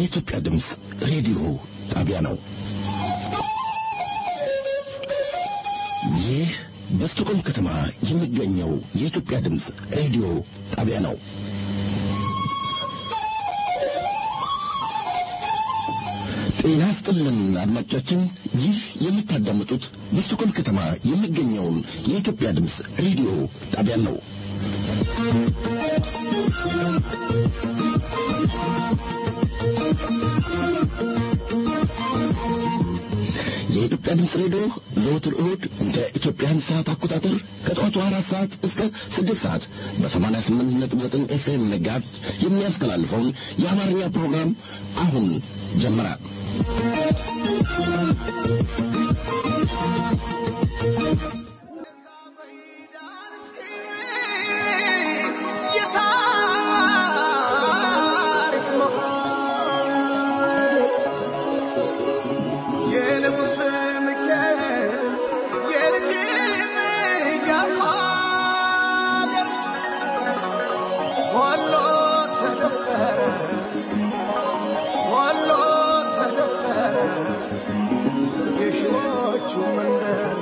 የኢትዮጵያ ድምፅ ሬዲዮ ጣቢያ ነው። ይህ በስቶኮልም ከተማ የሚገኘው የኢትዮጵያ ድምፅ ሬዲዮ ጣቢያ ነው። ጤና ስጥልን አድማጮቻችን፣ ይህ የምታዳምጡት በስቶኮልም ከተማ የሚገኘውን የኢትዮጵያ ድምፅ ሬዲዮ ጣቢያን ነው። የኢትዮጵያ ድምፅ ሬዲዮ ዘወትር እሁድ እንደ ኢትዮጵያን ሰዓት አቆጣጠር ከጠዋቱ አራት ሰዓት እስከ ስድስት ሰዓት በሰማንያ ስምንት ነጥብ ዘጠኝ ኤፍኤም መጋዝ የሚያስተላልፈውን የአማርኛ ፕሮግራም አሁን ጀመረ። የሺዎቹ መንደር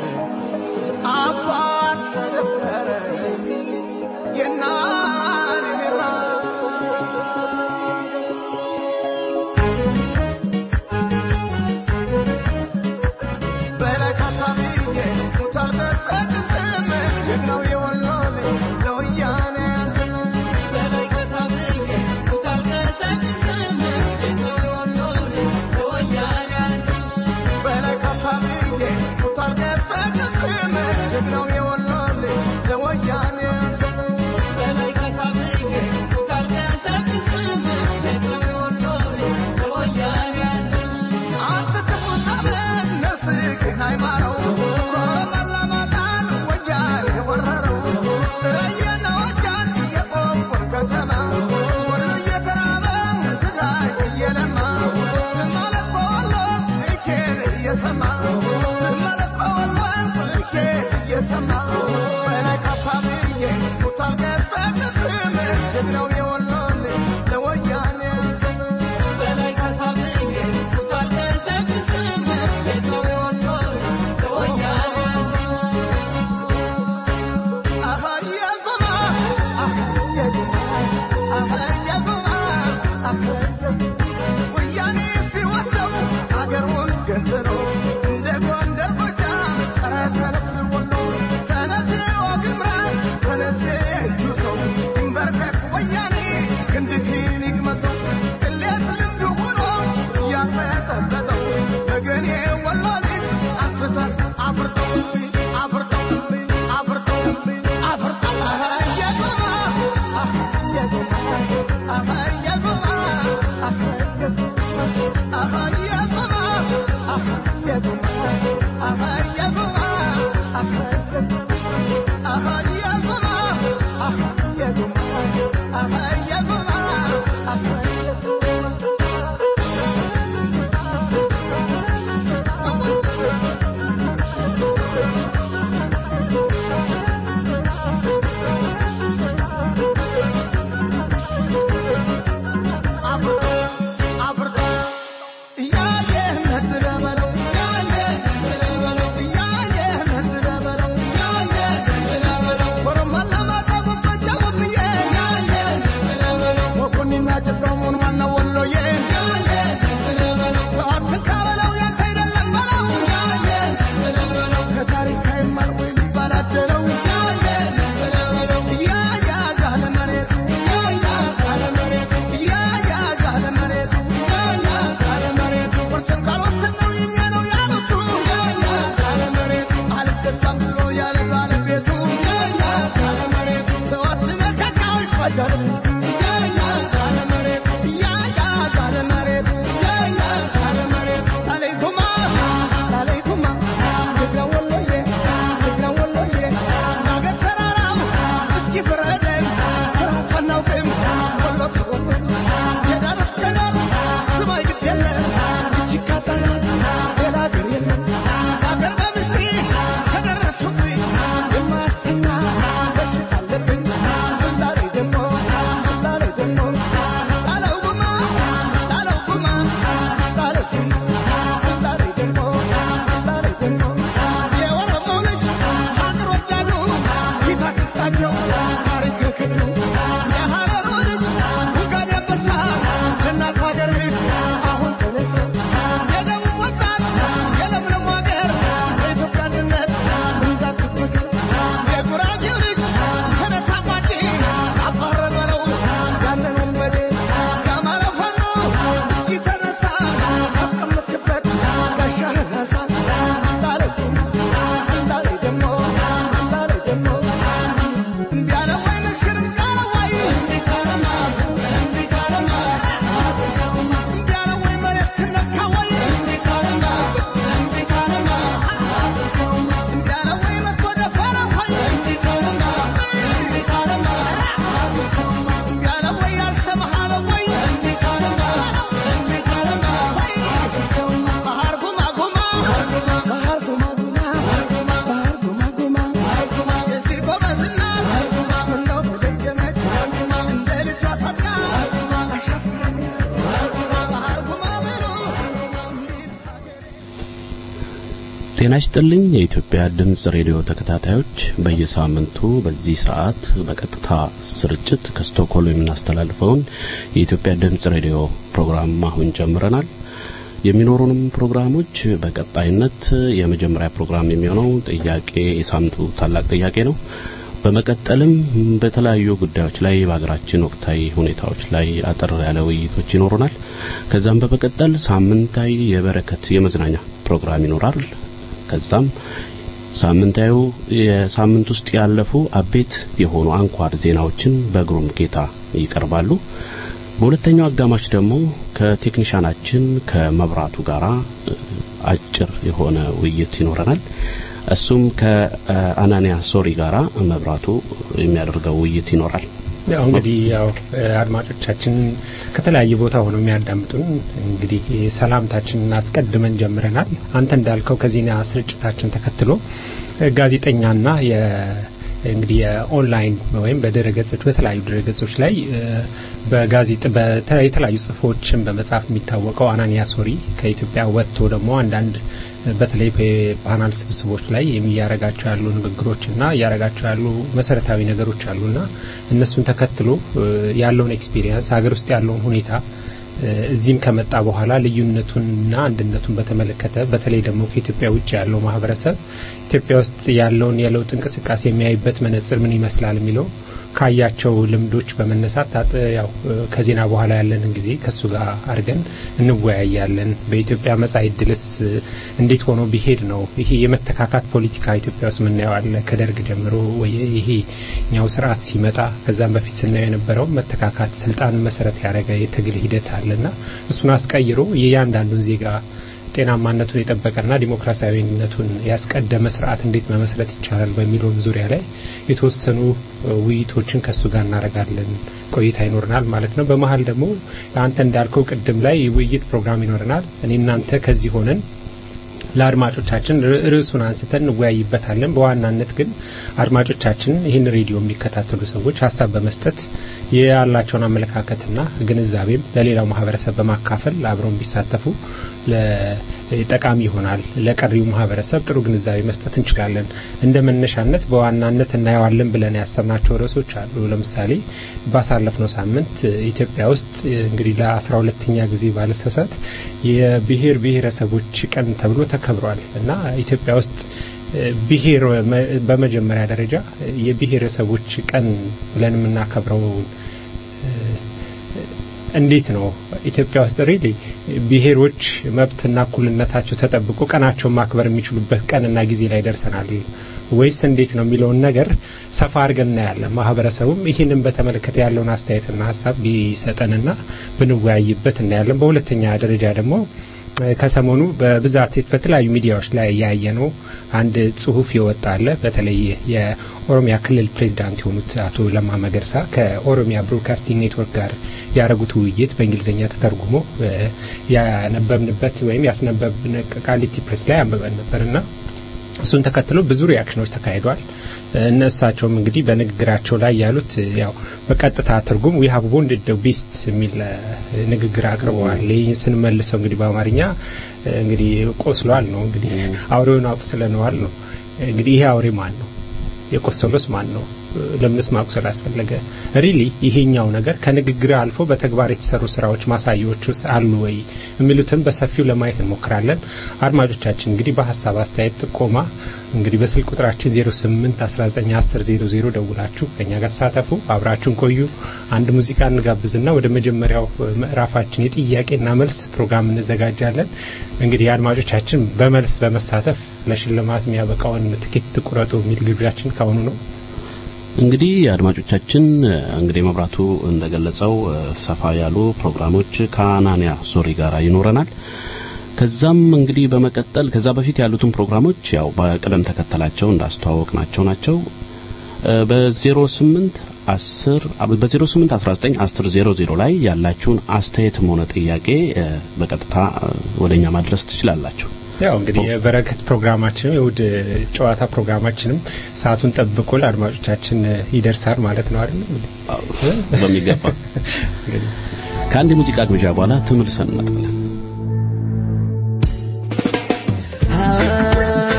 ጤና ይስጥልኝ የኢትዮጵያ ድምጽ ሬዲዮ ተከታታዮች በየሳምንቱ በዚህ ሰዓት በቀጥታ ስርጭት ከስቶክሆልም የምናስተላልፈውን የኢትዮጵያ ድምጽ ሬዲዮ ፕሮግራም አሁን ጀምረናል የሚኖሩንም ፕሮግራሞች በቀጣይነት የመጀመሪያ ፕሮግራም የሚሆነው ጥያቄ የሳምንቱ ታላቅ ጥያቄ ነው በመቀጠልም በተለያዩ ጉዳዮች ላይ በሀገራችን ወቅታዊ ሁኔታዎች ላይ አጠር ያለ ውይይቶች ይኖሩናል ከዛም በመቀጠል ሳምንታዊ የበረከት የመዝናኛ ፕሮግራም ይኖራል ከዛም ሳምንታዊ የሳምንት ውስጥ ያለፉ አቤት የሆኑ አንኳር ዜናዎችን በግሩም ጌታ ይቀርባሉ በሁለተኛው አጋማሽ ደግሞ ከቴክኒሻናችን ከመብራቱ ጋራ አጭር የሆነ ውይይት ይኖረናል እሱም ከአናንያ ሶሪ ጋራ መብራቱ የሚያደርገው ውይይት ይኖራል ያው እንግዲህ ያው አድማጮቻችን ከተለያየ ቦታ ሆነው የሚያዳምጡን እንግዲህ ሰላምታችንን አስቀድመን ጀምረናል አንተ እንዳልከው ከዜና ስርጭታችን ተከትሎ ጋዜጠኛና እንግዲህ የኦንላይን ወይም በድረገጾች በተለያዩ ድረገጾች ላይ በጋዜጥ የተለያዩ ጽሁፎችን በመጻፍ የሚታወቀው አናንያ ሶሪ ከኢትዮጵያ ወጥቶ ደግሞ አንዳንድ በተለይ በፓናል ስብስቦች ላይ የሚያረጋቸው ያሉ ንግግሮችና እያረጋቸው ያሉ መሰረታዊ ነገሮች አሉና እነሱን ተከትሎ ያለውን ኤክስፒሪየንስ ሀገር ውስጥ ያለውን ሁኔታ እዚህም ከመጣ በኋላ ልዩነቱንና አንድነቱን በተመለከተ በተለይ ደግሞ ከኢትዮጵያ ውጭ ያለው ማህበረሰብ ኢትዮጵያ ውስጥ ያለውን የለውጥ እንቅስቃሴ የሚያይበት መነጽር ምን ይመስላል የሚለው ካያቸው ልምዶች በመነሳት ያው ከዜና በኋላ ያለንን ጊዜ ከሱ ጋር አድርገን እንወያያለን በኢትዮጵያ መጻኢ ዕድልስ እንዴት ሆኖ ቢሄድ ነው ይሄ የመተካካት ፖለቲካ ኢትዮጵያ ውስጥ ምናየው አለ ከደርግ ጀምሮ ይሄ ኛው ስርዓት ሲመጣ ከዛም በፊት ስናየው የነበረው መተካካት ስልጣን መሰረት ያደረገ የትግል ሂደት አለና እሱን አስቀይሮ የእያንዳንዱን ዜጋ ጤናማነቱን የጠበቀና ዲሞክራሲያዊነቱን ያስቀደመ ስርዓት እንዴት መመስረት ይቻላል በሚለው ዙሪያ ላይ የተወሰኑ ውይይቶችን ከሱ ጋር እናደርጋለን ቆይታ ይኖረናል ማለት ነው በመሀል ደግሞ አንተ እንዳልከው ቅድም ላይ ውይይት ፕሮግራም ይኖረናል እኔ እናንተ ከዚህ ሆነን ለአድማጮቻችን ርዕሱን አንስተን እንወያይበታለን በዋናነት ግን አድማጮቻችን ይህን ሬዲዮ የሚከታተሉ ሰዎች ሀሳብ በመስጠት ያላቸውን አመለካከትና ግንዛቤም ለሌላው ማህበረሰብ በማካፈል አብረው ቢሳተፉ ጠቃሚ ይሆናል ለቀሪው ማህበረሰብ ጥሩ ግንዛቤ መስጠት እንችላለን እንደ መነሻነት በዋናነት እናየዋለን ብለን ያሰብናቸው ርዕሶች አሉ ለምሳሌ ባሳለፍነው ሳምንት ኢትዮጵያ ውስጥ እንግዲህ ለአስራ ሁለተኛ ጊዜ ባለሰሳት የብሔር ብሔረሰቦች ቀን ተብሎ ተከብሯል እና ኢትዮጵያ ውስጥ ብሔር በመጀመሪያ ደረጃ የብሔረሰቦች ቀን ብለን የምናከብረው እንዴት ነው ኢትዮጵያ ውስጥ ሪሊ ብሔሮች መብትና እኩልነታቸው ተጠብቆ ቀናቸውን ማክበር የሚችሉበት ቀንና ጊዜ ላይ ደርሰናል ወይስ እንዴት ነው የሚለውን ነገር ሰፋ አድርገን እናያለን ማህበረሰቡም ይህንን በተመለከተ ያለውን አስተያየትና ሀሳብ ቢሰጠንና ብንወያይበት እናያለን በሁለተኛ ደረጃ ደግሞ ከሰሞኑ በብዛት በተለያዩ ሚዲያዎች ላይ ያየ ነው አንድ ጽሁፍ የወጣ አለ በተለይ የኦሮሚያ ክልል ፕሬዚዳንት የሆኑት አቶ ለማ መገርሳ ከኦሮሚያ ብሮድካስቲንግ ኔትወርክ ጋር ያደረጉት ውይይት በእንግሊዝኛ ተተርጉሞ ያነበብንበት ወይም ያስነበብን ቃሊቲ ፕሬስ ላይ አንብበን ነበርና እሱን ተከትሎ ብዙ ሪያክሽኖች ተካሂዷል እነሳቸውም እንግዲህ በንግግራቸው ላይ ያሉት ያው በቀጥታ ትርጉም ዊ ሀቭ ቦንድድ ደ ቢስት የሚል ንግግር አቅርበዋል ይህ ስንመልሰው እንግዲህ በአማርኛ እንግዲህ ቆስሏል ነው እንግዲህ አውሬውን አቁስለነዋል ነው እንግዲህ ይሄ አውሬ ማን ነው የቆሰሉስ ማን ነው ለምንስ ማቁሰል አስፈለገ ሪሊ ይሄኛው ነገር ከንግግር አልፎ በተግባር የተሰሩ ስራዎች ማሳያዎች ውስጥ አሉ ወይ የሚሉትን በሰፊው ለማየት እንሞክራለን አድማጮቻችን እንግዲህ በሀሳብ አስተያየት ጥቆማ እንግዲህ በስልክ ቁጥራችን 08 1910 ደውላችሁ ከኛ ጋር ተሳተፉ አብራችሁን ቆዩ አንድ ሙዚቃ እንጋብዝና ወደ መጀመሪያው ምዕራፋችን የጥያቄና መልስ ፕሮግራም እንዘጋጃለን እንግዲህ አድማጮቻችን በመልስ በመሳተፍ ለሽልማት የሚያበቃውን ትኬት ቁረጡ የሚል ግብዣችን ካሁኑ ነው እንግዲህ አድማጮቻችን እንግዲህ መብራቱ እንደገለጸው ሰፋ ያሉ ፕሮግራሞች ከአናንያ ሶሪ ጋር ይኖረናል ከዛም እንግዲህ በመቀጠል ከዛ በፊት ያሉትን ፕሮግራሞች ያው በቅደም ተከተላቸው እንዳስተዋወቅ ናቸው ናቸው በ08 10 በ08 19 10 00 ላይ ያላችሁን አስተያየትም ሆነ ጥያቄ በቀጥታ ወደኛ ማድረስ ትችላላችሁ ያው እንግዲህ የበረከት ፕሮግራማችን የውድ ጨዋታ ፕሮግራማችንም ሰዓቱን ጠብቆ ለአድማጮቻችን ይደርሳል ማለት ነው አይደል በሚገባ ከአንድ የሙዚቃ ግብዣ በኋላ ተመልሰን እንመጣለን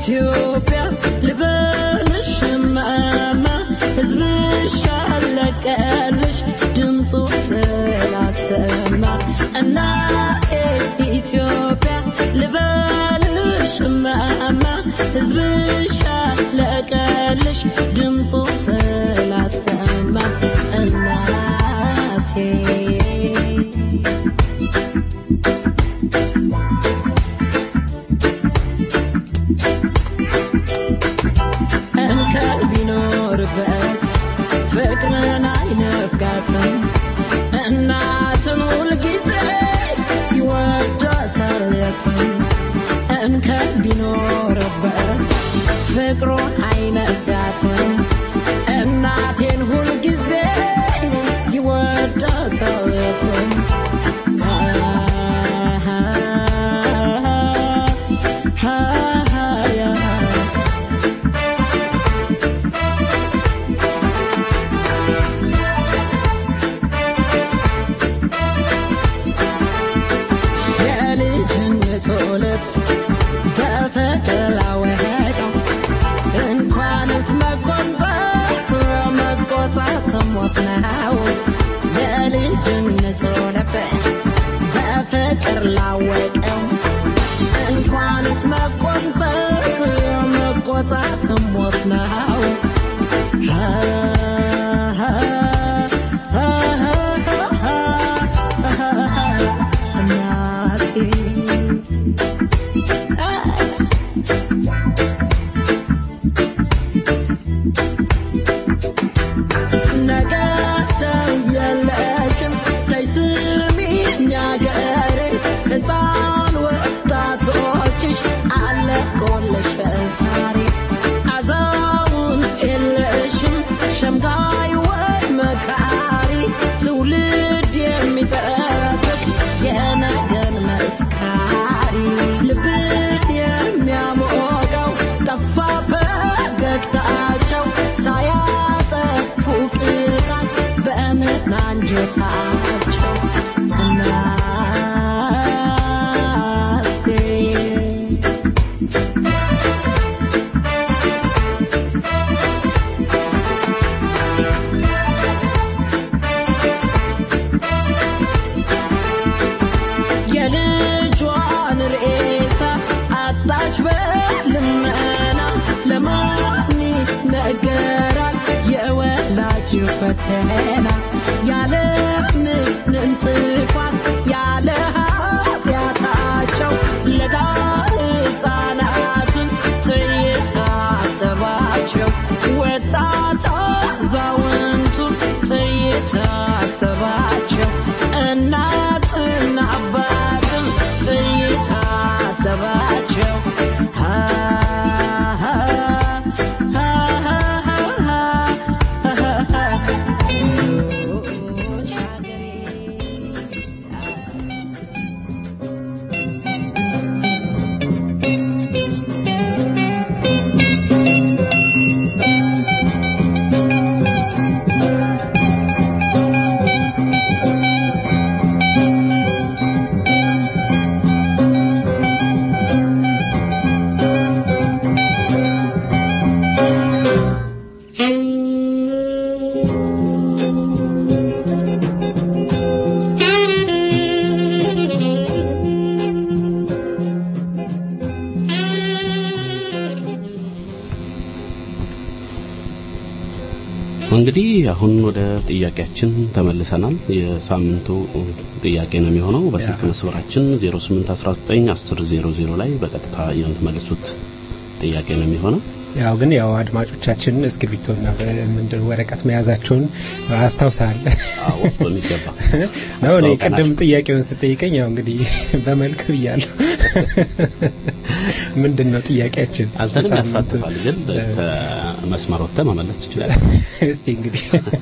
ኢትዮጵያ ልበልሽ እማማ ሕዝብሽ አለቀልሽ ድምፁ ስላሰማ እናቴ ኢትዮጵያ ልበልሽ እማማ ሕዝብሽ አለቀልሽ ድምፁ ስላሰማ እናቴ እንከን ቢኖርበት ፍቅርን አይነፍጋትም እናትን ሁልጊዜ ይወዳታል የትም እንከን ቢኖርበት ፍቅሩን አይነፍጋትም እናቴን ሁልጊዜ ይወዳታል የትም የልጅነቱ ልብ በተቀላወጠው እንኳንስ መቆንጠጥ መቆጣት ሞት ነው። የልጅነቱ ልብ በፍቅር ላወቀው እንኳንስ መቆንጠጥ መቆጣት ሞት ነው። ነገ ሰው የለሽም ተይ ስሚኝ አገሬ ሕፃን ወጣቶችሽ አለቆልሽ ዛሬ አዛውንት የለሽም ሸምጋይ ወይ መካሪ ትውልድ የሚጠብቅ የነገን መስካሪ ልብን የሚያሞቀው ጠፋ ፈገግታቸው ሳያጠፉ ቅጣት በእምነት አንጀታቸው እናቴ የልጇን ሬሳ አጣች በልመና ለማን ነገራል የወላጅ ፈተና ያለ ምንም ጥፋት ያለ ኃጢአታቸው ለጋ ሕፃናትን ትየታተባቸው ወጣት አዛውንቱን ትየታተባቸው እናትና አባትም ትየታተባቸው እንግዲህ አሁን ወደ ጥያቄያችን ተመልሰናል። የሳምንቱ ጥያቄ ነው የሚሆነው በስልክ መስመራችን 08191000 ላይ በቀጥታ የምትመልሱት ጥያቄ ነው የሚሆነው። ያው ግን ያው አድማጮቻችን እስክሪብቶና ምንድን ወረቀት መያዛቸውን አስታውሳል አዎ በሚገባ ነው። እኔ አስተዋውቀናል። ቅድም ጥያቄውን ስጠይቀኝ ያው እንግዲህ በመልክ ብያለሁ። ምንድን ነው ጥያቄያችን? አንተንም ሳምንቱ- ያሳትፋል፣ ግን ከመስመር ወጥተህ መመለስ ትችላለህ። እስቲ እንግዲህ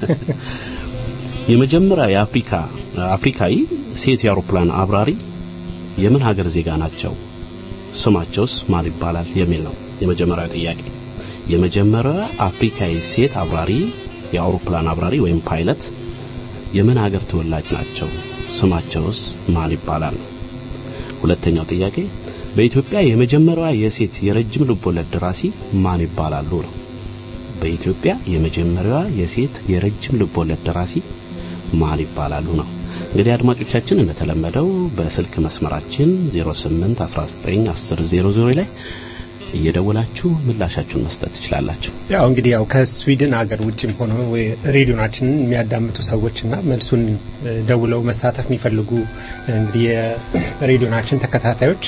የመጀመሪያ የአፍሪካ አፍሪካዊ ሴት የአውሮፕላን አብራሪ የምን ሀገር ዜጋ ናቸው? ስማቸውስ ማን ይባላል? የሚል ነው የመጀመሪያው ጥያቄ። የመጀመሪያ አፍሪካዊ ሴት አብራሪ የአውሮፕላን አብራሪ ወይም ፓይለት የምን ሀገር ተወላጅ ናቸው? ስማቸውስ ማን ይባላል? ሁለተኛው ጥያቄ በኢትዮጵያ የመጀመሪያዋ የሴት የረጅም ልቦለድ ደራሲ ማን ይባላሉ ነው። በኢትዮጵያ የመጀመሪያዋ የሴት የረጅም ልቦለድ ደራሲ ማን ይባላሉ ነው። እንግዲህ አድማጮቻችን እንደተለመደው በስልክ መስመራችን 08 19 10 00 ላይ እየደወላችሁ ምላሻችሁን መስጠት ትችላላችሁ። ያው እንግዲህ ያው ከስዊድን ሀገር ውጭም ሆነው ሬዲዮናችንን የሚያዳምጡ ሰዎችና መልሱን እ፣ ደውለው መሳተፍ የሚፈልጉ እንግዲህ የሬዲዮናችን ተከታታዮች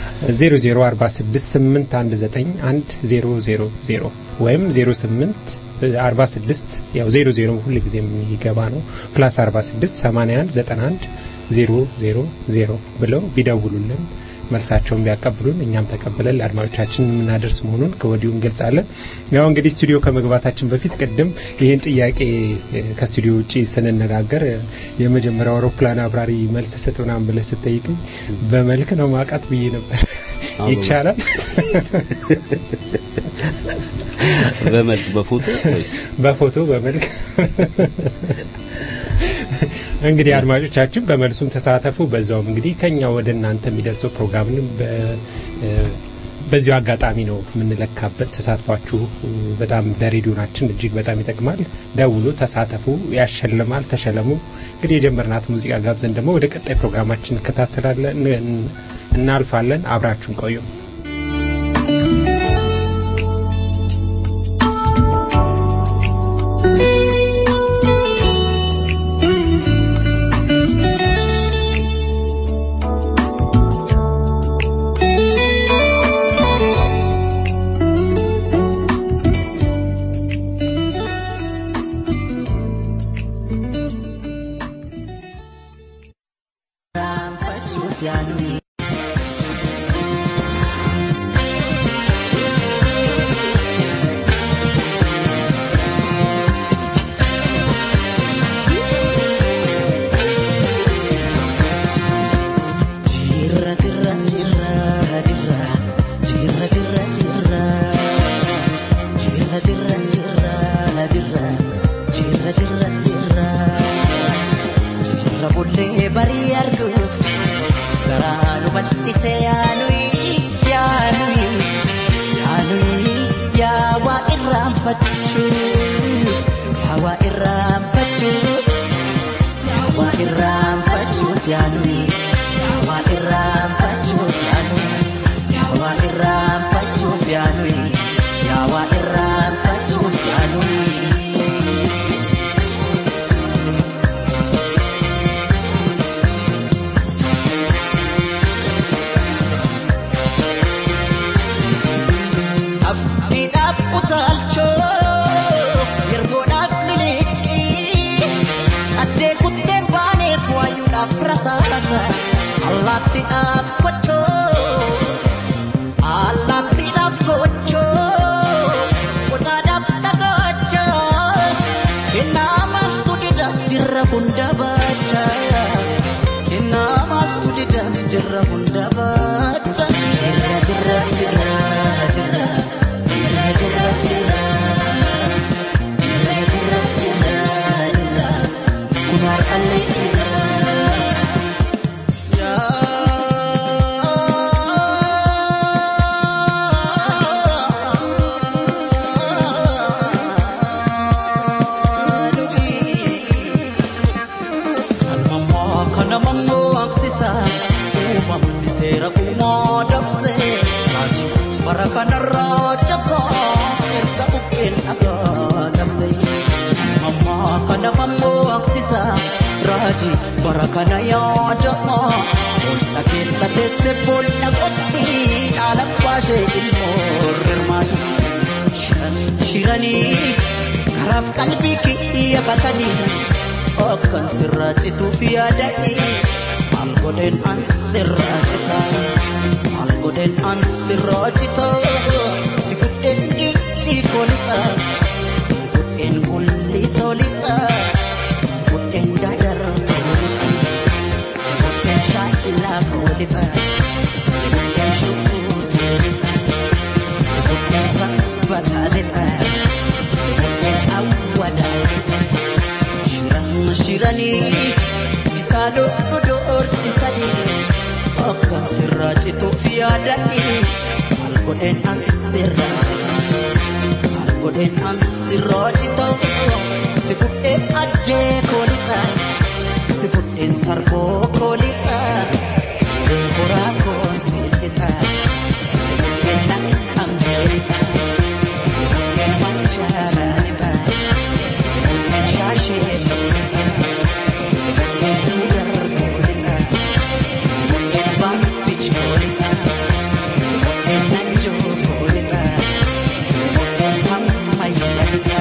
00468191000 ወይም 08 46 ያው 00 ሁል ጊዜ የሚገባ ነው ፕላስ 46 81 91 000 ብለው ቢደውሉልን መልሳቸውን ቢያቀብሉን እኛም ተቀብለን ለአድማጮቻችን የምናደርስ መሆኑን ከወዲሁ እንገልጻለን። ያው እንግዲህ ስቱዲዮ ከመግባታችን በፊት ቅድም ይህን ጥያቄ እ፣ ከስቱዲዮ ውጪ ስንነጋገር እ፣ የመጀመሪያው አውሮፕላን አብራሪ መልስ ስጥ ምናምን ብለህ ስትጠይቅኝ በመልክ ነው ማውቃት ብዬ ነበር። አዎ፣ ይቻላል በመልክ በፎቶ ወይስ በፎቶ በመልክ እንግዲህ አድማጮቻችን በመልሱም ተሳተፉ። በዛውም እንግዲህ ከኛ ወደ እናንተ የሚደርሰው ፕሮግራምንም በ እ፣ በዚሁ አጋጣሚ ነው የምንለካበት። ተሳትፏችሁ እ፣ በጣም ለሬዲዮናችን እጅግ በጣም ይጠቅማል። ደውሉ፣ ተሳተፉ፣ ያሸልማል፣ ተሸለሙ። እንግዲህ የጀመርናት ሙዚቃ ጋብዘን ደግሞ ወደ ቀጣይ ፕሮግራማችን እንከታተላለን እን- እናልፋለን። አብራችሁን ቆዩ። Jirra jirra jirra jirra jirra jirra jirra jirra jirra jirra jirra jirra jirra jirra jirra bullee barii arguuf garaa nu bal'ise yaanuyi yaanuyi yaanuyi yaa waa irraanfachuu yaa waa irraanfachuu yaa waa irraanfachuu yaanuyi yaa waa irraanfachuu yaanuyi yaa waa irraanfachuu yaanuyi yaa waa irraanfachuu yaanuyi. Abdiidhaaf utaalchoo yergoodhaaf miliqii addee kutteen baaneef waayuudhaaf rasaasa allaattiidhaaf kochoo allaattiidhaaf gochoo qotaadhaaf dhagaachaa kennaa maaltu dida jirra hunda baacha kennaa maaltu dida jirra hunda baacha jirra jirra jirra jirra jirra jirra jirra jirra jirra jirra jirra kun har'allee jirra. Barakana yaadama Bolla keessa teesse bolla qotti Dhaala baashee ilmoo rirmaani Shiranii karaaf qalbii kiyya katanii Akkan sirraa cituuf yaadanii Maal godheen an sirraa citaa Maal godheen an sirraa citaa Si fudheen dhiichi koolixa Si fudheen gulli soolixa Si fudheen dadar koolixa Si fudheen shaakilaa koolixa Si fudheen shukuu koolixa Si fudheen sabbataalixa Si fudheen awwadaalixa Shiran shiranii isaa dhodhu dhoortisanii akka sirraa cituuf yaadadhi maal godheen an sirraa maal godheen an sirraa citoo si fudheen ajjee koolixa si fudheen sarboo koolixa horaa koon si lixa si fudheen nan qabdeelixa si fudheen manchaaralixa si fudheen shaashee lixa si fudheen sugar koolixa si fudheen bampich koolixa si fudheen nanjoo koolixa si fudheen hammayyalixa.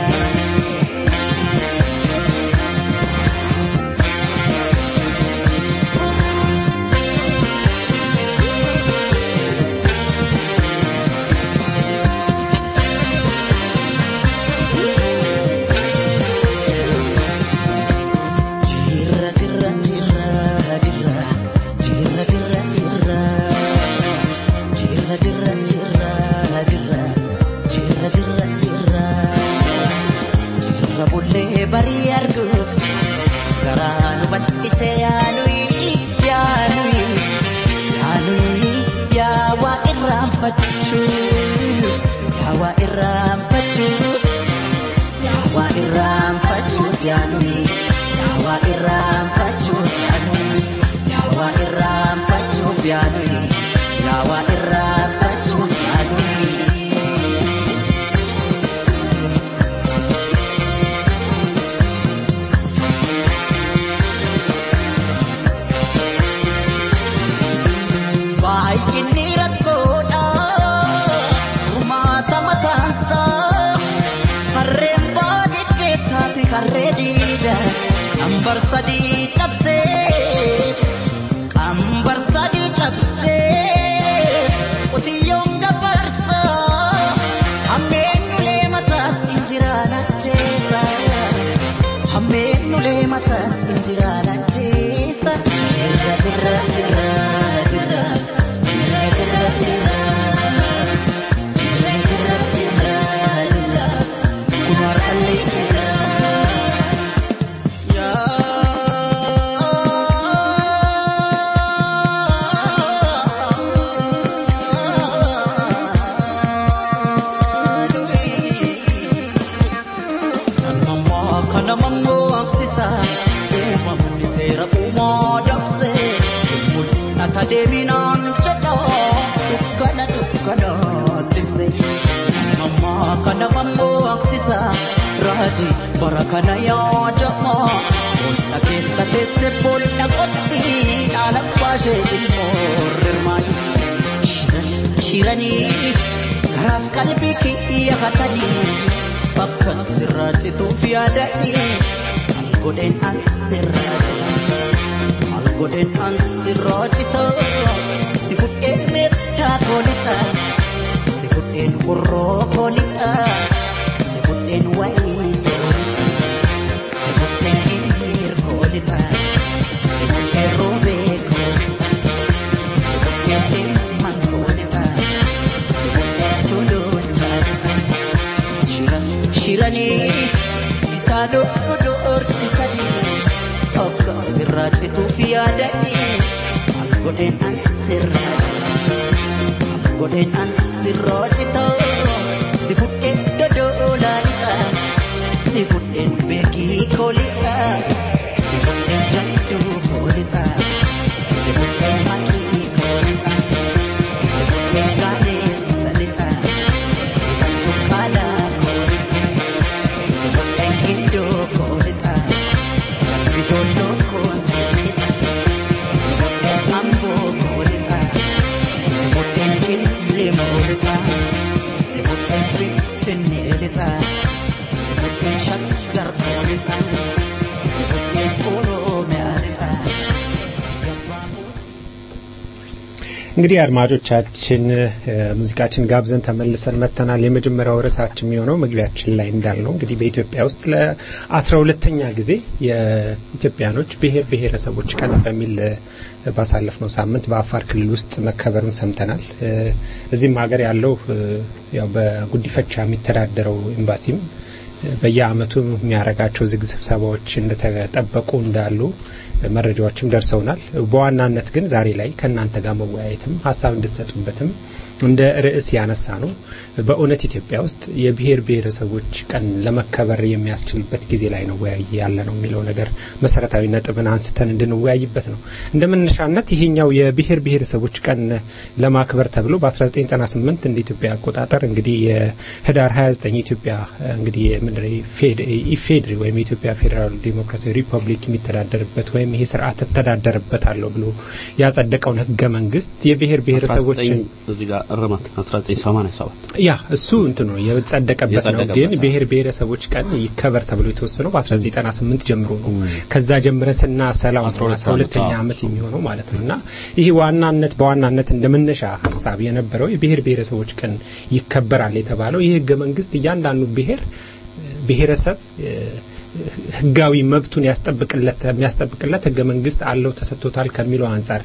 Jirra jirra jirra jirra jirra jirra jirra jirra jirra jirra jirra jirra jirra jirra jirra bullee barii arguuf garaa nu bal'ise yaanuyi yaanuyi yaanuyi yaa waa irraanfachuu yaa waa irraanfachuu Yawa iram pachuuf yaanuni Yawa iram pachuuf yaanuni Yawa iram pachuuf yaanuni Yawa iram pachuuf yaanuni Baay'inni rakkoodha Rumaata mataansaa Harreen baadiyyaa taate harree diida Qambar sadii cabsee Qambar sadii cabsee Qotiyyoon gabarsa Hammeen nulee mataas injiraan ajjeesa Hammeen nulee mataas injiraan ajjeesa Jirra jirra jirra jirra Jirra jirra jirra Jirra jirra jirra jirra Kumar allee jirra Namammoo kana mammoo aksisa uumamni seera uumoo dabse mul'ata deeminaan jedha dukkana dukkana tikse namammoo kana mammoo aksisa raaji bara kana yaadama boolla keessa teesse boolla qotti dhaala baashee ilmoo rirmaayi shiranii karaaf qalbii kiyya hatanii bakkan sirraa cituuf yaadadhi maal godheen an sirraa cita maal godheen an sirraa cita si fudheen meettaa koolixa si fudheen burroo koolixa si fudheen wayii soolixa si fudheen hiriir koolixa si fudheen roobee koolixa si fudheen ilmaan koolixa si fudheen suluun koolixa. Shiran shiranii isaa dhodhoorsisanii akka sirraa cituuf yaadanii maal godheen an sirraa cita maal godheen an sirraa cita si fudheen dodolaa lixa si fudheen beekii koolixa si fudheen jalduu koolixa si fudheen maqii koolixa si fudheen gaaleessa lixa si fudheen cuqqaalaa koolixa si fudheen gindoo koolixa rabbi dolloo koonsiilixa si fudheen amboo koolixa si fudheen cillee moolixa si fudheen finfinnee lixa si fudheen shaggar koolixa si fudheen oromiyaa lixa gabaaboo እንግዲህ አድማጮቻችን እ፣ ሙዚቃችን ጋብዘን ተመልሰን መጥተናል። የመጀመሪያው ርዕሳችን የሚሆነው መግቢያችን ላይ እንዳልነው እንግዲህ በኢትዮጵያ ውስጥ ለአስራ ሁለተኛ ጊዜ የኢትዮጵያኖች ብሔር ብሔረሰቦች ቀን በሚል እ፣ ባሳለፍነው ሳምንት በአፋር ክልል ውስጥ መከበሩን ሰምተናል። እ፣ እዚህም ሀገር ያለው እ፣ ያው በጉዲፈቻ የሚተዳደረው ኤምባሲም በየአመቱ የሚያደርጋቸው ዝግ ስብሰባዎች እንደተጠበቁ እንዳሉ መረጃዎችም ደርሰውናል። በዋናነት ግን ዛሬ ላይ ከእናንተ ጋር መወያየትም ሀሳብ እንድትሰጡበትም እንደ ርዕስ ያነሳ ነው በእውነት ኢትዮጵያ ውስጥ የብሔር ብሔረሰቦች ቀን ለመከበር የሚያስችልበት ጊዜ ላይ ነው ወያይ ያለ ነው የሚለው ነገር መሰረታዊ ነጥብን አንስተን እንድንወያይበት ነው። እንደ መነሻነት ይሄኛው የብሔር ብሔረሰቦች ቀን ለማክበር ተብሎ በ1998 እንደ ኢትዮጵያ አቆጣጠር እንግዲህ የህዳር 29 ኢትዮጵያ እንግዲህ ምንድን ኢፌድሪ ወይም የኢትዮጵያ ፌዴራል ዴሞክራሲያዊ ሪፐብሊክ የሚተዳደርበት ወይም ይሄ ስርዓት እተዳደርበታለሁ ብሎ ያጸደቀውን ህገ መንግስት የብሔር ብሔረሰቦችን እዚህ ጋር እርማት 1987 ያ እሱ እንትን ነው የጸደቀበት ነው። ግን ብሔር ብሔረሰቦች ቀን ይከበር ተብሎ የተወሰነው በ1998 ጀምሮ ነው። ከዛ ጀምረን ስናሰላው አስራ ሁለተኛ ዓመት የሚሆነው ማለት ነው እና ይህ ዋናነት በዋናነት እንደ መነሻ ሀሳብ የነበረው የብሔር ብሔረሰቦች ቀን ይከበራል የተባለው ይህ ህገ መንግስት እያንዳንዱ ብሔር ብሔረሰብ ህጋዊ መብቱን ያስጠብቅለት የሚያስጠብቅለት ህገ መንግስት አለው ተሰጥቶታል ከሚለው አንጻር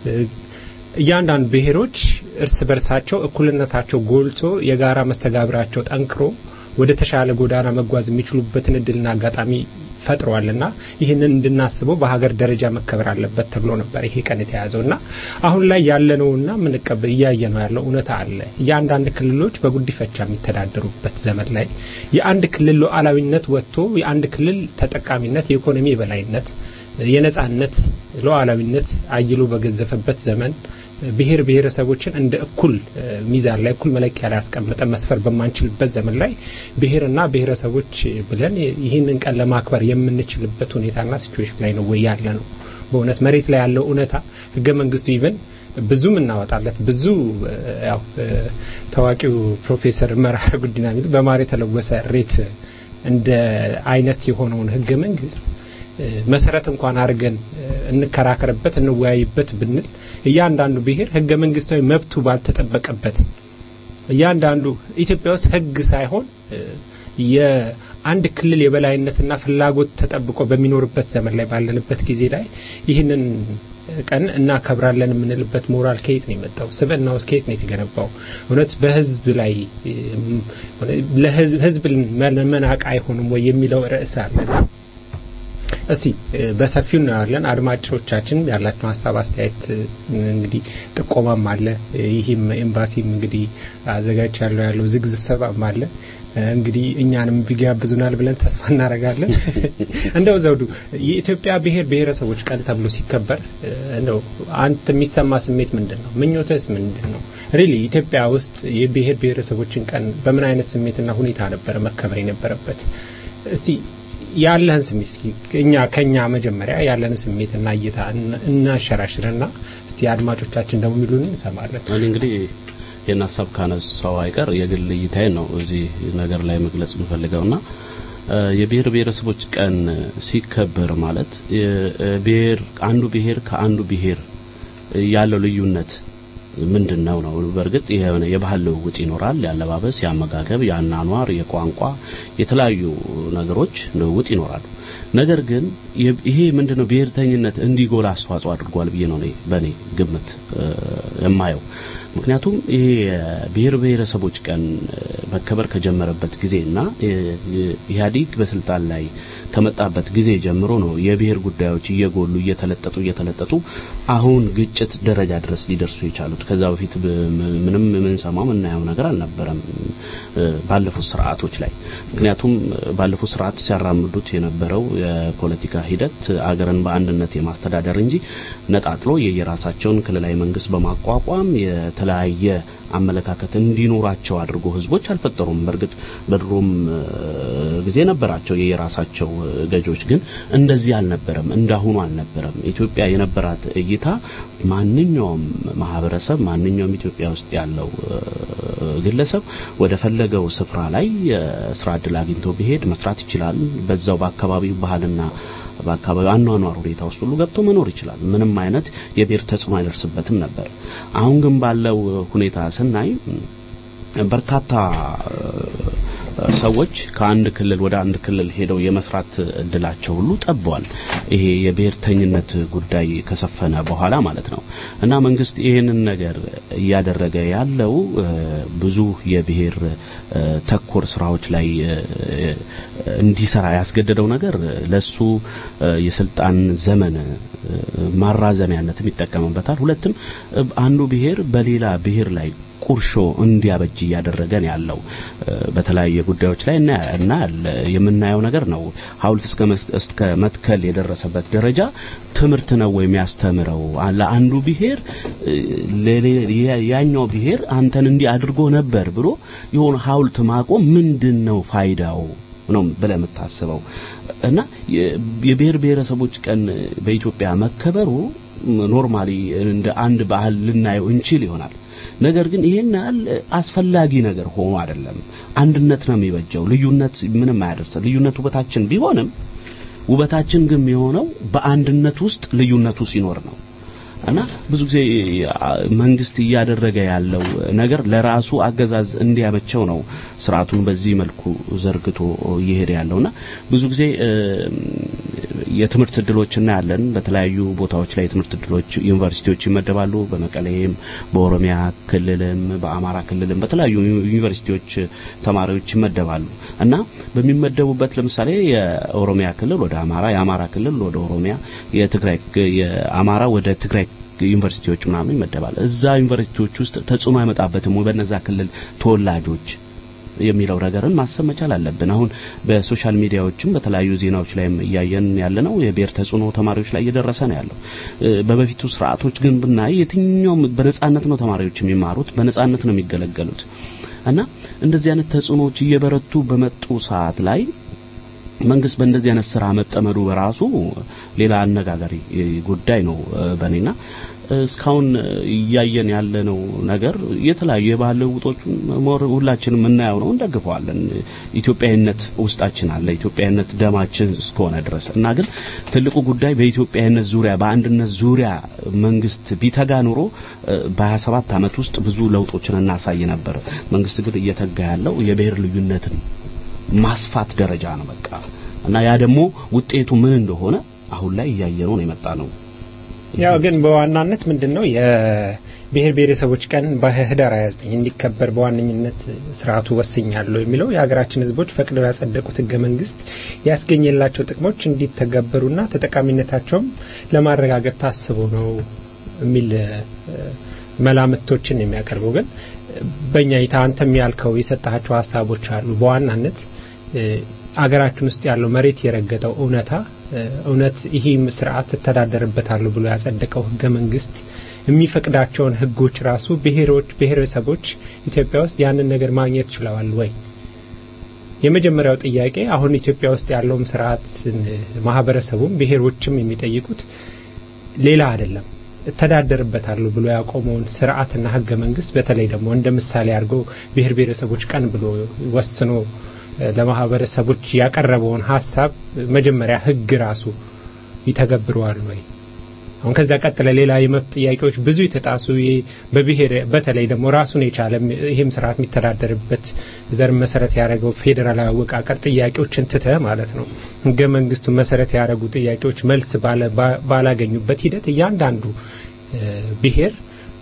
እያንዳንዱ ብሔሮች እርስ በርሳቸው እኩልነታቸው ጎልቶ የጋራ መስተጋብራቸው ጠንክሮ ወደ ተሻለ ጎዳና መጓዝ የሚችሉበትን እድልና አጋጣሚ ፈጥሯልና ይህንን እንድናስበው በሀገር ደረጃ መከበር አለበት ተብሎ ነበር ይሄ ቀን የተያዘው እና አሁን ላይ ያለነውና ምንቀበል እያየ ነው ያለው እውነታ አለ። የአንዳንድ ክልሎች በጉዲፈቻ የሚተዳደሩበት ዘመን ላይ የአንድ ክልል ሉዓላዊነት ወጥቶ የአንድ ክልል ተጠቃሚነት፣ የኢኮኖሚ የበላይነት፣ የነጻነት ሉዓላዊነት አይሎ በገዘፈበት ዘመን ብሔር ብሔረሰቦችን እንደ እኩል ሚዛን ላይ እኩል መለኪያ ላይ አስቀምጠን መስፈር በማንችልበት ዘመን ላይ ብሔርና ብሔረሰቦች ብለን ይህንን ቀን ለማክበር የምንችልበት ሁኔታና ሲቹዌሽን ላይ ነው ወይ ያለ ነው። በእውነት መሬት ላይ ያለው እውነታ ህገ መንግስቱ ይብን ብዙ እናወጣለት ብዙ ያው ታዋቂው ፕሮፌሰር መራራ ጉዲና የሚሉ በማር የተለወሰ ሬት እንደ አይነት የሆነውን ህገ መንግስት መሰረት እንኳን አድርገን እንከራከርበት እንወያይበት ብንል እያንዳንዱ ብሔር ህገ መንግስታዊ መብቱ ባልተጠበቀበት እያንዳንዱ ኢትዮጵያ ውስጥ ህግ ሳይሆን የአንድ ክልል የበላይነትና ፍላጎት ተጠብቆ በሚኖርበት ዘመን ላይ ባለንበት ጊዜ ላይ ይህንን ቀን እናከብራለን የምንልበት ሞራል ከየት ነው የመጣው? ስብዕና ውስጥ ከየት ነው የተገነባው? እውነት በህዝብ ላይ ለህዝብ መናቅ አይሆንም ወይ የሚለው ርዕስ አለና እስቲ በሰፊው እናያለን። አድማጮቻችን ያላቸው ሀሳብ አስተያየት እንግዲህ ጥቆማም አለ። ይህም ኤምባሲም እንግዲህ አዘጋጅ ያለው ያለው ዝግ ስብሰባም አለ። እንግዲህ እኛንም ቢጋብዙናል ብለን ተስፋ እናደርጋለን። እንደው ዘውዱ የኢትዮጵያ ብሔር ብሔረሰቦች ቀን ተብሎ ሲከበር እንደው አንተ የሚሰማ ስሜት ምንድን ነው? ምኞትስ ምንድን ነው? ሪሊ ኢትዮጵያ ውስጥ የብሔር ብሔረሰቦችን ቀን በምን አይነት ስሜትና ሁኔታ ነበረ መከበር የነበረበት? እስቲ ያለህን ስሜት እኛ ከኛ መጀመሪያ ያለን ስሜትና እይታ እናሸራሽርና እስቲ አድማጮቻችን ደግሞ የሚሉን እንሰማለን። እኔ እንግዲህ ይህን ሀሳብ ካነሳው አይቀር የግል እይታዬን ነው እዚህ ነገር ላይ መግለጽ የምፈልገውና የብሔር ብሔረሰቦች ቀን ሲከበር ማለት ብሔር አንዱ ብሔር ከአንዱ ብሔር ያለው ልዩነት ምንድን ነው ነው በእርግጥ የሆነ የባህል ልውውጥ ይኖራል የአለባበስ የአመጋገብ የአናኗር የቋንቋ የተለያዩ ነገሮች ልውውጥ ይኖራሉ ነገር ግን ይሄ ምንድነው ብሔርተኝነት እንዲጎላ አስተዋጽኦ አድርጓል ብዬ ነው በእኔ ግምት የማየው ምክንያቱም ይሄ ብሔር ብሔረሰቦች ቀን መከበር ከጀመረበት ጊዜና ኢህአዲግ በስልጣን ላይ ከመጣበት ጊዜ ጀምሮ ነው የብሔር ጉዳዮች እየጎሉ እየተለጠጡ እየተለጠጡ አሁን ግጭት ደረጃ ድረስ ሊደርሱ የቻሉት። ከዛ በፊት ምንም የምንሰማው የምናየው ነገር አልነበረም ባለፉት ስርዓቶች ላይ። ምክንያቱም ባለፉት ስርዓት ሲያራምዱት የነበረው የፖለቲካ ሂደት አገርን በአንድነት የማስተዳደር እንጂ ነጣጥሎ የየራሳቸውን ክልላዊ መንግስት በማቋቋም የተለያየ አመለካከት እንዲኖራቸው አድርጎ ህዝቦች አልፈጠሩም። በእርግጥ በድሮም ጊዜ ነበራቸው የየራሳቸው ገዦች፣ ግን እንደዚህ አልነበረም፣ እንዳሁኑ አልነበረም። ኢትዮጵያ የነበራት እይታ ማንኛውም ማህበረሰብ ማንኛውም ኢትዮጵያ ውስጥ ያለው ግለሰብ ወደ ፈለገው ስፍራ ላይ ስራ እድል አግኝቶ ቢሄድ መስራት ይችላል። በዛው በአካባቢው ባህልና በአካባቢው አኗኗር ሁኔታ ውስጥ ሁሉ ገብቶ መኖር ይችላል። ምንም አይነት የብሔር ተጽዕኖ አይደርስበትም ነበር። አሁን ግን ባለው ሁኔታ ስናይ በርካታ ሰዎች ከአንድ ክልል ወደ አንድ ክልል ሄደው የመስራት እድላቸው ሁሉ ጠቧል። ይሄ የብሔርተኝነት ጉዳይ ከሰፈነ በኋላ ማለት ነው እና መንግስት ይህንን ነገር እያደረገ ያለው ብዙ የብሔር ተኮር ስራዎች ላይ እንዲሰራ ያስገደደው ነገር ለሱ የስልጣን ዘመን ማራዘሚያነትም ይጠቀምበታል። ሁለትም አንዱ ብሔር በሌላ ብሔር ላይ ቁርሾ እንዲያበጅ እያደረገን ያለው በተለያየ ጉዳዮች ላይ እና የምናየው ነገር ነው። ሐውልት እስከ መትከል የደረሰበት ደረጃ ትምህርት ነው የሚያስተምረው ለአንዱ ብሔር ያኛው ብሔር አንተን እንዲህ አድርጎ ነበር ብሎ የሆነ ሐውልት ማቆም ምንድን ነው ፋይዳው ነው ብለህ የምታስበው እና የብሔር ብሔረሰቦች ቀን በኢትዮጵያ መከበሩ ኖርማሊ እንደ አንድ ባህል ልናየው እንችል ይሆናል። ነገር ግን ይሄን ያህል አስፈላጊ ነገር ሆኖ አይደለም። አንድነት ነው የሚበጀው። ልዩነት ምንም አያደርስም። ልዩነት ውበታችን ቢሆንም ውበታችን ግን የሆነው በአንድነት ውስጥ ልዩነቱ ሲኖር ነው እና ብዙ ጊዜ መንግስት እያደረገ ያለው ነገር ለራሱ አገዛዝ እንዲያመቸው ነው ስርዓቱን በዚህ መልኩ ዘርግቶ እየሄደ ያለውና ብዙ ጊዜ የትምህርት እድሎች እናያለን። በተለያዩ ቦታዎች ላይ የትምህርት እድሎች ዩኒቨርሲቲዎች ይመደባሉ። በመቀሌም፣ በኦሮሚያ ክልልም፣ በአማራ ክልልም በተለያዩ ዩኒቨርሲቲዎች ተማሪዎች ይመደባሉ እና በሚመደቡበት ለምሳሌ የኦሮሚያ ክልል ወደ አማራ፣ የአማራ ክልል ወደ ኦሮሚያ፣ የትግራይ የአማራ ወደ ትግራይ ዩኒቨርሲቲዎች ምናምን ይመደባል። እዛ ዩኒቨርሲቲዎች ውስጥ ተጽዕኖ አይመጣበትም ወይ በነዛ ክልል ተወላጆች የሚለው ነገርን ማሰብ መቻል አለብን። አሁን በሶሻል ሚዲያዎችም በተለያዩ ዜናዎች ላይም እያየን ያለ ነው። የብሔር ተጽዕኖ ተማሪዎች ላይ እየደረሰ ነው ያለው። በበፊቱ ስርዓቶች ግን ብናይ የትኛውም በነጻነት ነው ተማሪዎች የሚማሩት፣ በነጻነት ነው የሚገለገሉት እና እንደዚህ አይነት ተጽዕኖዎች እየበረቱ በመጡ ሰዓት ላይ መንግስት በእንደዚህ አይነት ስራ መጠመዱ በራሱ ሌላ አነጋጋሪ ጉዳይ ነው በእኔና እስካሁን እያየን ያለነው ነገር የተለያዩ የባህል ለውጦችን ሁላችንም የምናየው ነው፣ እንደግፈዋለን። ኢትዮጵያዊነት ውስጣችን አለ፣ ኢትዮጵያዊነት ደማችን እስከሆነ ድረስ እና ግን ትልቁ ጉዳይ በኢትዮጵያዊነት ዙሪያ በአንድነት ዙሪያ መንግስት ቢተጋ ኑሮ በ27 ዓመት ውስጥ ብዙ ለውጦችን እናሳይ ነበር። መንግስት ግን እየተጋ ያለው የብሔር ልዩነትን ማስፋት ደረጃ ነው በቃ እና ያ ደግሞ ውጤቱ ምን እንደሆነ አሁን ላይ እያየነው ነው የመጣ ነው። ያው ግን በዋናነት ምንድነው የብሔር ብሔረሰቦች ቀን በህዳር 29 እንዲከበር በዋነኝነት ስርዓቱ ወስኛለሁ የሚለው የሀገራችን ህዝቦች ፈቅደው ያጸደቁት ህገ መንግስት ያስገኘላቸው ጥቅሞች እንዲተገበሩና ተጠቃሚነታቸውም ለማረጋገጥ ታስቦ ነው የሚል መላምቶችን የሚያቀርበው ግን በእኛ ይታ አንተም ያልከው የሰጣቸው ሀሳቦች አሉ። በዋናነት አገራችን ውስጥ ያለው መሬት የረገጠው እውነታ እውነት ይህም ስርዓት እተዳደርበታለሁ ብሎ ያጸደቀው ህገ መንግስት የሚፈቅዳቸውን ህጎች ራሱ ብሔሮች ብሔረሰቦች ኢትዮጵያ ውስጥ ያንን ነገር ማግኘት ችለዋል ወይ? የመጀመሪያው ጥያቄ አሁን ኢትዮጵያ ውስጥ ያለውም ስርዓት ማህበረሰቡም ብሔሮችም የሚጠይቁት ሌላ አይደለም እተዳደርበታለሁ ብሎ ያቆመውን ስርዓትና ህገ መንግስት በተለይ ደግሞ እንደ ምሳሌ አድርጎ ብሔር ብሔረሰቦች ቀን ብሎ ወስኖ ለማህበረሰቦች ያቀረበውን ሀሳብ መጀመሪያ ህግ ራሱ ይተገብረዋል ወይ? አሁን ከዛ ቀጥለ ሌላ የመብት ጥያቄዎች ብዙ የተጣሱ በብሔር በተለይ ደግሞ ራሱን የቻለ ይህም ስርዓት የሚተዳደርበት ዘር መሰረት ያደረገው ፌዴራላዊ አወቃቀር ጥያቄዎችን ትተ ማለት ነው ህገ መንግስቱ መሰረት ያደረጉ ጥያቄዎች መልስ ባላገኙበት ሂደት እያንዳንዱ ብሔር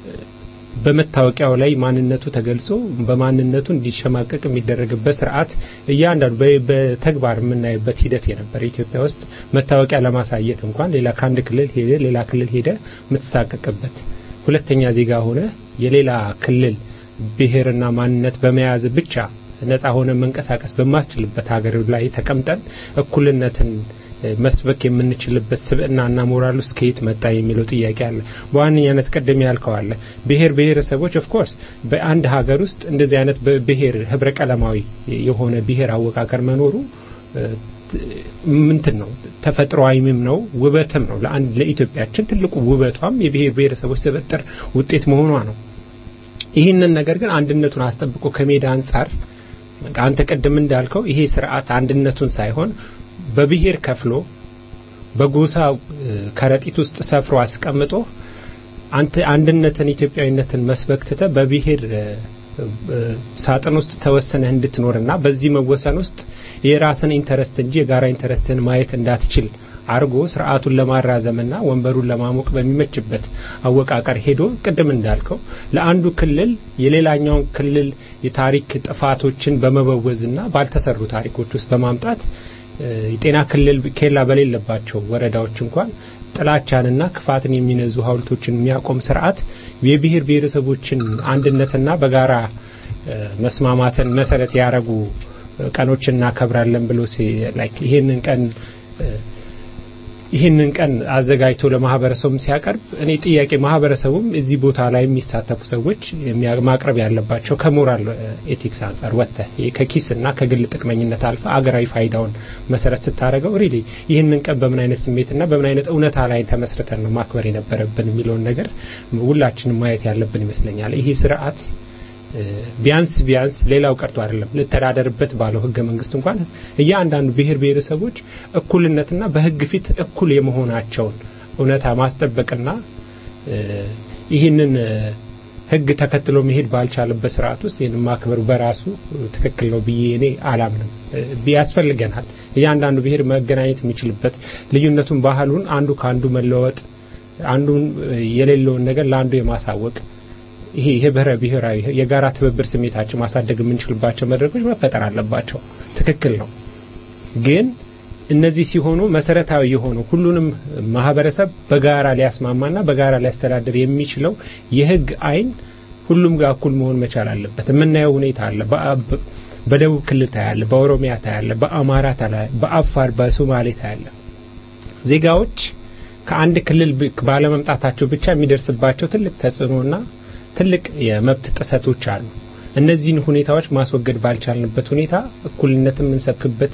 በመታወቂያው ላይ ማንነቱ ተገልጾ በማንነቱ እንዲሸማቀቅ የሚደረግበት ስርዓት እያንዳንዱ በተግባር የምናይበት ሂደት የነበረ ኢትዮጵያ ውስጥ መታወቂያ ለማሳየት እንኳን ሌላ ከአንድ ክልል ሄደ ሌላ ክልል ሄደ የምትሳቀቅበት ሁለተኛ ዜጋ ሆነ የሌላ ክልል ብሔርና ማንነት በመያዝ ብቻ ነጻ ሆነ መንቀሳቀስ በማስችልበት ሀገር ላይ ተቀምጠን እኩልነትን መስበክ የምንችልበት ስብዕናና ሞራል ውስጥ ከየት መጣ የሚለው ጥያቄ አለ። በዋነኛነት ቀደም ያልከው አለ ብሔር ብሔረሰቦች ኦፍ ኮርስ በአንድ ሀገር ውስጥ እንደዚህ አይነት ብሔር ህብረ ቀለማዊ የሆነ ብሔር አወቃቀር መኖሩ ምንትን ነው ተፈጥሯዊም ነው ውበትም ነው። ለአንድ ለኢትዮጵያችን ትልቁ ውበቷም የብሔር ብሔረሰቦች ስብጥር ውጤት መሆኗ ነው። ይህንን ነገር ግን አንድነቱን አስጠብቆ ከሜዳ አንጻር አንተ ቅድም እንዳልከው ይሄ ስርዓት አንድነቱን ሳይሆን በብሔር ከፍሎ በጎሳ ከረጢት ውስጥ ሰፍሮ አስቀምጦ አንተ አንድነትን ኢትዮጵያዊነትን መስበክ ትተ በብሔር ሳጥን ውስጥ ተወሰነህ እንድትኖርና በዚህ መወሰን ውስጥ የራስን ኢንተረስት እንጂ የጋራ ኢንተረስትን ማየት እንዳትችል አርጎ ስርዓቱን ለማራዘምና ወንበሩን ለማሞቅ በሚመችበት አወቃቀር ሄዶ ቅድም እንዳልከው ለአንዱ ክልል የሌላኛውን ክልል የታሪክ ጥፋቶችን በመበወዝና ባልተሰሩ ታሪኮች ውስጥ በማምጣት የጤና ክልል ኬላ በሌለባቸው ወረዳዎች እንኳን ጥላቻንና ክፋትን የሚነዙ ሀውልቶችን የሚያቆም ስርዓት የብሔር ብሔረሰቦችን አንድነትና በጋራ መስማማትን መሰረት ያደረጉ ቀኖችን እናከብራለን ብሎ ይሄንን ቀን ይህንን ቀን አዘጋጅቶ ለማህበረሰቡም ሲያቀርብ እኔ ጥያቄ ማህበረሰቡም እዚህ ቦታ ላይ የሚሳተፉ ሰዎች ማቅረብ ያለባቸው ከሞራል ኤቲክስ አንጻር ወጥተህ ከኪስና ከግል ጥቅመኝነት አልፈ አገራዊ ፋይዳውን መሰረት ስታደረገው ሪሊ ይህንን ቀን በምን አይነት ስሜትና በምን አይነት እውነታ ላይ ተመስርተን ነው ማክበር የነበረብን የሚለውን ነገር ሁላችንም ማየት ያለብን ይመስለኛል። ይሄ ስርዓት ቢያንስ ቢያንስ ሌላው ቀርቶ አይደለም ልተዳደርበት ባለው ህገ መንግስት እንኳን እያንዳንዱ ብሔር ብሔረሰቦች እኩልነትና በህግ ፊት እኩል የመሆናቸውን እውነታ ማስጠበቅና ይህንን ህግ ተከትሎ መሄድ ባልቻለበት ስርዓት ውስጥ ይህንን ማክበሩ በራሱ ትክክል ነው ብዬ እኔ አላምንም። ያስፈልገናል። እያንዳንዱ ብሔር መገናኘት የሚችልበት ልዩነቱን፣ ባህሉን አንዱ ከአንዱ መለወጥ አንዱን የሌለውን ነገር ለአንዱ የማሳወቅ ይሄ የህብረ ብሔራዊ የጋራ ትብብር ስሜታችን ማሳደግ የምንችልባቸው መድረኮች መፈጠር አለባቸው። ትክክል ነው። ግን እነዚህ ሲሆኑ መሰረታዊ የሆኑ ሁሉንም ማህበረሰብ በጋራ ሊያስማማና በጋራ ሊያስተዳድር የሚችለው የህግ አይን ሁሉም ጋር እኩል መሆን መቻል አለበት። የምናየው ሁኔታ አለ። በደቡብ ክልል ታያለ፣ በኦሮሚያ ታያለ፣ በአማራ ታያለ፣ በአፋር፣ በሶማሌ ታያለ። ዜጋዎች ከአንድ ክልል ባለመምጣታቸው ብቻ የሚደርስባቸው ትልቅ ተጽዕኖና ትልቅ የመብት ጥሰቶች አሉ። እነዚህን ሁኔታዎች ማስወገድ ባልቻልንበት ሁኔታ እኩልነትን የምንሰብክበት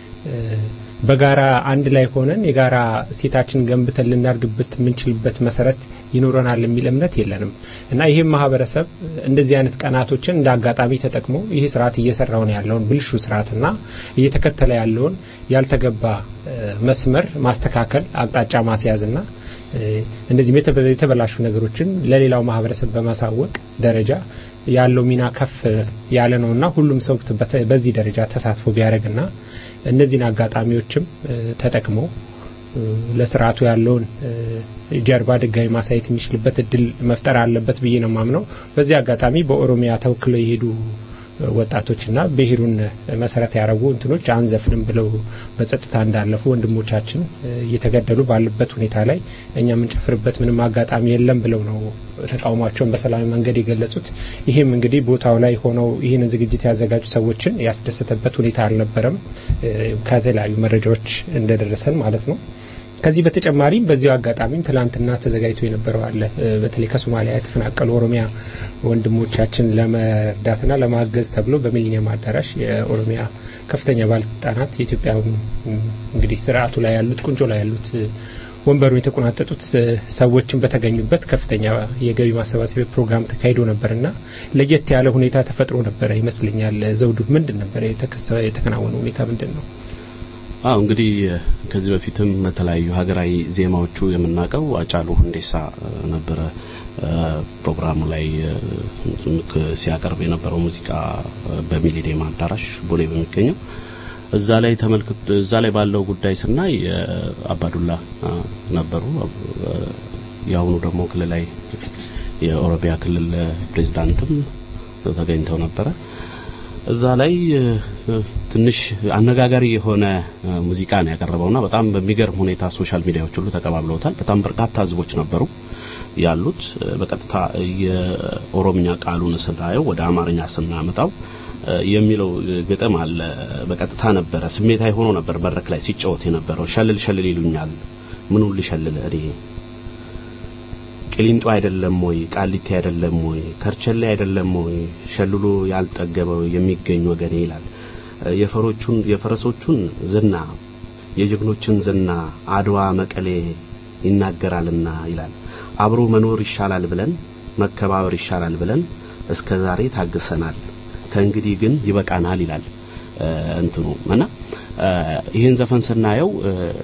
በጋራ አንድ ላይ ሆነን የጋራ ሴታችን ገንብተን ልናድግበት የምንችልበት መሰረት ይኖረናል የሚል እምነት የለንም እና ይህም ማህበረሰብ እንደዚህ አይነት ቀናቶችን እንደ አጋጣሚ ተጠቅሞ ይህ ስርዓት እየሰራውን ያለውን ብልሹ ስርዓትና እየተከተለ ያለውን ያልተገባ መስመር ማስተካከል አቅጣጫ ማስያዝና እንደዚህም የተበላሹ ነገሮችን ለሌላው ማህበረሰብ በማሳወቅ ደረጃ ያለው ሚና ከፍ ያለ ነውና ሁሉም ሰው በዚህ ደረጃ ተሳትፎ ቢያደርግና እነዚህን አጋጣሚዎችም ተጠቅሞ ለስርዓቱ ያለውን ጀርባ ድጋሚ ማሳየት የሚችልበት እድል መፍጠር አለበት ብዬ ነው ማምነው። በዚህ አጋጣሚ በኦሮሚያ ተወክለው የሄዱ ወጣቶችና ብሔሩን መሰረት ያደረጉ እንትኖች አንዘፍንም ብለው በጸጥታ እንዳለፉ ወንድሞቻችን እየተገደሉ ባለበት ሁኔታ ላይ እኛ የምንጨፍርበት ምንም አጋጣሚ የለም ብለው ነው ተቃውሟቸውን በሰላማዊ መንገድ የገለጹት። ይህም እንግዲህ ቦታው ላይ ሆነው ይህንን ዝግጅት ያዘጋጁ ሰዎችን ያስደሰተበት ሁኔታ አልነበረም፣ ከተለያዩ መረጃዎች እንደደረሰን ማለት ነው። ከዚህ በተጨማሪም በዚሁ አጋጣሚም ትላንትና ተዘጋጅቶ የነበረው አለ። በተለይ ከሶማሊያ የተፈናቀሉ ኦሮሚያ ወንድሞቻችን ለመርዳትና ለማገዝ ተብሎ በሚሊኒየም አዳራሽ የኦሮሚያ ከፍተኛ ባለስልጣናት የኢትዮጵያ እንግዲህ ስርዓቱ ላይ ያሉት ቁንጮ ላይ ያሉት ወንበሩን የተቆናጠጡት ሰዎችን በተገኙበት ከፍተኛ የገቢ ማሰባሰቢያ ፕሮግራም ተካሂዶ ነበርና ለየት ያለ ሁኔታ ተፈጥሮ ነበረ ይመስለኛል። ዘውዱ ምንድን ነበረ የተከናወነ ሁኔታ ምንድን ነው? አዎ እንግዲህ ከዚህ በፊትም በተለያዩ ሀገራዊ ዜማዎቹ የምናውቀው አጫሉ ሁንዴሳ ነበረ ፕሮግራሙ ላይ ሲያቀርብ የነበረው ሙዚቃ በሚሊኒየም አዳራሽ ቦሌ በሚገኘው እዛ ላይ ተመልክቶ እዛ ላይ ባለው ጉዳይ ስናይ አባዱላ ነበሩ። የአሁኑ ደግሞ ክልላዊ የኦሮሚያ ክልል ፕሬዝዳንትም ተገኝተው ነበረ። እዛ ላይ ትንሽ አነጋጋሪ የሆነ ሙዚቃ ነው ያቀረበውና በጣም በሚገርም ሁኔታ ሶሻል ሚዲያዎች ሁሉ ተቀባብለውታል። በጣም በርካታ ህዝቦች ነበሩ ያሉት። በቀጥታ የኦሮምኛ ቃሉን ስናየው ወደ አማርኛ ስናመጣው የሚለው ግጥም አለ። በቀጥታ ነበረ ስሜታዊ ሆኖ ነበር መድረክ ላይ ሲጫወት የነበረው። ሸልል ሸልል ይሉኛል፣ ምኑን ልሸልል እኔ ቅሊንጦ አይደለም ወይ ቃሊቲ አይደለም ወይ ከርቸሌ አይደለም ወይ ሸልሎ ያልጠገበው የሚገኝ ወገኔ ይላል። የፈሮቹን የፈረሶቹን ዝና የጀግኖችን ዝና አድዋ መቀሌ ይናገራልና ይላል። አብሮ መኖር ይሻላል ብለን መከባበር ይሻላል ብለን እስከ ዛሬ ታግሰናል። ከእንግዲህ ግን ይበቃናል ይላል እንትኑ እና ይህን ዘፈን ስናየው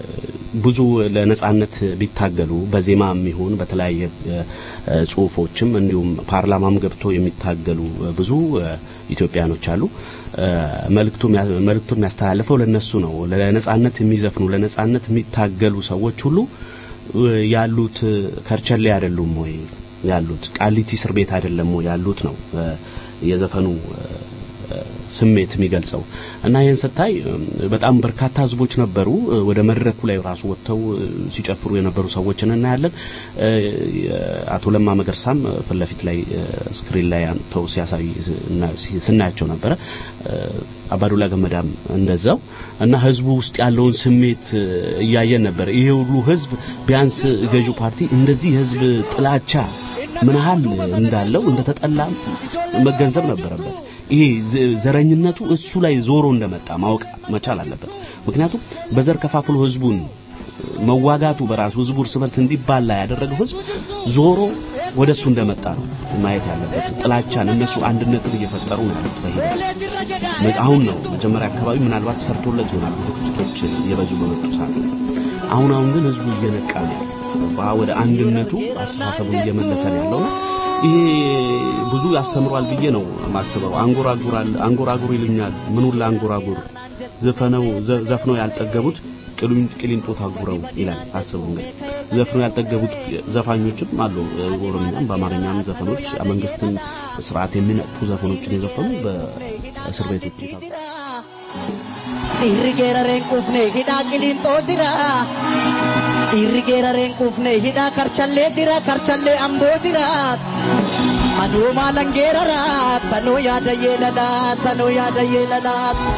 ብዙ ለነጻነት ቢታገሉ በዜማም ይሁን በተለያየ ጽሁፎችም እንዲሁም ፓርላማም ገብቶ የሚታገሉ ብዙ ኢትዮጵያኖች አሉ። መልእክቱ መልእክቱ የሚያስተላልፈው ለነሱ ነው። ለነጻነት የሚዘፍኑ ለነጻነት የሚታገሉ ሰዎች ሁሉ ያሉት ከርቸሌ አይደሉም ወይ ያሉት ቃሊቲ እስር ቤት አይደለም ወይ ያሉት ነው የዘፈኑ ስሜት የሚገልጸው እና ይህን ስታይ በጣም በርካታ ህዝቦች ነበሩ። ወደ መድረኩ ላይ ራሱ ወጥተው ሲጨፍሩ የነበሩ ሰዎችን እናያለን። አቶ ለማ መገርሳም ፊት ለፊት ላይ ስክሪን ላይ አንተው ሲያሳይ ስናያቸው ነበረ። አባዱላ ገመዳም እንደዛው እና ህዝቡ ውስጥ ያለውን ስሜት እያየን ነበር። ይሄ ሁሉ ህዝብ ቢያንስ ገዢው ፓርቲ እንደዚህ ህዝብ ጥላቻ ምን ያህል እንዳለው እንደተጠላ መገንዘብ ነበረበት። ይሄ ዘረኝነቱ እሱ ላይ ዞሮ እንደመጣ ማወቅ መቻል አለበት። ምክንያቱም በዘር ከፋፍሎ ህዝቡን መዋጋቱ በራሱ ህዝቡ እርስ በርስ እንዲባላ ያደረገው ህዝብ ዞሮ ወደ እሱ እንደመጣ ነው ማየት ያለበት። ጥላቻን እነሱ አንድነትን እየፈጠሩ ነው ያሉት በሂደት አሁን ነው መጀመሪያ አካባቢ ምናልባት ሰርቶለት ይሆናል ብዙ ግጭቶች እየበዙ በመጡ ሰዓት አሁን አሁን ግን ህዝቡ እየነቃ ነው ወደ አንድነቱ አስተሳሰቡን እየመለሰ ነው ያለው ይሄ ብዙ ያስተምሯል ብዬ ነው ማስበው። አንጎራጉራል አንጎራጉር ይሉኛል። ምኑን ለአንጎራጉር ዘፈነው ዘፍነው ያልጠገቡት ቅሊንጦ ታጉረው ይላል። አስቡ እንግዲህ ዘፍነው ያልጠገቡት ዘፋኞችም አሉ። ኦሮምኛም በአማርኛም ዘፈኖች መንግስትን ስርዓት የሚነቅፉ ዘፈኖችን የዘፈኑ በእስር ቤቶች Dhiirri geerareen quufne hidhaa qiliinxoo jira. Dhiirri geerareen quufne hidhaa karchallee jira karchallee amboo jira. Anuu maalan geerara tanuu yaada yeelala tanuu yaada yeelala.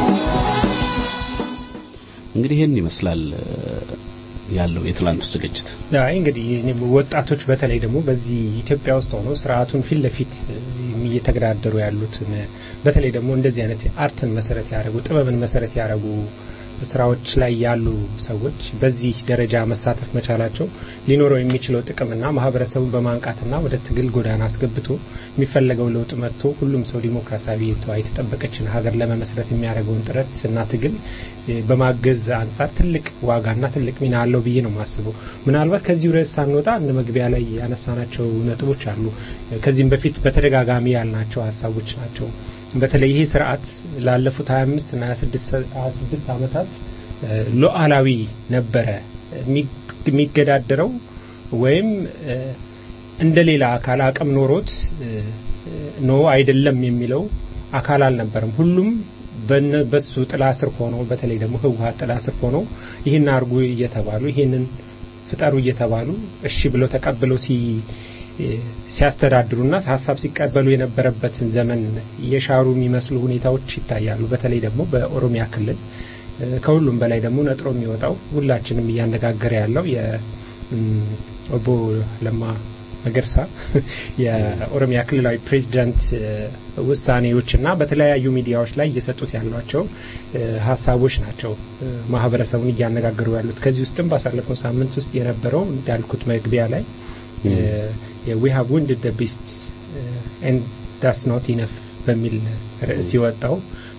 እንግዲህ ይህን ይመስላል ያለው የትላንቱ ዝግጅት። አይ እንግዲህ ወጣቶች በተለይ ደግሞ በዚህ ኢትዮጵያ ውስጥ ሆነው ስርዓቱን ፊት ለፊት እየተገዳደሩ ያሉትን በተለይ ደግሞ እንደዚህ አይነት አርትን መሰረት ያደረጉ ጥበብን መሰረት ያደረጉ ስራዎች ላይ ያሉ ሰዎች በዚህ ደረጃ መሳተፍ መቻላቸው ሊኖረው የሚችለው ጥቅምና ማህበረሰቡን በማንቃትና ወደ ትግል ጎዳና አስገብቶ የሚፈለገው ለውጥ መጥቶ ሁሉም ሰው ዲሞክራሲያዊ የተጠበቀችን ሀገር ለመመስረት የሚያደርገውን ጥረት እና ትግል በማገዝ አንጻር ትልቅ ዋጋና ትልቅ ሚና አለው ብዬ ነው የማስበው። ምናልባት ከዚሁ ርዕስ ሳንወጣ እንደ መግቢያ ላይ ያነሳናቸው ነጥቦች አሉ። ከዚህም በፊት በተደጋጋሚ ያልናቸው ሀሳቦች ናቸው። በተለይ ይሄ ስርዓት ላለፉት 25 እና 26 ዓመታት ሉዓላዊ ነበረ የሚገዳደረው ወይም እንደ ሌላ አካል አቅም ኖሮት ኖ አይደለም የሚለው አካል አልነበረም። ሁሉም በሱ ጥላ ስር ሆነው በተለይ ደግሞ ህወሀት ጥላ ስር ሆነው ይህን አርጉ እየተባሉ ይህንን ፍጠሩ እየተባሉ እሺ ብለው ተቀብለው ሲ ሲያስተዳድሩና ሀሳብ ሲቀበሉ የነበረበትን ዘመን የሻሩ የሚመስሉ ሁኔታዎች ይታያሉ። በተለይ ደግሞ በኦሮሚያ ክልል ከሁሉም በላይ ደግሞ ነጥሮ የሚወጣው ሁላችንም እያነጋገረ ያለው የኦቦ ለማ መገርሳ የኦሮሚያ ክልላዊ ፕሬዚዳንት ውሳኔዎችና በተለያዩ ሚዲያዎች ላይ እየሰጡት ያሏቸው ሀሳቦች ናቸው ማህበረሰቡን እያነጋገሩ ያሉት። ከዚህ ውስጥም ባሳለፈው ሳምንት ውስጥ የነበረው እንዳልኩት መግቢያ ላይ ዊ ሃቭ ውንድድ ደ ቢስት ኤንድ ዳስ ኖት ኢነፍ በሚል ርዕስ የወጣው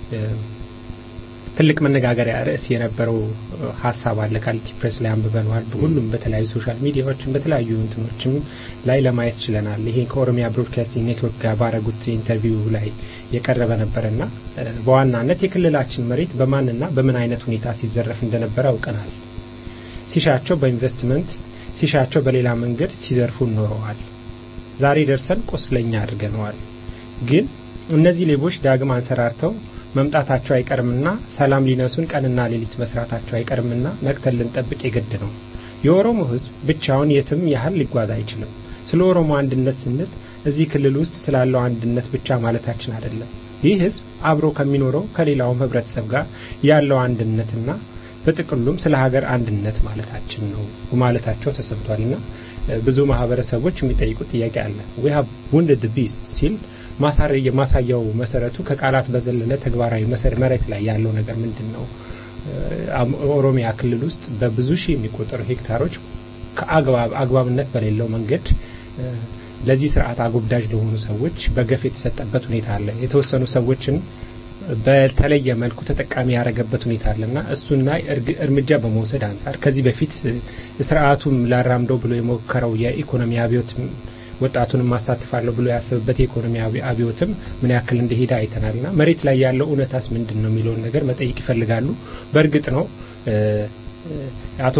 ትልቅ መነጋገሪያ ርዕስ የነበረው ሀሳብ አለ። ቃሊቲ ፕሬስ ላይ አንብበነዋል። ሁሉም በተለያዩ ሶሻል ሚዲያዎችም በተለያዩ እንትኖችም ላይ ለማየት ችለናል። ይሄ ከኦሮሚያ ብሮድካስቲንግ ኔትወርክ ጋር ባረጉት ኢንተርቪው ላይ የቀረበ ነበረና በዋናነት የክልላችን መሬት በማንና በምን አይነት ሁኔታ ሲዘረፍ እንደነበረ አውቀናል። ሲሻቸው በኢንቨስትመንት ሲሻቸው በሌላ መንገድ ሲዘርፉ ኖረዋል። ዛሬ ደርሰን ቁስለኛ አድርገነዋል። ግን እነዚህ ሌቦች ዳግም አንሰራርተው መምጣታቸው አይቀርምና ሰላም ሊነሱን ቀንና ሌሊት መስራታቸው አይቀርምና ነቅተን ልንጠብቅ የግድ ነው። የኦሮሞ ሕዝብ ብቻውን የትም ያህል ሊጓዝ አይችልም። ስለ ኦሮሞ አንድነት ስንል እዚህ ክልል ውስጥ ስላለው አንድነት ብቻ ማለታችን አይደለም። ይህ ሕዝብ አብሮ ከሚኖረው ከሌላውም ህብረተሰብ ጋር ያለው አንድነትና በጥቅሉም ስለ ሀገር አንድነት ማለታችን ነው ማለታቸው ተሰምቷልና ብዙ ማህበረሰቦች የሚጠይቁት ጥያቄ አለ። ዊ ሃቭ ውንድድ ቢስት ሲል የማሳያው መሰረቱ ከቃላት በዘለለ ተግባራዊ መሬት ላይ ያለው ነገር ምንድን ነው? ኦሮሚያ ክልል ውስጥ በብዙ ሺህ የሚቆጠሩ ሄክታሮች ከአግባብ አግባብነት በሌለው መንገድ ለዚህ ስርዓት አጎብዳጅ ለሆኑ ሰዎች በገፍ የተሰጠበት ሁኔታ አለ። የተወሰኑ ሰዎችን በተለየ መልኩ ተጠቃሚ ያደረገበት ሁኔታ አለና እሱና እርምጃ በመውሰድ አንጻር ከዚህ በፊት ስርዓቱም ላራምደው ብሎ የሞከረው የኢኮኖሚ አብዮት ወጣቱንም ማሳትፋለሁ ብሎ ያሰብበት የኢኮኖሚ አብዮትም ምን ያክል እንደሄደ አይተናልና መሬት ላይ ያለው እውነታስ ምንድን ነው የሚለውን ነገር መጠየቅ ይፈልጋሉ። በእርግጥ ነው አቶ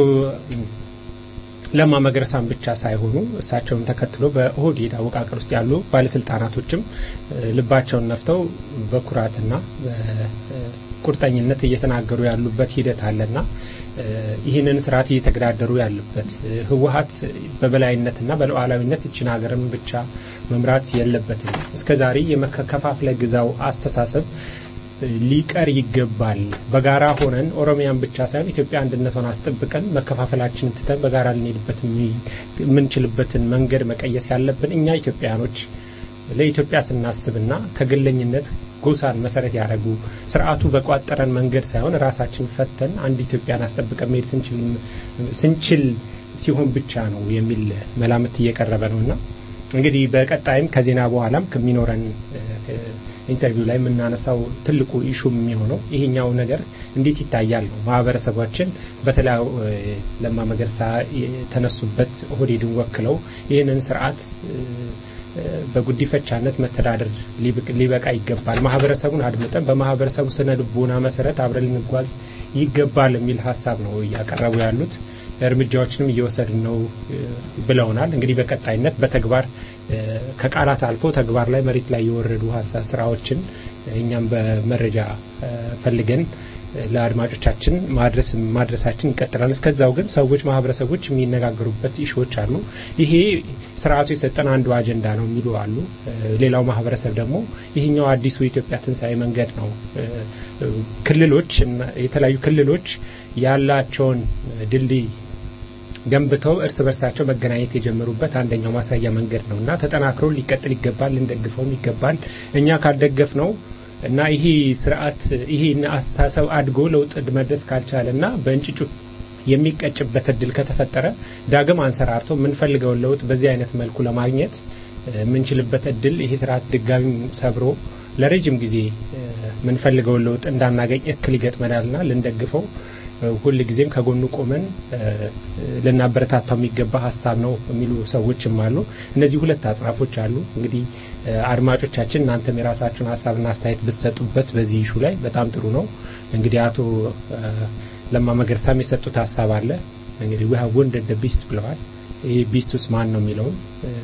ለማ መገረሳን ብቻ ሳይሆኑ እሳቸውን ተከትሎ በኦህዴድ አወቃቀር ውስጥ ያሉ ባለስልጣናቶችም ልባቸውን ነፍተው በኩራትና በቁርጠኝነት እየተናገሩ ያሉበት ሂደት አለና ይህንን ስርዓት እየተገዳደሩ ያሉበት ህወሀት በበላይነትና በሉዓላዊነት እችን ሀገርን ብቻ መምራት የለበትም። እስከዛሬ የመከፋፍለ ግዛው አስተሳሰብ ሊቀር ይገባል። በጋራ ሆነን ኦሮሚያን ብቻ ሳይሆን ኢትዮጵያ አንድነቷን አስጠብቀን መከፋፈላችንን ትተን በጋራ ልንሄድበት የምንችልበትን መንገድ መቀየስ ያለብን እኛ ኢትዮጵያኖች ለኢትዮጵያ ስናስብና ከግለኝነት ጎሳን መሰረት ያደረጉ ስርዓቱ በቋጠረን መንገድ ሳይሆን ራሳችን ፈተን አንድ ኢትዮጵያን አስጠብቀን መሄድ ስንችል ሲሆን ብቻ ነው የሚል መላምት እየቀረበ ነውና እንግዲህ በቀጣይም ከዜና በኋላም ከሚኖረን ኢንተርቪው ላይ የምናነሳው ትልቁ ኢሹም የሚሆነው ይሄኛው ነገር እንዴት ይታያል ነው። ማህበረሰባችን በተለይ ለማ መገርሳ የተነሱበት ኦህዴድን ወክለው ይህንን ስርዓት በጉዲፈቻነት መተዳደር ሊበቃ ይገባል፣ ማህበረሰቡን አድምጠን በማህበረሰቡ ስነ ልቦና መሰረት አብረን ልንጓዝ ይገባል የሚል ሀሳብ ነው እያቀረቡ ያሉት። እርምጃዎችንም እየወሰድን ነው ብለውናል። እንግዲህ በቀጣይነት በተግባር ከቃላት አልፎ ተግባር ላይ መሬት ላይ የወረዱ ሀሳብ ስራዎችን እኛም በመረጃ ፈልገን ለአድማጮቻችን ማድረስ ማድረሳችን ይቀጥላል። እስከዛው ግን ሰዎች ማህበረሰቦች የሚነጋገሩበት ኢሹዎች አሉ። ይሄ ስርዓቱ የሰጠን አንዱ አጀንዳ ነው የሚሉ አሉ። ሌላው ማህበረሰብ ደግሞ ይሄኛው አዲሱ የኢትዮጵያ ትንሣኤ መንገድ ነው። ክልሎች የተለያዩ ክልሎች ያላቸውን ድልድይ ገንብተው እርስ በርሳቸው መገናኘት የጀመሩበት አንደኛው ማሳያ መንገድ ነው እና ተጠናክሮ ሊቀጥል ይገባል፣ ልንደግፈውም ይገባል። እኛ ካልደገፍ ነው እና ይሄ ስርዓት ይሄ አስተሳሰብ አድጎ ለውጥ መድረስ ካልቻለ እና በእንጭጩ የሚቀጭበት እድል ከተፈጠረ ዳግም አንሰራርቶ የምንፈልገውን ለውጥ በዚህ አይነት መልኩ ለማግኘት የምንችልበት እድል ይሄ ስርዓት ድጋሚ ሰብሮ ለረጅም ጊዜ የምንፈልገውን ለውጥ እንዳናገኝ እክል ይገጥመናልና ልንደግፈው ሁል ጊዜም ከጎኑ ቆመን ልናበረታታው የሚገባ ሀሳብ ነው የሚሉ ሰዎችም አሉ። እነዚህ ሁለት አጽናፎች አሉ። እንግዲህ አድማጮቻችን እናንተም የራሳችሁን ሀሳብና አስተያየት ብትሰጡበት በዚህ ኢሹ ላይ በጣም ጥሩ ነው። እንግዲህ አቶ ለማ መገርሳም የሰጡት ሀሳብ አለ። እንግዲህ ዊ ሃቭ ወንደድ ደ ቢስት ብለዋል። ይሄ ቢስቱስ ማን ነው የሚለውን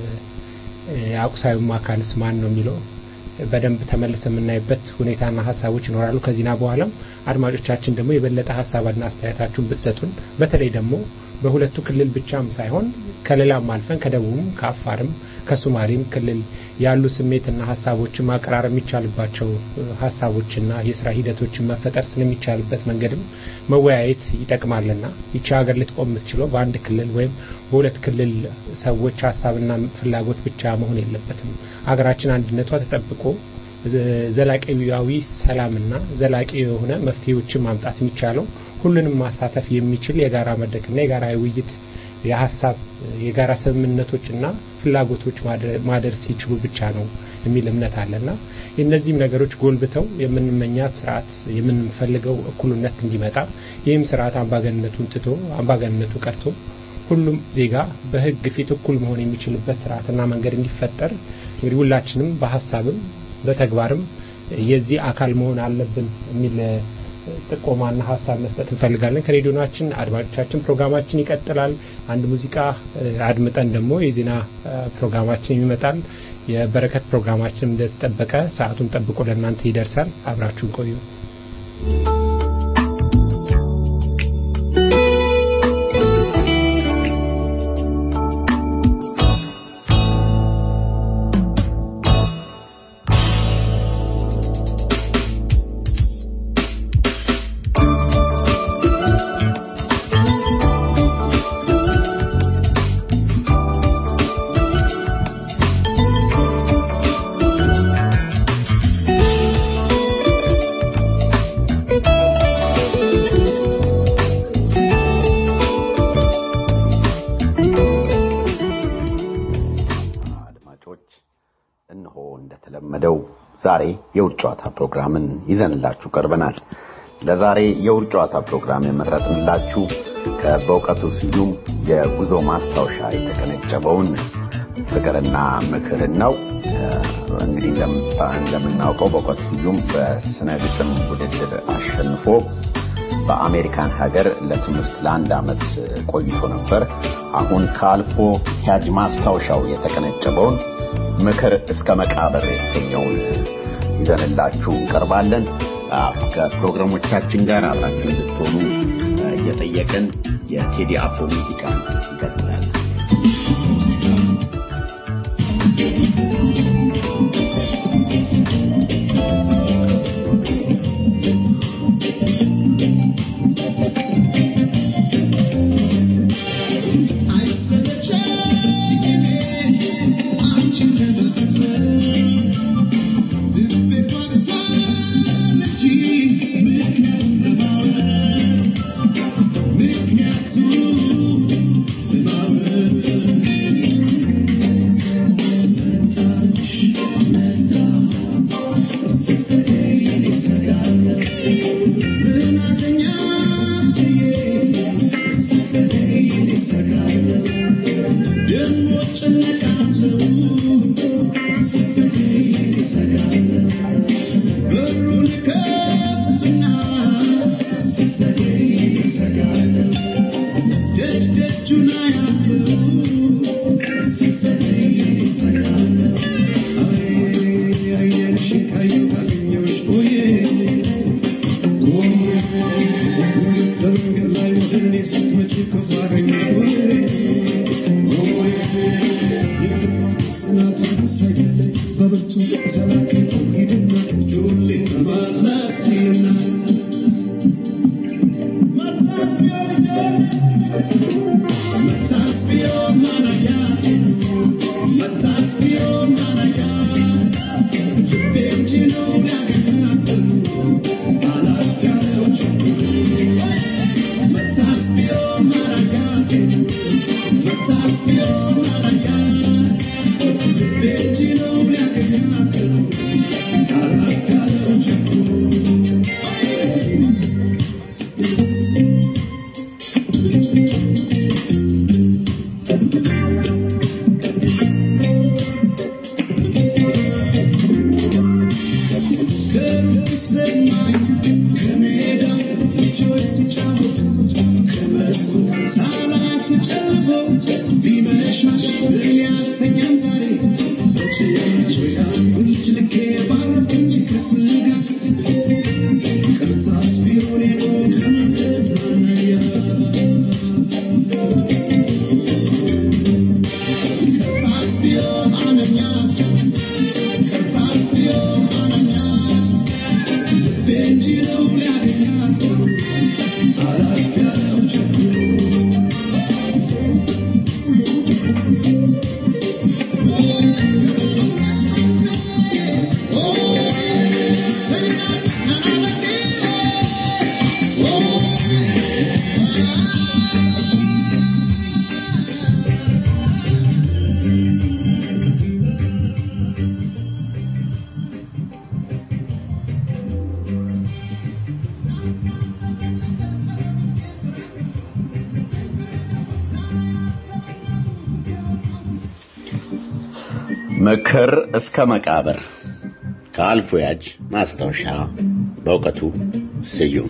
አቁሳዩም አካልስ ማን ነው የሚለው በደንብ ተመልሰ የምናይበት ሁኔታና ሀሳቦች ይኖራሉ። ከዚህና በኋላም አድማጮቻችን ደግሞ የበለጠ ሀሳብና አስተያየታችሁን ብትሰጡን በተለይ ደግሞ በሁለቱ ክልል ብቻም ሳይሆን ከሌላም አልፈን ከደቡብም ከአፋርም ከሱማሌም ክልል ያሉ ስሜትና ሀሳቦችን ማቀራረብ የሚቻልባቸው ሀሳቦችና የስራ ሂደቶችን መፈጠር ስለሚቻልበት መንገድም መወያየት ይጠቅማልና ይቺ ሀገር ልትቆም የምትችለው በአንድ ክልል ወይም በሁለት ክልል ሰዎች ሀሳብና ፍላጎት ብቻ መሆን የለበትም። ሀገራችን አንድነቷ ተጠብቆ ዘላቂያዊ ሰላምና ዘላቂ የሆነ መፍትሄዎችን ማምጣት የሚቻለው ሁሉንም ማሳተፍ የሚችል የጋራ መድረክና የጋራ ውይይት የሀሳብ የጋራ ስምምነቶችና ፍላጎቶች ማደር ሲችሉ ብቻ ነው የሚል እምነት አለና እነዚህም ነገሮች ጎልብተው የምንመኛት ስርዓት የምንፈልገው እኩልነት እንዲመጣ ይህም ስርዓት አምባገነቱን ትቶ አምባገነቱ ቀርቶ ሁሉም ዜጋ በሕግ ፊት እኩል መሆን የሚችልበት ስርዓትና መንገድ እንዲፈጠር እንግዲህ ሁላችንም በሀሳብም በተግባርም የዚህ አካል መሆን አለብን የሚል ጥቆማና ሀሳብ መስጠት እንፈልጋለን። ከሬዲዮናችን አድማጮቻችን ፕሮግራማችን ይቀጥላል። አንድ ሙዚቃ አድምጠን ደግሞ የዜና ፕሮግራማችን ይመጣል። የበረከት ፕሮግራማችን እንደተጠበቀ ሰዓቱን ጠብቆ ለእናንተ ይደርሳል። አብራችሁን ቆዩ። Thank you. ዛሬ የውድ ጨዋታ ፕሮግራምን ይዘንላችሁ ቀርበናል። ለዛሬ የውድ ጨዋታ ፕሮግራም የመረጥንላችሁ ከበእውቀቱ ስዩም የጉዞ ማስታወሻ የተቀነጨበውን ፍቅርና ምክርን ነው። እንግዲህ እንደምናውቀው በእውቀቱ ስዩም በስነ ግጥም ውድድር አሸንፎ በአሜሪካን ሀገር ለትምህርት ለአንድ ዓመት ቆይቶ ነበር። አሁን ከአልፎ ሂያጅ ማስታወሻው የተቀነጨበውን ምክር እስከ መቃብር የተሰኘውን ይዘንላችሁ እንቀርባለን። ከፕሮግራሞቻችን ጋር አብራችሁ እንድትሆኑ እየጠየቅን የቴዲ አፍሮ ሙዚቃ ይቀጥላል። ምክር እስከ መቃብር ከአልፎ ያጅ ማስታወሻ በእውቀቱ ስዩም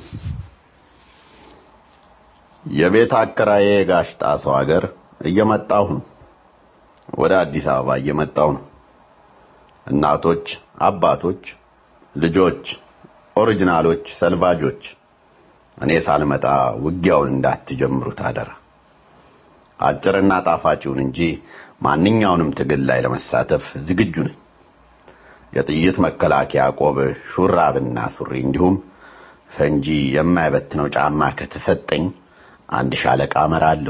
የቤት አከራዬ ጋሽ ጣሰው ሀገር እየመጣሁ ነው። ወደ አዲስ አበባ እየመጣሁ ነው። እናቶች፣ አባቶች፣ ልጆች፣ ኦሪጂናሎች፣ ሰልቫጆች እኔ ሳልመጣ ውጊያውን እንዳትጀምሩት አደራ። አጭርና ጣፋጭውን እንጂ ማንኛውንም ትግል ላይ ለመሳተፍ ዝግጁ ነኝ። የጥይት መከላከያ ቆብ፣ ሹራብና ሱሪ እንዲሁም ፈንጂ የማይበትነው ጫማ ከተሰጠኝ አንድ ሻለቃ እመራለሁ።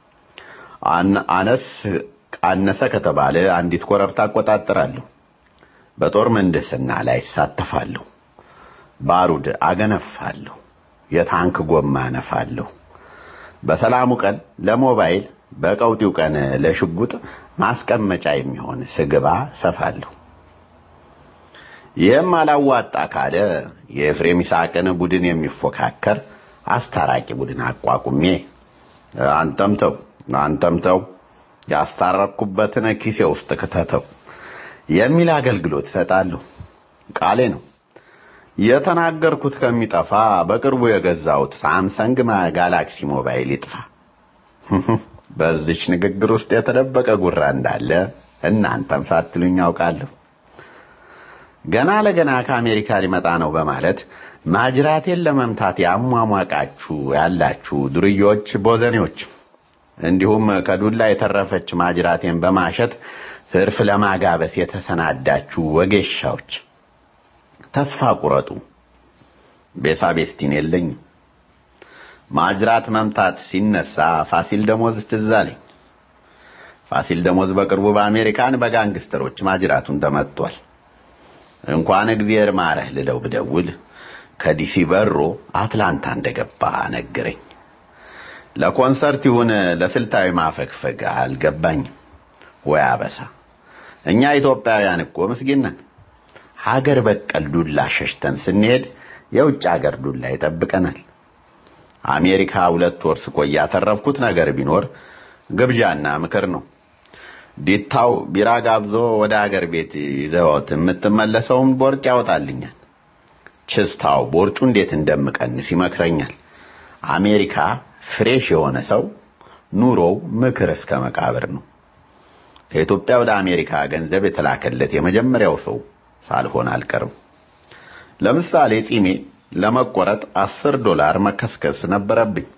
አነስ አነሰ ከተባለ አንዲት ኮረብታ አቆጣጠራለሁ። በጦር ምህንድስና ላይ እሳተፋለሁ። ባሩድ አገነፋለሁ። የታንክ ጎማ አነፋለሁ። በሰላሙ ቀን ለሞባይል በቀውጢው ቀን ለሽጉጥ ማስቀመጫ የሚሆን ስግባ ሰፋለሁ። ይህም አላዋጣ ካለ የኤፍሬም ይስሐቅን ቡድን የሚፎካከር አስታራቂ ቡድን አቋቁሜ አንተም ተው አንተም ተው ያስታረቅኩበትን ኪሴ ውስጥ ክተተው የሚል አገልግሎት እሰጣለሁ። ቃሌ ነው። የተናገርኩት ከሚጠፋ በቅርቡ የገዛሁት ሳምሰንግ ጋላክሲ ሞባይል ይጥፋ። በዚች ንግግር ውስጥ የተደበቀ ጉራ እንዳለ እናንተም ሳትሉኝ ያውቃለሁ። ገና ለገና ከአሜሪካ ሊመጣ ነው በማለት ማጅራቴን ለመምታት ያሟሟቃችሁ ያላችሁ ዱርዮች፣ ቦዘኔዎች እንዲሁም ከዱላ የተረፈች ማጅራቴን በማሸት ትርፍ ለማጋበስ የተሰናዳችሁ ወጌሻዎች ተስፋ ቁረጡ። ቤሳቤስቲን የለኝም። ማጅራት መምታት ሲነሳ ፋሲል ደሞዝ ትዝ አለኝ። ፋሲል ደሞዝ በቅርቡ በአሜሪካን በጋንግስተሮች ማጅራቱን ተመቷል። እንኳን እግዚአብሔር ማረህ ልለው ብደውል ከዲሲ በሮ አትላንታ እንደገባ ነገረኝ። ለኮንሰርት ይሁን ለስልታዊ ማፈግፈግ አልገባኝም። ወይ አበሳ! እኛ ኢትዮጵያውያን እኮ ምስኪን ነን። ሀገር በቀል ዱላ ሸሽተን ስንሄድ የውጭ ሀገር ዱላ ይጠብቀናል። አሜሪካ ሁለት ወር ስቆይ ያተረፍኩት ነገር ቢኖር ግብዣና ምክር ነው። ዲታው ቢራ ጋብዞ ወደ ሀገር ቤት ይዘውት የምትመለሰውን ቦርጭ ያወጣልኛል። ችስታው ቦርጩ እንዴት እንደምቀንስ ይመክረኛል። አሜሪካ ፍሬሽ የሆነ ሰው ኑሮው ምክር እስከ መቃብር ነው። ከኢትዮጵያ ወደ አሜሪካ ገንዘብ የተላከለት የመጀመሪያው ሰው ሳልሆን አልቀርም። ለምሳሌ ጺሜ ለመቆረጥ አስር ዶላር መከስከስ ነበረብኝ።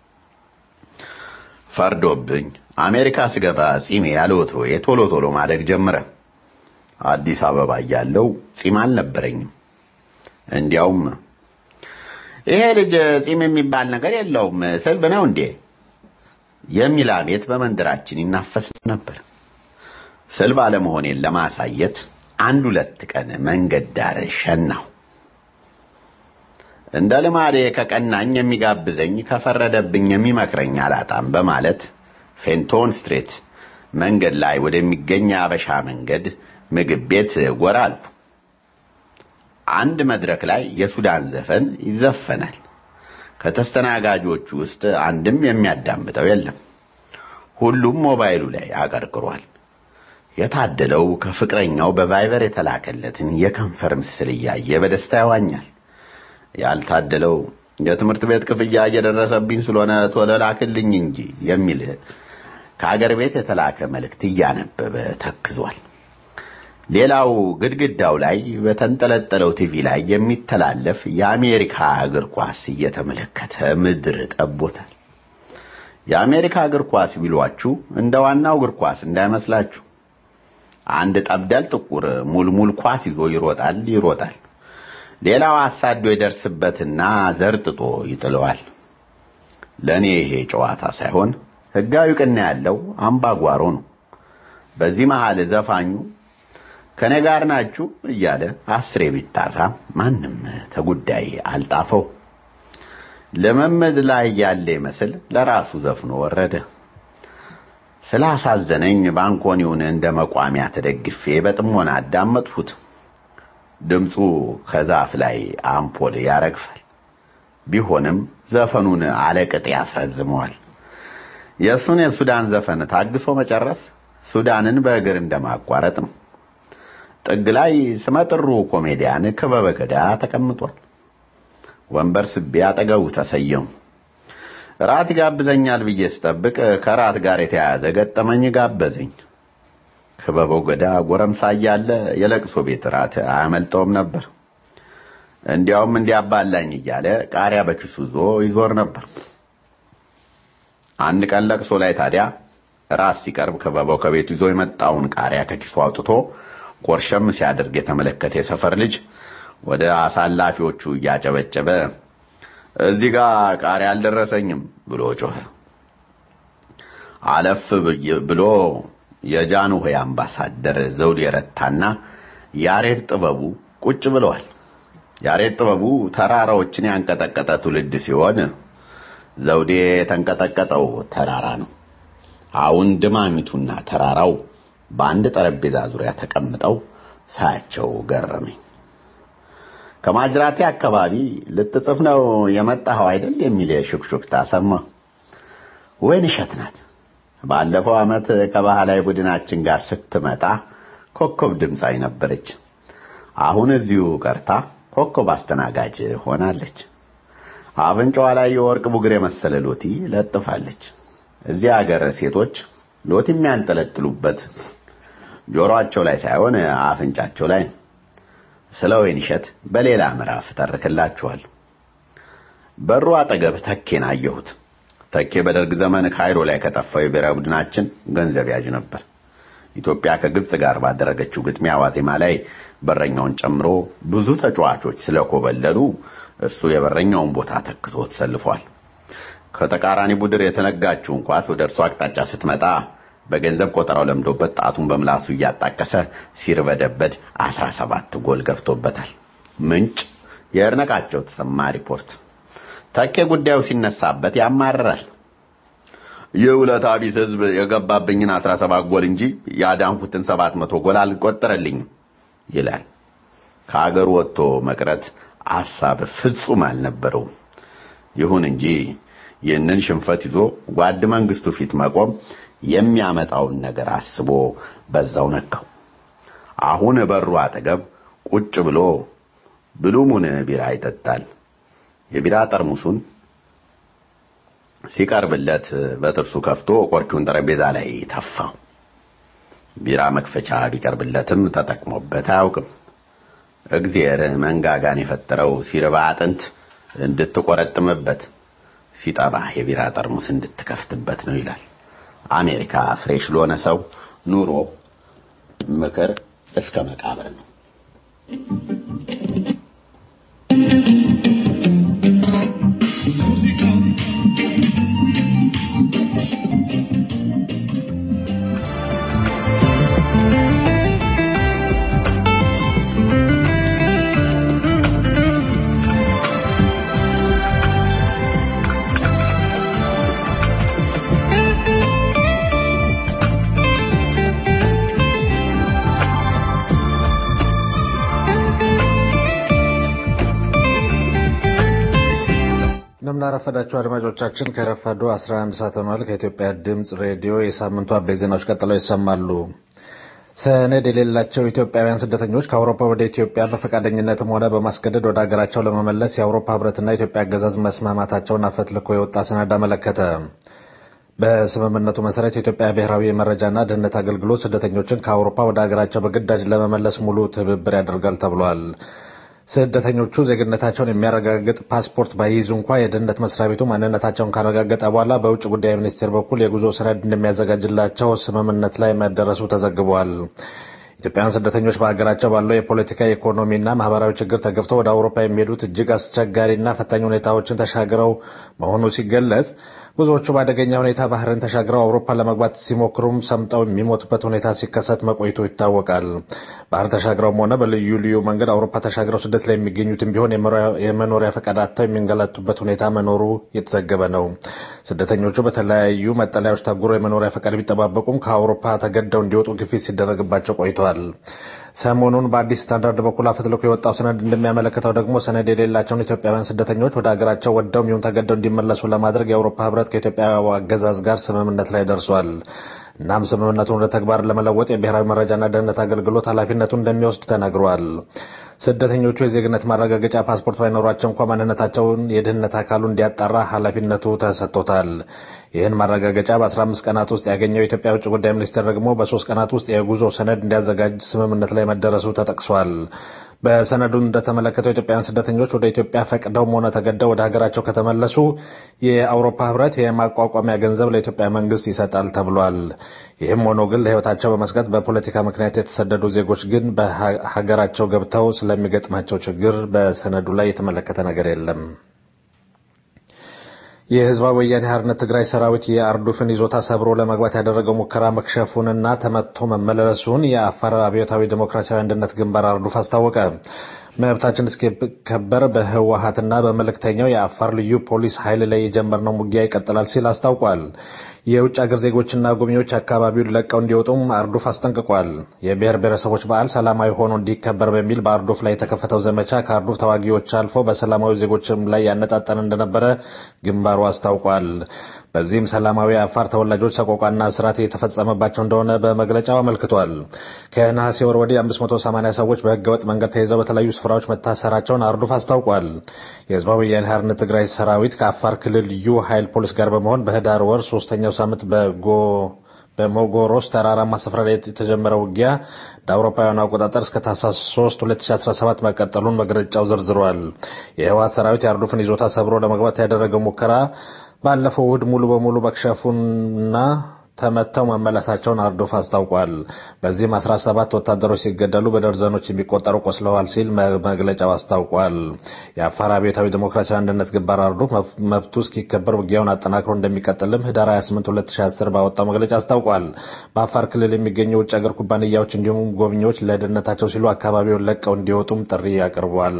ፈርዶብኝ አሜሪካ ስገባ ጺሜ ያለ ወትሮዬ ቶሎ ቶሎ ማደግ ጀመረ። አዲስ አበባ እያለሁ ጺም አልነበረኝም። እንዲያውም ይሄ ልጅ ጺም የሚባል ነገር የለውም ስልብ ነው እንዴ የሚል አቤት በመንደራችን ይናፈስ ነበር። ስልብ አለመሆኔን ለማሳየት አንድ ሁለት ቀን መንገድ ዳር ሸናሁ። እንደ ልማዴ ከቀናኝ የሚጋብዘኝ ከፈረደብኝ የሚመክረኝ አላጣም በማለት ፌንቶን ስትሬት መንገድ ላይ ወደሚገኝ የአበሻ መንገድ ምግብ ቤት ጎራ አልኩ። አንድ መድረክ ላይ የሱዳን ዘፈን ይዘፈናል። ከተስተናጋጆቹ ውስጥ አንድም የሚያዳምጠው የለም። ሁሉም ሞባይሉ ላይ አቀርቅሯል። የታደለው ከፍቅረኛው በቫይበር የተላከለትን የከንፈር ምስል እያየ በደስታ ያዋኛል። ያልታደለው የትምህርት ቤት ክፍያ እየደረሰብኝ ስለሆነ ቶሎ ላክልኝ እንጂ የሚል ከአገር ቤት የተላከ መልእክት እያነበበ ተክዟል። ሌላው ግድግዳው ላይ በተንጠለጠለው ቲቪ ላይ የሚተላለፍ የአሜሪካ እግር ኳስ እየተመለከተ ምድር ጠቦታል። የአሜሪካ እግር ኳስ ቢሏችሁ እንደ ዋናው እግር ኳስ እንዳይመስላችሁ። አንድ ጠብደል ጥቁር ሙልሙል ኳስ ይዞ ይሮጣል ይሮጣል። ሌላው አሳዶ ይደርስበትና ዘርጥጦ ይጥለዋል። ለእኔ ይሄ ጨዋታ ሳይሆን ሕጋዊ ቅና ያለው አምባጓሮ ነው። በዚህ መሃል ዘፋኙ ከኔ ጋር ናችሁ እያለ አስሬ ቢጣራ ማንም ተጉዳይ አልጣፈው። ልምምድ ላይ ያለ ይመስል ለራሱ ዘፍኖ ወረደ። ስላሳዘነኝ ባንኮኒውን እንደ መቋሚያ ተደግፌ በጥሞና አዳመጥሁት። ድምፁ ከዛፍ ላይ አምፖል ያረግፋል። ቢሆንም ዘፈኑን አለቅጥ ያስረዝመዋል። የእሱን የሱዳን ዘፈን ታግሶ መጨረስ ሱዳንን በእግር እንደማቋረጥ ነው። ጥግ ላይ ስመጥሩ ኮሜዲያን ክበበ ገዳ ተቀምጧል። ወንበር ስቤ አጠገቡ ተሰየሙ። ራት ጋብዘኛል ብዬ ስጠብቅ ከራት ጋር የተያያዘ ገጠመኝ ጋበዘኝ። ክበበው ገዳ ጎረምሳ እያለ የለቅሶ ቤት ራት አያመልጠውም ነበር። እንዲያውም እንዲያባላኝ እያለ ቃሪያ በኪሱ ይዞ ይዞር ነበር። አንድ ቀን ለቅሶ ላይ ታዲያ ራት ሲቀርብ ክበበው ከቤቱ ይዞ የመጣውን ቃሪያ ከኪሱ አውጥቶ ኮርሸም ሲያደርግ የተመለከተ የሰፈር ልጅ ወደ አሳላፊዎቹ እያጨበጨበ እዚህ ጋር ቃሪያ አልደረሰኝም ብሎ ጮኸ። አለፍ ብሎ የጃንሆይ አምባሳደር ዘውዴ ረታና ያሬድ ጥበቡ ቁጭ ብለዋል። ያሬድ ጥበቡ ተራራዎችን ያንቀጠቀጠ ትውልድ ሲሆን ዘውዴ የተንቀጠቀጠው ተራራ ነው። አሁን ድማሚቱና ተራራው በአንድ ጠረጴዛ ዙሪያ ተቀምጠው ሳያቸው ገረመኝ። ከማጅራቴ አካባቢ ልትጽፍ ነው የመጣኸው አይደል የሚል የሹክሹክታ ሰማሁ። ወይን እሸት ናት። ባለፈው ዓመት ከባህላዊ ቡድናችን ጋር ስትመጣ ኮከብ ድምፃዊ ነበረች። አሁን እዚሁ ቀርታ ኮከብ አስተናጋጅ ሆናለች። አፍንጫዋ ላይ የወርቅ ቡግር የመሰለ ሎቲ ለጥፋለች። እዚህ አገር ሴቶች ሎቲ የሚያንጠለጥሉበት ጆሮአቸው ላይ ሳይሆን አፍንጫቸው ላይ ነው። ስለ ወይንሸት በሌላ ምዕራፍ ተርክላችኋል። በሩ አጠገብ ተኬን አየሁት። ተኬ በደርግ ዘመን ካይሮ ላይ ከጠፋው የብሔራዊ ቡድናችን ገንዘብ ያዥ ነበር። ኢትዮጵያ ከግብጽ ጋር ባደረገችው ግጥሚያ ዋዜማ ላይ በረኛውን ጨምሮ ብዙ ተጫዋቾች ስለኮበለሉ እሱ የበረኛውን ቦታ ተክቶ ተሰልፏል። ከተቃራኒ ቡድን የተነጋችውን ኳስ ወደ እርሱ አቅጣጫ ስትመጣ በገንዘብ ቆጠራው ለምዶበት ጣቱን በምላሱ እያጣቀሰ ሲርበደበድ 17 ጎል ገብቶበታል። ምንጭ የእርነቃቸው ተሰማ ሪፖርት። ተኬ ጉዳዩ ሲነሳበት ያማርራል። የውለታ ቢስ ህዝብ የገባብኝን 17 ጎል እንጂ ያዳንኩትን 700 ጎል አልቆጠረልኝም ይላል። ከአገር ወጥቶ መቅረት ሐሳብ ፍጹም አልነበረውም። ይሁን እንጂ ይህንን ሽንፈት ይዞ ጓድ መንግስቱ ፊት መቆም የሚያመጣውን ነገር አስቦ በዛው ነካው። አሁን በሩ አጠገብ ቁጭ ብሎ ብሉሙን ቢራ ይጠጣል። የቢራ ጠርሙሱን ሲቀርብለት በጥርሱ ከፍቶ ቆርኪውን ጠረጴዛ ላይ ተፋው። ቢራ መክፈቻ ቢቀርብለትም ተጠቅሞበት አያውቅም። እግዚአብሔር መንጋጋን የፈጠረው ሲርባ አጥንት እንድትቆረጥምበት ሲጠባ የቢራ ጠርሙስ እንድትከፍትበት ነው ይላል። አሜሪካ ፍሬሽ ለሆነ ሰው ኑሮ ምክር እስከ መቃብር ነው። እንደምናረፈዳችሁ አድማጮቻችን ከረፋዱ 11 ሰዓት ሆኗል። ከኢትዮጵያ ድምፅ ሬዲዮ የሳምንቱ አበይት ዜናዎች ቀጥለው ይሰማሉ። ሰነድ የሌላቸው ኢትዮጵያውያን ስደተኞች ከአውሮፓ ወደ ኢትዮጵያ በፈቃደኝነትም ሆነ በማስገደድ ወደ ሀገራቸው ለመመለስ የአውሮፓ ሕብረትና የኢትዮጵያ አገዛዝ መስማማታቸውን አፈትልኮ የወጣ ሰነድ አመለከተ። በስምምነቱ መሰረት የኢትዮጵያ ብሔራዊ የመረጃና ደህንነት አገልግሎት ስደተኞችን ከአውሮፓ ወደ ሀገራቸው በግዳጅ ለመመለስ ሙሉ ትብብር ያደርጋል ተብሏል። ስደተኞቹ ዜግነታቸውን የሚያረጋግጥ ፓስፖርት ባይይዙ እንኳ የደህንነት መስሪያ ቤቱ ማንነታቸውን ካረጋገጠ በኋላ በውጭ ጉዳይ ሚኒስቴር በኩል የጉዞ ሰነድ እንደሚያዘጋጅላቸው ስምምነት ላይ መደረሱ ተዘግቧል። ኢትዮጵያውያን ስደተኞች በሀገራቸው ባለው የፖለቲካ ኢኮኖሚና ማህበራዊ ችግር ተገፍተው ወደ አውሮፓ የሚሄዱት እጅግ አስቸጋሪና ፈታኝ ሁኔታዎችን ተሻግረው መሆኑ ሲገለጽ ብዙዎቹ በአደገኛ ሁኔታ ባህርን ተሻግረው አውሮፓ ለመግባት ሲሞክሩም ሰምጠው የሚሞቱበት ሁኔታ ሲከሰት መቆይቶ ይታወቃል። ባህር ተሻግረውም ሆነ በልዩ ልዩ መንገድ አውሮፓ ተሻግረው ስደት ላይ የሚገኙትም ቢሆን የመኖሪያ ፈቃድ አጥተው የሚንገላቱበት ሁኔታ መኖሩ የተዘገበ ነው። ስደተኞቹ በተለያዩ መጠለያዎች ታጉረው የመኖሪያ ፈቃድ ቢጠባበቁም ከአውሮፓ ተገደው እንዲወጡ ግፊት ሲደረግባቸው ቆይተዋል። ሰሞኑን በአዲስ ስታንዳርድ በኩል አፈትልኮ የወጣው ሰነድ እንደሚያመለክተው ደግሞ ሰነድ የሌላቸውን ኢትዮጵያውያን ስደተኞች ወደ ሀገራቸው ወደው ይሁን ተገደው እንዲመለሱ ለማድረግ የአውሮፓ ሕብረት ከኢትዮጵያ አገዛዝ ጋር ስምምነት ላይ ደርሷል። እናም ስምምነቱን ወደ ተግባር ለመለወጥ የብሔራዊ መረጃና ደህንነት አገልግሎት ኃላፊነቱን እንደሚወስድ ተናግረዋል። ስደተኞቹ የዜግነት ማረጋገጫ ፓስፖርት ባይኖራቸው እንኳ ማንነታቸውን የደህንነት አካሉ እንዲያጣራ ኃላፊነቱ ተሰጥቶታል። ይህን ማረጋገጫ በ15 ቀናት ውስጥ ያገኘው የኢትዮጵያ ውጭ ጉዳይ ሚኒስቴር ደግሞ በሶስት ቀናት ውስጥ የጉዞ ሰነድ እንዲያዘጋጅ ስምምነት ላይ መደረሱ ተጠቅሷል። በሰነዱ እንደተመለከተው ኢትዮጵያውያን ስደተኞች ወደ ኢትዮጵያ ፈቅደውም ሆነ ተገደው ወደ ሀገራቸው ከተመለሱ የአውሮፓ ሕብረት የማቋቋሚያ ገንዘብ ለኢትዮጵያ መንግስት ይሰጣል ተብሏል። ይህም ሆኖ ግን ለሕይወታቸው በመስጋት በፖለቲካ ምክንያት የተሰደዱ ዜጎች ግን በሀገራቸው ገብተው ስለሚገጥማቸው ችግር በሰነዱ ላይ የተመለከተ ነገር የለም። የህዝባዊ ወያኔ ሓርነት ትግራይ ሰራዊት የአርዱፍን ይዞታ ሰብሮ ለመግባት ያደረገው ሙከራ መክሸፉንና ተመትቶ መመለሱን የአፋር አብዮታዊ ዴሞክራሲያዊ አንድነት ግንባር አርዱፍ አስታወቀ። መብታችን እስኪከበር በህወሀትና በመልእክተኛው የአፋር ልዩ ፖሊስ ኃይል ላይ የጀመርነው ውጊያ ይቀጥላል ሲል አስታውቋል። የውጭ አገር ዜጎችና ጎብኚዎች አካባቢውን ለቀው እንዲወጡም አርዱፍ አስጠንቅቋል። የብሔር ብሔረሰቦች በዓል ሰላማዊ ሆኖ እንዲከበር በሚል በአርዱፍ ላይ የተከፈተው ዘመቻ ከአርዱፍ ተዋጊዎች አልፎ በሰላማዊ ዜጎችም ላይ ያነጣጠነ እንደነበረ ግንባሩ አስታውቋል። በዚህም ሰላማዊ የአፋር ተወላጆች ሰቆቋና እስራት የተፈጸመባቸው እንደሆነ በመግለጫው አመልክቷል። ከነሐሴ ወር ወዲህ 580 ሰዎች በህገወጥ መንገድ ተይዘው በተለያዩ ስፍራዎች መታሰራቸውን አርዱፍ አስታውቋል። የህዝባዊ ወያነ ሓርነት ትግራይ ሰራዊት ከአፋር ክልል ልዩ ኃይል ፖሊስ ጋር በመሆን በህዳር ወር ሶስተኛው ሳምንት በጎ በሞጎሮስ ተራራማ ስፍራ ላይ የተጀመረው ውጊያ እንደ አውሮፓውያኑ አቆጣጠር እስከ ታህሳስ 3 2017 መቀጠሉን መግለጫው ዘርዝሯል። የህወሓት ሰራዊት የአርዱፍን ይዞታ ሰብሮ ለመግባት ያደረገው ሙከራ ባለፈው እሁድ ሙሉ በሙሉ መክሸፉና ተመተው መመለሳቸውን አርዶፍ አስታውቋል። በዚህም 17 ወታደሮች ሲገደሉ በደርዘኖች የሚቆጠሩ ቆስለዋል ሲል መግለጫው አስታውቋል። የአፋር አብዮታዊ ዲሞክራሲያዊ አንድነት ግንባር አርዶፍ መብቱ እስኪከበር ውጊያውን አጠናክሮ እንደሚቀጥልም ህዳር 28 2010 ባወጣው መግለጫ አስታውቋል። በአፋር ክልል የሚገኙ የውጭ ሀገር ኩባንያዎች እንዲሁም ጎብኚዎች ለደህንነታቸው ሲሉ አካባቢውን ለቀው እንዲወጡም ጥሪ አቅርቧል።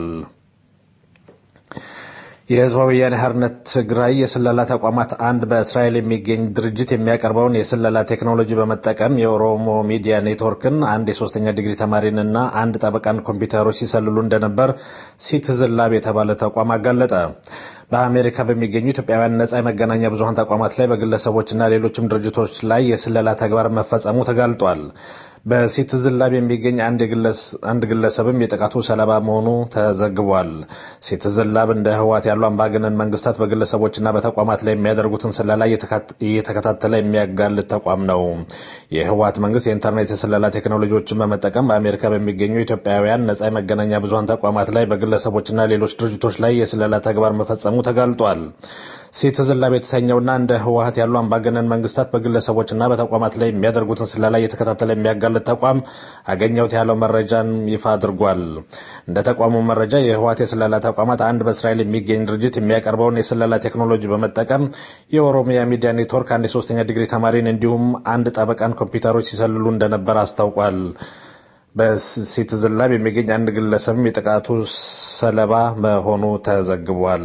የህዝባዊ ወያነ ሓርነት ትግራይ የስለላ ተቋማት አንድ በእስራኤል የሚገኝ ድርጅት የሚያቀርበውን የስለላ ቴክኖሎጂ በመጠቀም የኦሮሞ ሚዲያ ኔትወርክን አንድ የሶስተኛ ዲግሪ ተማሪንና አንድ ጠበቃን ኮምፒውተሮች ሲሰልሉ እንደነበር ሲቲዝን ላብ የተባለ ተቋም አጋለጠ። በአሜሪካ በሚገኙ ኢትዮጵያውያን ነጻ የመገናኛ ብዙሀን ተቋማት ላይ በግለሰቦችና ሌሎችም ድርጅቶች ላይ የስለላ ተግባር መፈጸሙ ተጋልጧል። በሲቲዝን ላብ የሚገኝ አንድ ግለሰብም የጥቃቱ ሰለባ መሆኑ ተዘግቧል። ሲቲዝን ላብ እንደ ህወሓት ያሉ አምባገነን መንግስታት በግለሰቦችና በተቋማት ላይ የሚያደርጉትን ስለላ እየተከታተለ የሚያጋልጥ ተቋም ነው። የህወሓት መንግስት የኢንተርኔት የስለላ ቴክኖሎጂዎችን በመጠቀም በአሜሪካ በሚገኙ ኢትዮጵያውያን ነጻ የመገናኛ ብዙሀን ተቋማት ላይ በግለሰቦችና ሌሎች ድርጅቶች ላይ የስለላ ተግባር መፈጸሙ ተጋልጧል። ሲቲዝን ላብ የተሰኘውና እንደ ህወሓት ያሉ አምባገነን መንግስታት በግለሰቦችና በተቋማት ላይ የሚያደርጉትን ስለላ እየተከታተለ የሚያጋልጥ ተቋም አገኘሁት ያለው መረጃን ይፋ አድርጓል። እንደ ተቋሙ መረጃ የህወሓት የስለላ ተቋማት አንድ በእስራኤል የሚገኝ ድርጅት የሚያቀርበውን የስለላ ቴክኖሎጂ በመጠቀም የኦሮሚያ ሚዲያ ኔትወርክ አንድ የሶስተኛ ዲግሪ ተማሪን እንዲሁም አንድ ጠበቃን ኮምፒውተሮች ሲሰልሉ እንደነበር አስታውቋል። በሲቲዝን ላብ የሚገኝ አንድ ግለሰብም የጥቃቱ ሰለባ መሆኑ ተዘግቧል።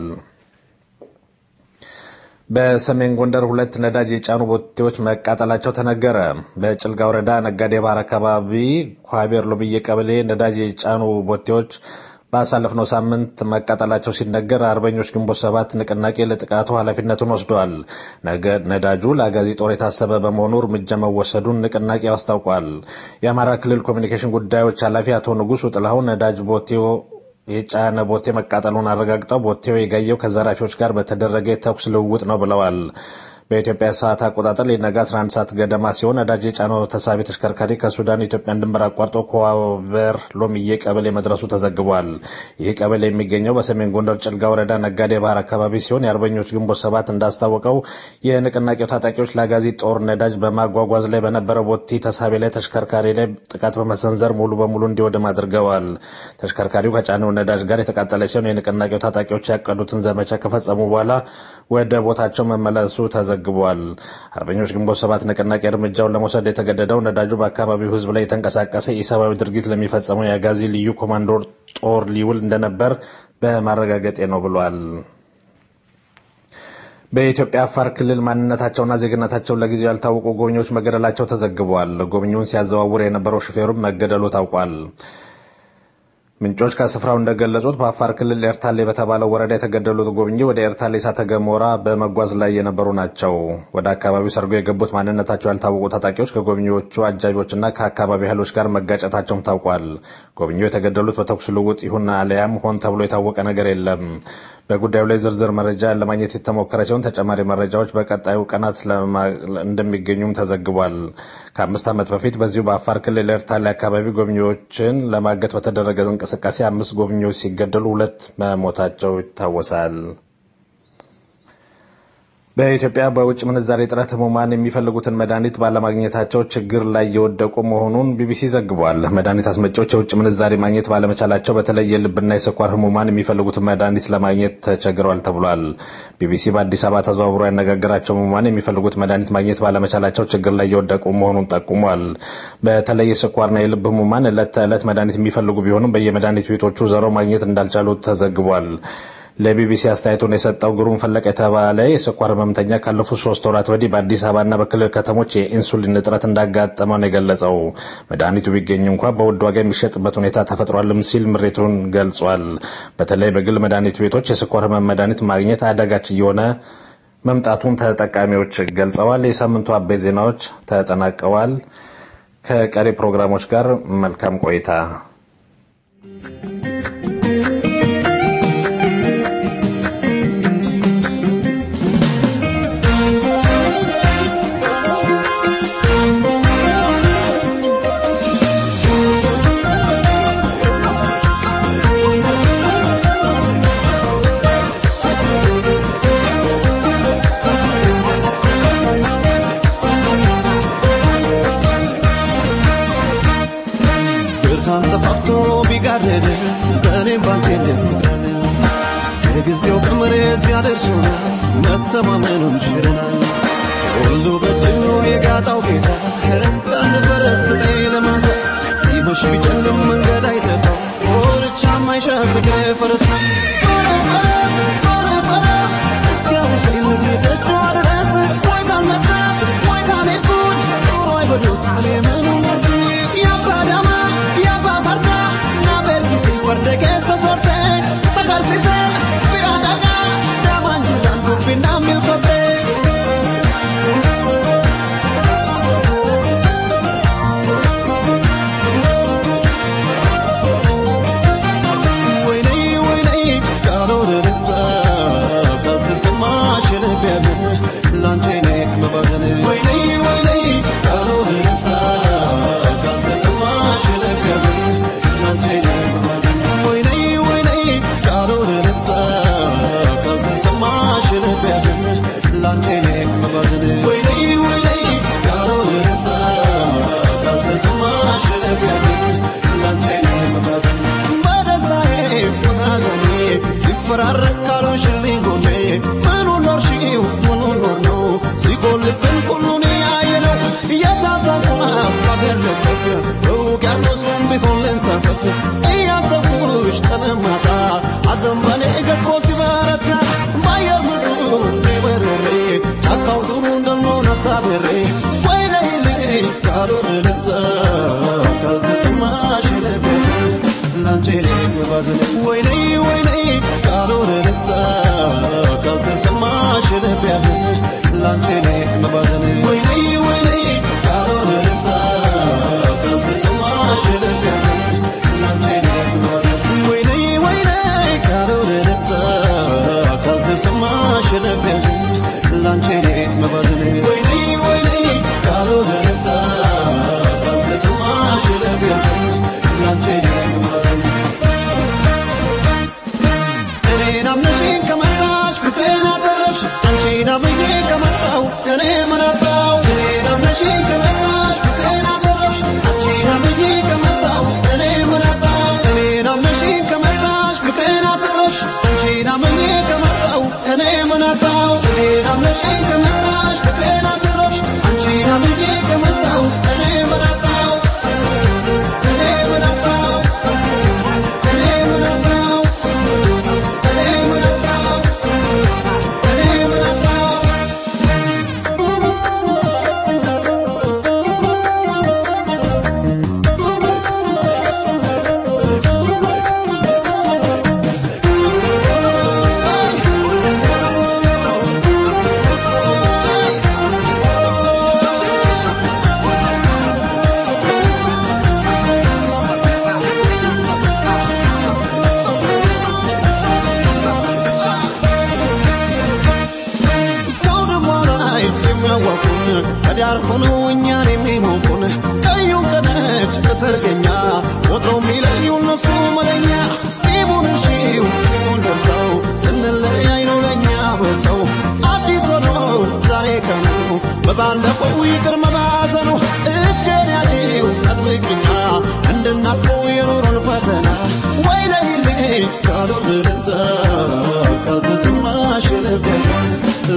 በሰሜን ጎንደር ሁለት ነዳጅ የጫኑ ቦቴዎች መቃጠላቸው ተነገረ። በጭልጋ ወረዳ ነጋዴ ባር አካባቢ ኳቤር ሎብዬ ቀበሌ ነዳጅ የጫኑ ቦቴዎች ባሳለፍነው ሳምንት መቃጠላቸው ሲነገር አርበኞች ግንቦት ሰባት ንቅናቄ ለጥቃቱ ኃላፊነቱን ወስደዋል። ነዳጁ ለአጋዚ ጦር የታሰበ በመሆኑ እርምጃ መወሰዱን ንቅናቄው አስታውቋል። የአማራ ክልል ኮሚኒኬሽን ጉዳዮች ኃላፊ አቶ ንጉሱ ጥላሁን ነዳጅ ቦቴው የጫነ ቦቴ መቃጠሉን አረጋግጠው ቦቴው የጋየው ከዘራፊዎች ጋር በተደረገ የተኩስ ልውውጥ ነው ብለዋል። በኢትዮጵያ ሰዓት አቆጣጠር ሊነጋ 11 ሰዓት ገደማ ሲሆን ነዳጅ የጫነው ተሳቢ ተሽከርካሪ ከሱዳን ኢትዮጵያን ድንበር አቋርጦ ኮዋቨር ሎሚዬ ቀበሌ መድረሱ ተዘግቧል። ይህ ቀበሌ የሚገኘው በሰሜን ጎንደር ጭልጋ ወረዳ ነጋዴ ባህር አካባቢ ሲሆን የአርበኞች ግንቦት ሰባት እንዳስታወቀው የንቅናቄው ታጣቂዎች ለአጋዚ ጦር ነዳጅ በማጓጓዝ ላይ በነበረው ቦቲ ተሳቢ ላይ ተሽከርካሪ ላይ ጥቃት በመሰንዘር ሙሉ በሙሉ እንዲወድም አድርገዋል። ተሽከርካሪው ከጫነው ነዳጅ ጋር የተቃጠለ ሲሆን የንቅናቄው ታጣቂዎች ያቀዱትን ዘመቻ ከፈጸሙ በኋላ ወደ ቦታቸው መመለሱ ተዘ ተዘግቧል። አርበኞች ግንቦት ሰባት ንቅናቄ እርምጃውን ለመውሰድ የተገደደው ነዳጁ በአካባቢው ሕዝብ ላይ የተንቀሳቀሰ ኢሰብአዊ ድርጊት ለሚፈጸመው የአጋዚ ልዩ ኮማንዶ ጦር ሊውል እንደነበር በማረጋገጤ ነው ብሏል። በኢትዮጵያ አፋር ክልል ማንነታቸውና ዜግነታቸው ለጊዜው ያልታወቁ ጎብኚዎች መገደላቸው ተዘግቧል። ጎብኚውን ሲያዘዋውር የነበረው ሹፌሩም መገደሉ ታውቋል። ምንጮች ከስፍራው እንደገለጹት በአፋር ክልል ኤርታሌ በተባለው ወረዳ የተገደሉት ጎብኚ ወደ ኤርታሌ እሳተ ገሞራ በመጓዝ ላይ የነበሩ ናቸው። ወደ አካባቢው ሰርጎ የገቡት ማንነታቸው ያልታወቁ ታጣቂዎች ከጎብኚዎቹ አጃቢዎችና ከአካባቢ ኃይሎች ጋር መጋጨታቸውም ታውቋል። ጎብኚው የተገደሉት በተኩስ ልውውጥ ይሁን አሊያም ሆን ተብሎ የታወቀ ነገር የለም። በጉዳዩ ላይ ዝርዝር መረጃ ለማግኘት የተሞከረ ሲሆን ተጨማሪ መረጃዎች በቀጣዩ ቀናት እንደሚገኙም ተዘግቧል። ከአምስት ዓመት በፊት በዚሁ በአፋር ክልል ኤርታሌ አካባቢ ጎብኚዎችን ለማገት በተደረገ እንቅስቃሴ አምስት ጎብኚዎች ሲገደሉ ሁለት መሞታቸው ይታወሳል። በኢትዮጵያ በውጭ ምንዛሬ እጥረት ህሙማን የሚፈልጉትን መድኃኒት ባለማግኘታቸው ችግር ላይ የወደቁ መሆኑን ቢቢሲ ዘግቧል። መድኃኒት አስመጪዎች የውጭ ምንዛሬ ማግኘት ባለመቻላቸው በተለይ የልብና የስኳር ህሙማን የሚፈልጉትን መድኃኒት ለማግኘት ተቸግረዋል ተብሏል። ቢቢሲ በአዲስ አበባ ተዘዋውሮ ያነጋገራቸው ህሙማን የሚፈልጉት መድኃኒት ማግኘት ባለመቻላቸው ችግር ላይ የወደቁ መሆኑን ጠቁሟል። በተለይ የስኳርና የልብ ህሙማን ዕለት ተዕለት መድኃኒት የሚፈልጉ ቢሆኑም በየመድኃኒት ቤቶቹ ዘሮ ማግኘት እንዳልቻሉ ተዘግቧል። ለቢቢሲ አስተያየቱን የሰጠው ግሩም ፈለቀ የተባለ የስኳር ህመምተኛ ካለፉት ሶስት ወራት ወዲህ በአዲስ አበባና በክልል ከተሞች የኢንሱሊን እጥረት እንዳጋጠመው ነው የገለጸው። መድኃኒቱ ቢገኝ እንኳ በውድ ዋጋ የሚሸጥበት ሁኔታ ተፈጥሯልም ሲል ምሬቱን ገልጿል። በተለይ በግል መድኃኒት ቤቶች የስኳር ህመም መድኃኒት ማግኘት አዳጋች እየሆነ መምጣቱን ተጠቃሚዎች ገልጸዋል። የሳምንቱ አበይት ዜናዎች ተጠናቀዋል። ከቀሪ ፕሮግራሞች ጋር መልካም ቆይታ። ብርሃን ጠፋፍቶ ቢጋረድ በእኔም ባንቺ ልምቀል የጊዜው ቀመር እዚያ ደርሶናል መተማመኑን ሽረናል ሁሉ በእጅኑ የጋጣው ጌታ ክርስቲያን በረስጠኝ ለማታ ይመሽ ቢጨልም መንገድ አይጠፋው ወርቻ ማይሸፍቅ ፈረስ እስኪያውሰኝ ልግደቷ ድረስ ወይ ካልመጣች ወይ ካልሄድኩኝ ኑሮ አይበሉት እኔ ምኑን ወርድኝ ያባ ዳማ ያባ ፈርዳ na vergisi guarda che sta sorte sacarsi se pirataga da mangiare dubbi dammi il cotte ወይኔ ወይኔ ቃሎን ልጣ ካልተሰማሽ ልብ ያዘን ላንቺ እኔ መባዘን ወይኔ ወይኔ ቃሎን ልጣ ካልተሰማሽ ልብ ያዘን ላንቺ እኔ መባዘን ወይኔ ወይኔ ቃሎን ልጣ ካልተሰማሽ ልብ ያዘን ላንቺ እኔ መባዘን ወይኔ ወይኔ ቃሎን ልጣ ካልተሰማሽ ልብ ያዘን ላንቺ እኔ መባዘን በደስታዬ በሐዘኔ ሲፈራረቅ ካልሆንሽልኝ ጎኔ ምኑን ኖርሽው ምኑን ኖር ነው ሲጎልብን ሁሉን ያየነው እያሳሳቁ ባገለጸፍ በውቅያኖሱም ቢሆን ልንሳፈፍ እያሰብኩሽ ቀን ማታ ሐዘን በኔ ገዝፎ ሲበረታ በአየር ምድሩ በርሬ ጫካው ዱሩ እንደምሆን አሳብሬ ወይኔ ካልሆነ ልምጣ ካልተሰማሽ ልቤ ላንቺ መባዘን ወይኔ ወይኔ ካልሆነ ልምጣ ካልተሰማሽ ልብ ያዘን ላንቺ መባዘን ወይኔ ወይኔ ካልሆነ ልምጣ ካልተሰማሽ ልብ ያዘን ላንቺ መባዘን ወይኔ ወይኔ ካልሆነ ልምጣ ካልተሰማሽ ልብ ያዘን ላንቺ መባዘን ወይኔ ወይኔ ካልሆነ ልምጣ ካልተሰማሽ ልብ ያዘን ላንቺ መባዘን እኔን አምነሽኝ ከመጣሽ ፍቅሬን አተረፍሽ አንቺን አምኜ ከመጣሁ እኔ ምን አጣሁ እኔን አምነሽኝ ከመጣሽ ፍቅሬን አተረፍሽ አንቺን አምኜ ከመጣሁ እኔ ምን አጣሁ እኔን አምነሽኝ ከመጣሽ ፍቅሬን አተረፍሽ አንቺን አምኜ ከመጣሁ እኔ ምን አጣሁ እኔን አምነሽኝ ከመጣሽ ፍቅሬን አተረፍሽ አንቺን አምኜ ከመጣሁ እኔ ምን አጣሁ እኔ ምን አጣሁ እኔ ምን አጣሁ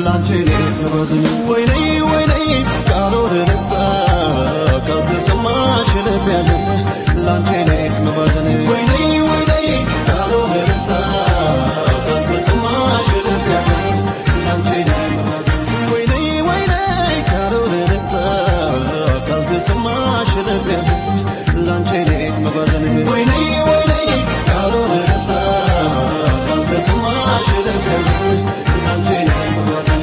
ላንቺ ልባዝን ወይኔ ወይኔ ካልሆነ ልባ ካልተሰማሽ ልብ ያዘን ላንቺ ልባዝን ወይኔ ወይኔ ካልሆነ ልባ ካልተሰማሽ ልብ ያዘን ላንቺ ልባዝን ወይኔ ወይኔ ካልሆነ ልባ ካልተሰማሽ ልብ ያዘን ላንቺ ልባዝን ወይኔ ወይኔ ካልሆነ ልባ ካልተሰማሽ ልብ ያዘን ላንቺ ልባዝን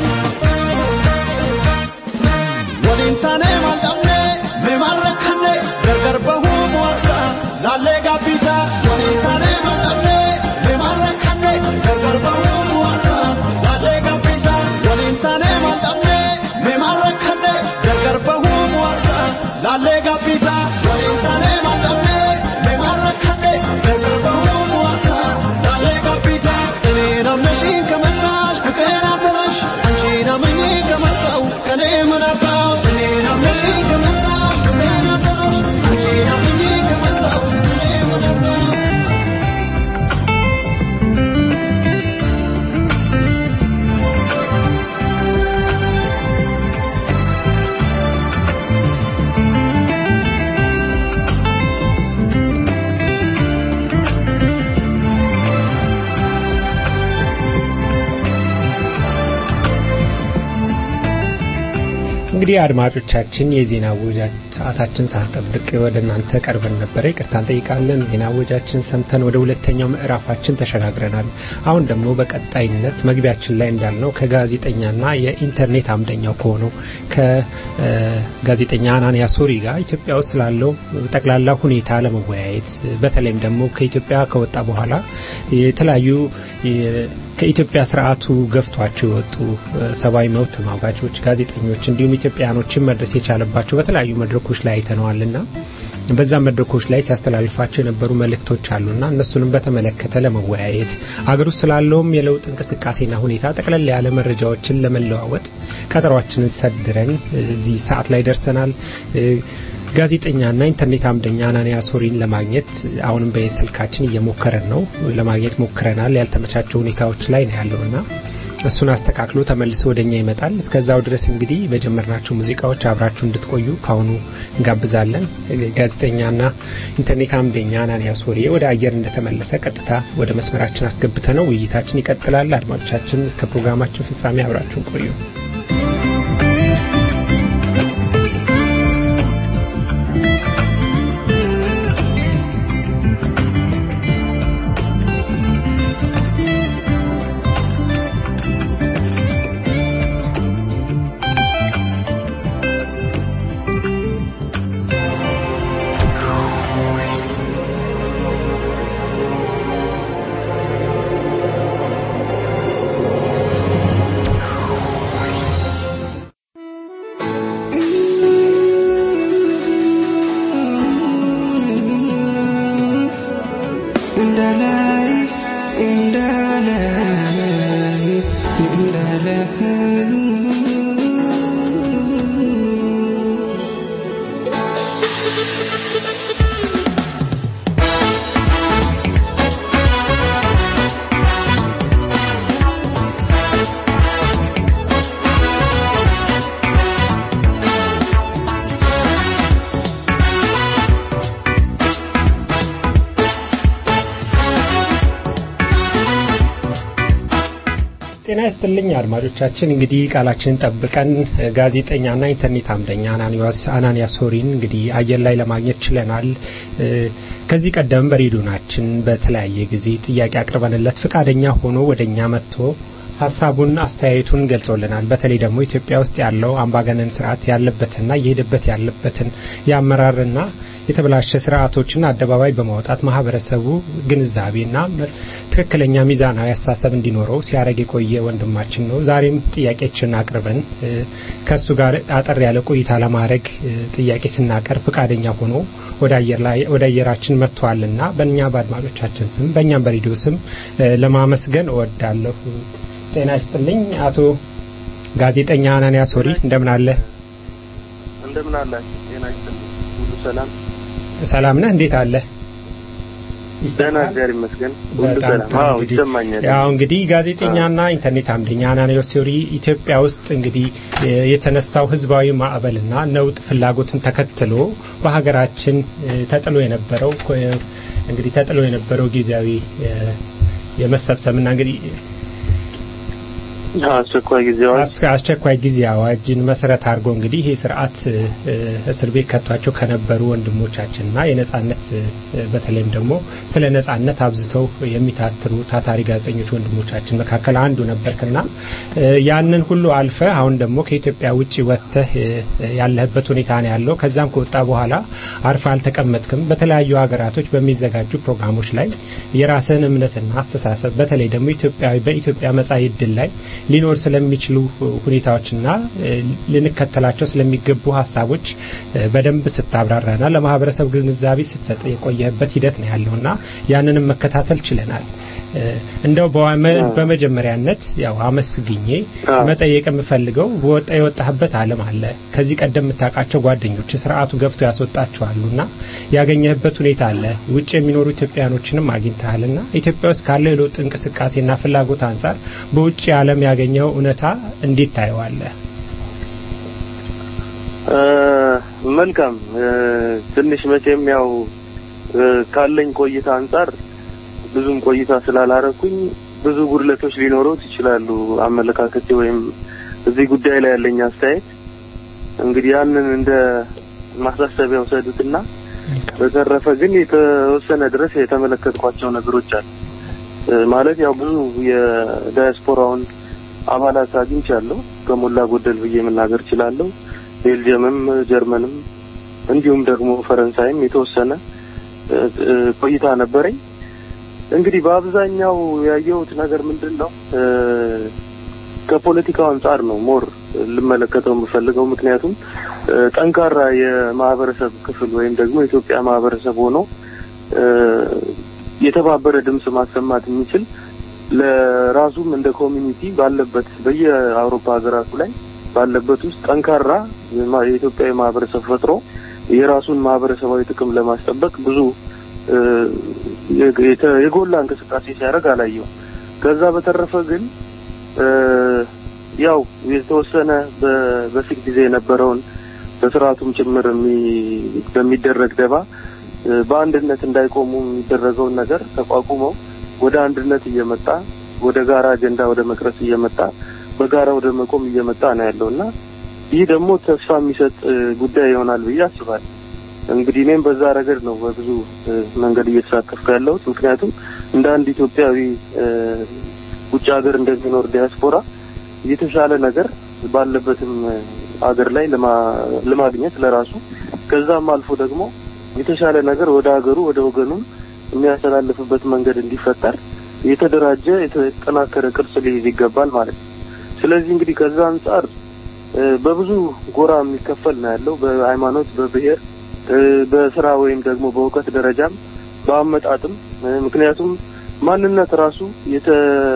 waliintane maldhabne meemarrakkane gargar bahuu mo'ata laallee gabbisa waliintane maldhabne meemarrakkane gargar bahuu mo'ata laallee gabbisa waliintane maldhabne meemarrakkane gargar bahuu mo'ata laallee gabbisa waliintane maldhabne meemarrakkane gargar bahuu mo'ata laallee gabbisa እኔ ናምነሽኝ ከመጣሽ ፍቅሬን አተረሽ አንቺ ናምኜ ከመጣው ከኔ ምን አጣው እኔ ናምነሽኝ ከመጣሽ ፍቅሬን አተረሽ አንቺ ናምኜ ከመጣው ከኔ ምን አጣው እንግዲህ አድማጮቻችን የዜና ወጃ ሰዓታችን ሳንጠብቅ ወደ እናንተ ቀርበን ነበረ። ይቅርታ እንጠይቃለን። ዜና ወጃችን ሰምተን ወደ ሁለተኛው ምዕራፋችን ተሸጋግረናል። አሁን ደግሞ በቀጣይነት መግቢያችን ላይ እንዳልነው ከጋዜጠኛና የኢንተርኔት አምደኛው ከሆነው ከጋዜጠኛ አናንያ ሶሪ ጋር ኢትዮጵያ ውስጥ ስላለው ጠቅላላ ሁኔታ ለመወያየት በተለይም ደግሞ ከኢትዮጵያ ከወጣ በኋላ የተለያዩ ከኢትዮጵያ ስርዓቱ ገፍቷቸው የወጡ ሰብአዊ መብት ተሟጋቾች፣ ጋዜጠኞች እንዲሁም ኢትዮጵያኖችን መድረስ የቻለባቸው በተለያዩ መድረኮች ላይ አይተነዋልና በዛ መድረኮች ላይ ሲያስተላልፋቸው የነበሩ መልእክቶች አሉና እነሱንም በተመለከተ ለመወያየት አገር ውስጥ ስላለውም የለውጥ እንቅስቃሴና ሁኔታ ጠቅለል ያለ መረጃዎችን ለመለዋወጥ ቀጠሯችንን ሰድረን እዚህ ሰዓት ላይ ደርሰናል። ጋዜጠኛና ኢንተርኔት አምደኛ አናንያ ሶሪን ለማግኘት አሁንም በስልካችን እየሞከረን ነው። ለማግኘት ሞክረናል። ያልተመቻቸው ሁኔታዎች ላይ ነው ያለውና እሱን አስተካክሎ ተመልሶ ወደኛ ይመጣል። እስከዛው ድረስ እንግዲህ በጀመርናቸው ሙዚቃዎች አብራችሁ እንድትቆዩ ካሁኑ እንጋብዛለን። ጋዜጠኛና ኢንተርኔት አምደኛ አናንያ ሶሪ ወደ አየር እንደተመለሰ ቀጥታ ወደ መስመራችን አስገብተ ነው ውይይታችን ይቀጥላል። አድማጮቻችን እስከ ፕሮግራማችን ፍጻሜ አብራችሁን ቆዩ። ጤና ይስጥልኝ አድማጮቻችን። እንግዲህ ቃላችንን ጠብቀን ጋዜጠኛና ኢንተርኔት አምደኛ አናንያ ሶሪን እንግዲህ አየር ላይ ለማግኘት ችለናል። ከዚህ ቀደም በሬዲዮናችን በተለያየ ጊዜ ጥያቄ አቅርበንለት ፈቃደኛ ሆኖ ወደኛ መጥቶ ሀሳቡን አስተያየቱን ገልጾልናል። በተለይ ደግሞ ኢትዮጵያ ውስጥ ያለው አምባገነን ስርዓት ያለበትና እየሄደበት ያለበትን የአመራርና የተበላሸ ስርዓቶችን አደባባይ በማውጣት ማህበረሰቡ ግንዛቤና ትክክለኛ ሚዛናዊ አስተሳሰብ እንዲኖረው ሲያደርግ የቆየ ወንድማችን ነው። ዛሬም ጥያቄችን አቅርበን ከእሱ ጋር አጠር ያለ ቆይታ ለማድረግ ጥያቄ ስናቀርብ ፈቃደኛ ሆኖ ወደ አየር ላይ ወደ አየራችን መጥቷልና በእኛ በአድማጮቻችን ስም በእኛም በሬዲዮ ስም ለማመስገን እወዳለሁ። ጤና ይስጥልኝ አቶ ጋዜጠኛ አናንያ ሶሪ እንደምን አለ? እንደምን አላችሁ? ጤና ይስጥልኝ። ሁሉ ሰላም ሰላም ነህ? እንዴት አለ? ደህና እግዚአብሔር ይመስገን ሁሉ በጣም ሰላም። ጥሩ አዎ እንግዲህ ይሰማኛል። ያው እንግዲህ ጋዜጠኛና ኢንተርኔት አምደኛ አናንያስ ቴዎሪ ኢትዮጵያ ውስጥ እንግዲህ እ፣ የተነሳው ህዝባዊ ማዕበልና ነውጥ ፍላጎትን ተከትሎ በሀገራችን እ፣ ተጥሎ የነበረው ኮ- እንግዲህ ተጥሎ የነበረው ጊዜያዊ እ፣ የመሰብሰብና እንግዲህ አስቸኳይ ጊዜ አዋጅ አስ- አስቸኳይ ጊዜ አዋጅን መሰረት አድርጎ እንግዲህ ይህ ስርዓት እ፣ እስር ቤት ከቷቸው ከነበሩ ወንድሞቻችንና የነጻነት እ፣ በተለይም ደግሞ ስለ ነጻነት አብዝተው የሚታትሩ ታታሪ ጋዜጠኞች ወንድሞቻችን መካከል አንዱ ነበርክና እ፣ ያንን ሁሉ አልፈ አሁን ደግሞ ከኢትዮጵያ ውጭ ወጥተህ እ፣ ያለህበት ሁኔታ ነው ያለው። ከዛም ከወጣ በኋላ አርፈ አልተቀመጥክም። በተለያዩ ሀገራቶች በሚዘጋጁ ፕሮግራሞች ላይ የራስህን እምነትና አስተሳሰብ በተለይ ደግሞ ኢትዮጵያዊ በኢትዮጵያ መጻኢ ዕድል ላይ ሊኖር ስለሚችሉ ሁኔታዎችና እ፣ ልንከተላቸው ስለሚገቡ ሀሳቦች እ፣ በደንብ ስታብራራና ለማህበረሰብ ግንዛቤ ስትሰጥ የቆየህበት ሂደት ነው ያለውና ያንንም መከታተል ችለናል። እ፣ እንደው በዋመ- በመጀመሪያነት ያው አመስግኜ አዎ። መጠየቅ የምፈልገው በወጣ የወጣህበት ዓለም አለ። ከዚህ ቀደም የምታውቃቸው ጓደኞች ስርዓቱ ገብቶ ያስወጣቸዋሉና ያገኘህበት ሁኔታ አለ። ውጭ የሚኖሩ ኢትዮጵያኖችንም አግኝተሃልና ኢትዮጵያ ውስጥ ካለው የለውጥ እንቅስቃሴና ፍላጎት አንጻር በውጭ ዓለም ያገኘው እውነታ እንዴት ታየዋለህ? እ፣ መልካም እ፣ ትንሽ መቼም ያው እ፣ ካለኝ ቆይታ አንጻር ብዙም ቆይታ ስላላረኩኝ ብዙ ጉድለቶች ሊኖሩት ይችላሉ አመለካከቴ ወይም እዚህ ጉዳይ ላይ ያለኝ አስተያየት እንግዲህ ያንን እንደ ማሳሰቢያ ውሰዱትና በተረፈ ግን የተወሰነ ድረስ የተመለከትኳቸው ነገሮች አሉ እ፣ ማለት ያው ብዙ የዳያስፖራውን አባላት አግኝቻለሁ ከሞላ ጎደል ብዬ መናገር እችላለሁ ቤልጅየምም ጀርመንም እንዲሁም ደግሞ ፈረንሳይም የተወሰነ እ፣ እ፣ ቆይታ ነበረኝ እንግዲህ በአብዛኛው ያየሁት ነገር ምንድን ነው እ፣ ከፖለቲካው አንጻር ነው ሞር ልመለከተው የምፈልገው ምክንያቱም እ፣ ጠንካራ የማህበረሰብ ክፍል ወይም ደግሞ የኢትዮጵያ ማህበረሰብ ሆኖ እ፣ የተባበረ ድምጽ ማሰማት የሚችል ለራሱም እንደ ኮሚኒቲ ባለበት በየአውሮፓ ሀገራቱ ላይ ባለበት ውስጥ ጠንካራ የማ- የኢትዮጵያዊ ማህበረሰብ ፈጥሮ የራሱን ማህበረሰባዊ ጥቅም ለማስጠበቅ ብዙ እ፣ የግ- የተ- የጎላ እንቅስቃሴ ሲያደርግ አላየው። ከዛ በተረፈ ግን እ፣ ያው የተወሰነ በ- በፊት ጊዜ የነበረውን በስርዓቱም ጭምር የሚ- በሚደረግ ደባ እ፣ በአንድነት እንዳይቆሙ የሚደረገውን ነገር ተቋቁመው ወደ አንድነት እየመጣ ወደ ጋራ አጀንዳ ወደ መቅረጽ እየመጣ በጋራ ወደ መቆም እየመጣ ነው ያለው እና ይህ ደግሞ ተስፋ የሚሰጥ እ፣ ጉዳይ ይሆናል ብዬ አስባለሁ። እንግዲህ እኔም በዛ ረገድ ነው በብዙ እ፣ መንገድ እየተሳተፍኩ ያለሁት። ምክንያቱም እንደ አንድ ኢትዮጵያዊ እ፣ ውጭ ሀገር እንደሚኖር ዲያስፖራ የተሻለ ነገር ባለበትም እ፣ ሀገር ላይ ለማ- ለማግኘት ለራሱ ከዛም አልፎ ደግሞ የተሻለ ነገር ወደ ሀገሩ ወደ ወገኑም የሚያስተላልፍበት መንገድ እንዲፈጠር የተደራጀ የተጠናከረ ቅርጽ ሊይዝ ይገባል ማለት ነው። ስለዚህ እንግዲህ ከዛ አንጻር እ፣ በብዙ ጎራ የሚከፈል ነው ያለው በሃይማኖት፣ በብሔር፣ እ፣ በስራ ወይም ደግሞ በእውቀት ደረጃም በአመጣጥም እ፣ ምክንያቱም ማንነት ራሱ የተ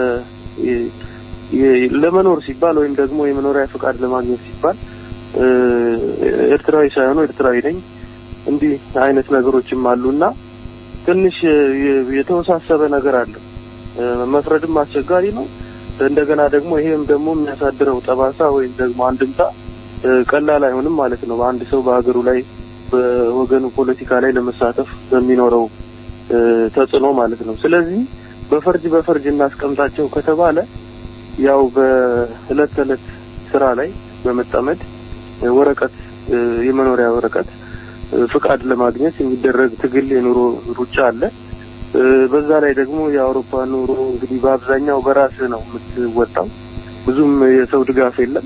የ- የ- ለመኖር ሲባል ወይም ደግሞ የመኖሪያ ፈቃድ ለማግኘት ሲባል እ፣ ኤርትራዊ ሳይሆኑ ኤርትራዊ ነኝ እንዲህ አይነት ነገሮችም አሉና ትንሽ የ- የተወሳሰበ ነገር አለው። እ፣ መፍረድም አስቸጋሪ ነው። እንደገና ደግሞ ይሄም ደግሞ የሚያሳድረው ጠባሳ ወይም ደግሞ አንድምታ እ፣ ቀላል አይሆንም ማለት ነው። በአንድ ሰው በሀገሩ ላይ በወገኑ ፖለቲካ ላይ ለመሳተፍ በሚኖረው እ፣ ተጽዕኖ ማለት ነው። ስለዚህ በፈርጅ በፈርጅ እናስቀምጣቸው ከተባለ ያው በእለት ተዕለት ስራ ላይ በመጠመድ እ፣ ወረቀት እ፣ የመኖሪያ ወረቀት እ፣ ፍቃድ ለማግኘት የሚደረግ ትግል የኑሮ ሩጫ አለ። እ፣ በዛ ላይ ደግሞ የአውሮፓ ኑሮ እንግዲህ በአብዛኛው በራስህ ነው የምትወጣው። ብዙም የሰው ድጋፍ የለም።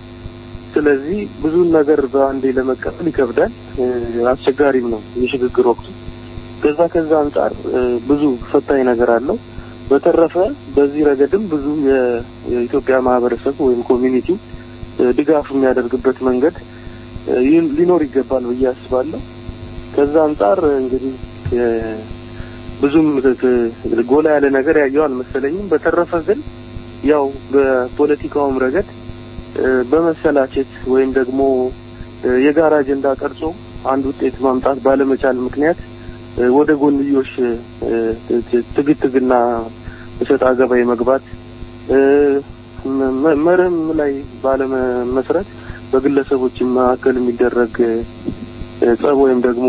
ስለዚህ ብዙን ነገር በአንዴ ለመቀበል ይከብዳል፣ እ፣ አስቸጋሪም ነው የሽግግር ወቅቱ። ከዛ ከዛ አንጻር እ፣ ብዙ ፈታኝ ነገር አለው። በተረፈ በዚህ ረገድም ብዙ የ- የኢትዮጵያ ማህበረሰብ ወይም ኮሚኒቲው እ፣ ድጋፍ የሚያደርግበት መንገድ እ፣ ይህ ሊኖር ይገባል ብዬ አስባለሁ። ከዛ አንጻር እንግዲህ እ፣ ብዙም ት- ጎላ ያለ ነገር ያየው አልመሰለኝም። በተረፈ ግን ያው በፖለቲካውም ረገድ እ፣ በመሰላቸት ወይም ደግሞ እ፣ የጋራ አጀንዳ ቀርጾ አንድ ውጤት ማምጣት ባለመቻል ምክንያት ወደ ጎንዮሽ ትግትግና እሰጥ አገባ የመግባት መርህም ላይ ባለመመስረት በግለሰቦች መካከል የሚደረግ ጸብ ወይም ደግሞ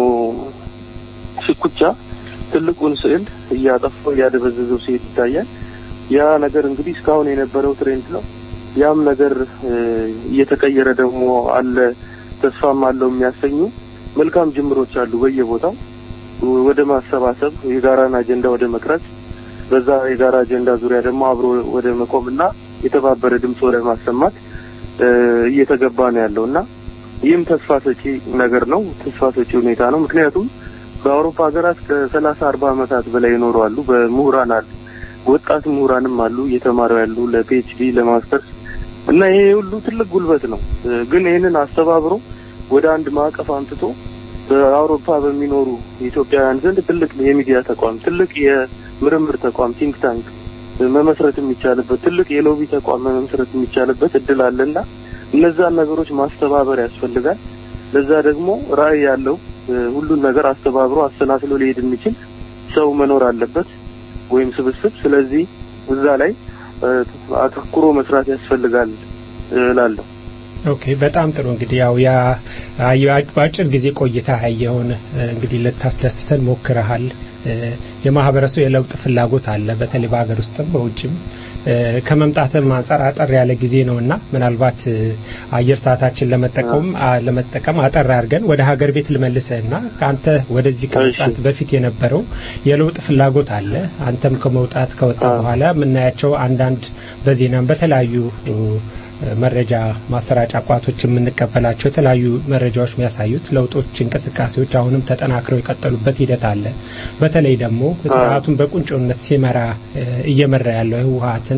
ሽኩቻ ትልቁን ስዕል እያጠፋው እያደበዘዘው ሲሄድ ይታያል። ያ ነገር እንግዲህ እስካሁን የነበረው ትሬንድ ነው። ያም ነገር እየተቀየረ ደግሞ አለ፣ ተስፋም አለው የሚያሰኙ መልካም ጅምሮች አሉ በየቦታው ወደ ማሰባሰብ የጋራን አጀንዳ ወደ መቅረጽ በዛ የጋራ አጀንዳ ዙሪያ ደግሞ አብሮ ወደ መቆምና የተባበረ ድምፅ ወደ ማሰማት እየተገባ ነው ያለው እና ይህም ተስፋ ሰጪ ነገር ነው። ተስፋ ሰጪ ሁኔታ ነው። ምክንያቱም በአውሮፓ ሀገራት ከሰላሳ አርባ ዓመታት በላይ ይኖሩ አሉ። በምሁራን አሉ፣ ወጣት ምሁራንም አሉ እየተማሩ ያሉ ለፒኤችዲ ለማስተርስ እና ይሄ ሁሉ ትልቅ ጉልበት ነው። ግን ይህንን አስተባብሮ ወደ አንድ ማዕቀፍ አምጥቶ በአውሮፓ በሚኖሩ ኢትዮጵያውያን ዘንድ ትልቅ የሚዲያ ተቋም፣ ትልቅ የምርምር ተቋም ቲንክ ታንክ መመስረት የሚቻልበት ትልቅ የሎቢ ተቋም መመስረት የሚቻልበት እድል አለና እነዛን ነገሮች ማስተባበር ያስፈልጋል። ለዛ ደግሞ ራዕይ ያለው ሁሉን ነገር አስተባብሮ አሰናስሎ ሊሄድ የሚችል ሰው መኖር አለበት ወይም ስብስብ። ስለዚህ እዛ ላይ አተኩሮ መስራት ያስፈልጋል እላለሁ። ኦኬ በጣም ጥሩ እንግዲህ ያው ያ በአጭር ጊዜ ቆይታ ያየውን እንግዲህ ልታስደስሰን ሞክረሃል። የማህበረሰቡ የለውጥ ፍላጎት አለ፣ በተለይ በሀገር ውስጥም በውጭም ከመምጣትም አንጻር አጠር ያለ ጊዜ ነውና ምናልባት አየር ሰዓታችን ለመጠቀም ለመጠቀም አጠር አድርገን ወደ ሀገር ቤት ልመልስህና አንተ ወደዚህ ከመምጣት በፊት የነበረው የለውጥ ፍላጎት አለ። አንተም ከመውጣት ከወጣ በኋላ የምናያቸው አንዳንድ በዜናም በተለያዩ መረጃ ማሰራጫ ቋቶች የምንቀበላቸው የተለያዩ መረጃዎች የሚያሳዩት ለውጦች፣ እንቅስቃሴዎች አሁንም ተጠናክረው የቀጠሉበት ሂደት አለ። በተለይ ደግሞ ስርዓቱን በቁንጮነት ሲመራ እየመራ ያለው ህወሀትን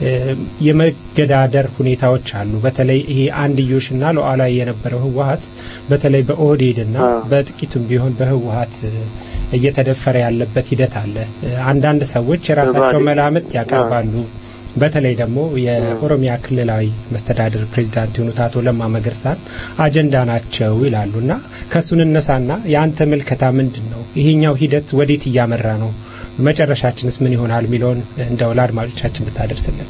የመገዳደር ሁኔታዎች አሉ። በተለይ ይሄ አንድዮሽና ሉዓላዊ የነበረው ህወሀት በተለይ በኦህዴድና በጥቂቱም ቢሆን በህወሀት እየተደፈረ ያለበት ሂደት አለ። አንዳንድ ሰዎች የራሳቸው መላምት ያቀርባሉ። በተለይ ደግሞ የኦሮሚያ ክልላዊ መስተዳድር ፕሬዚዳንት የሆኑት አቶ ለማ መገርሳን አጀንዳ ናቸው ይላሉና ከሱን እነሳና የአንተ ምልከታ ምንድን ነው? ይሄኛው ሂደት ወዴት እያመራ ነው? መጨረሻችንስ ምን ይሆናል የሚለውን እንደው ለአድማጮቻችን ብታደርስልን።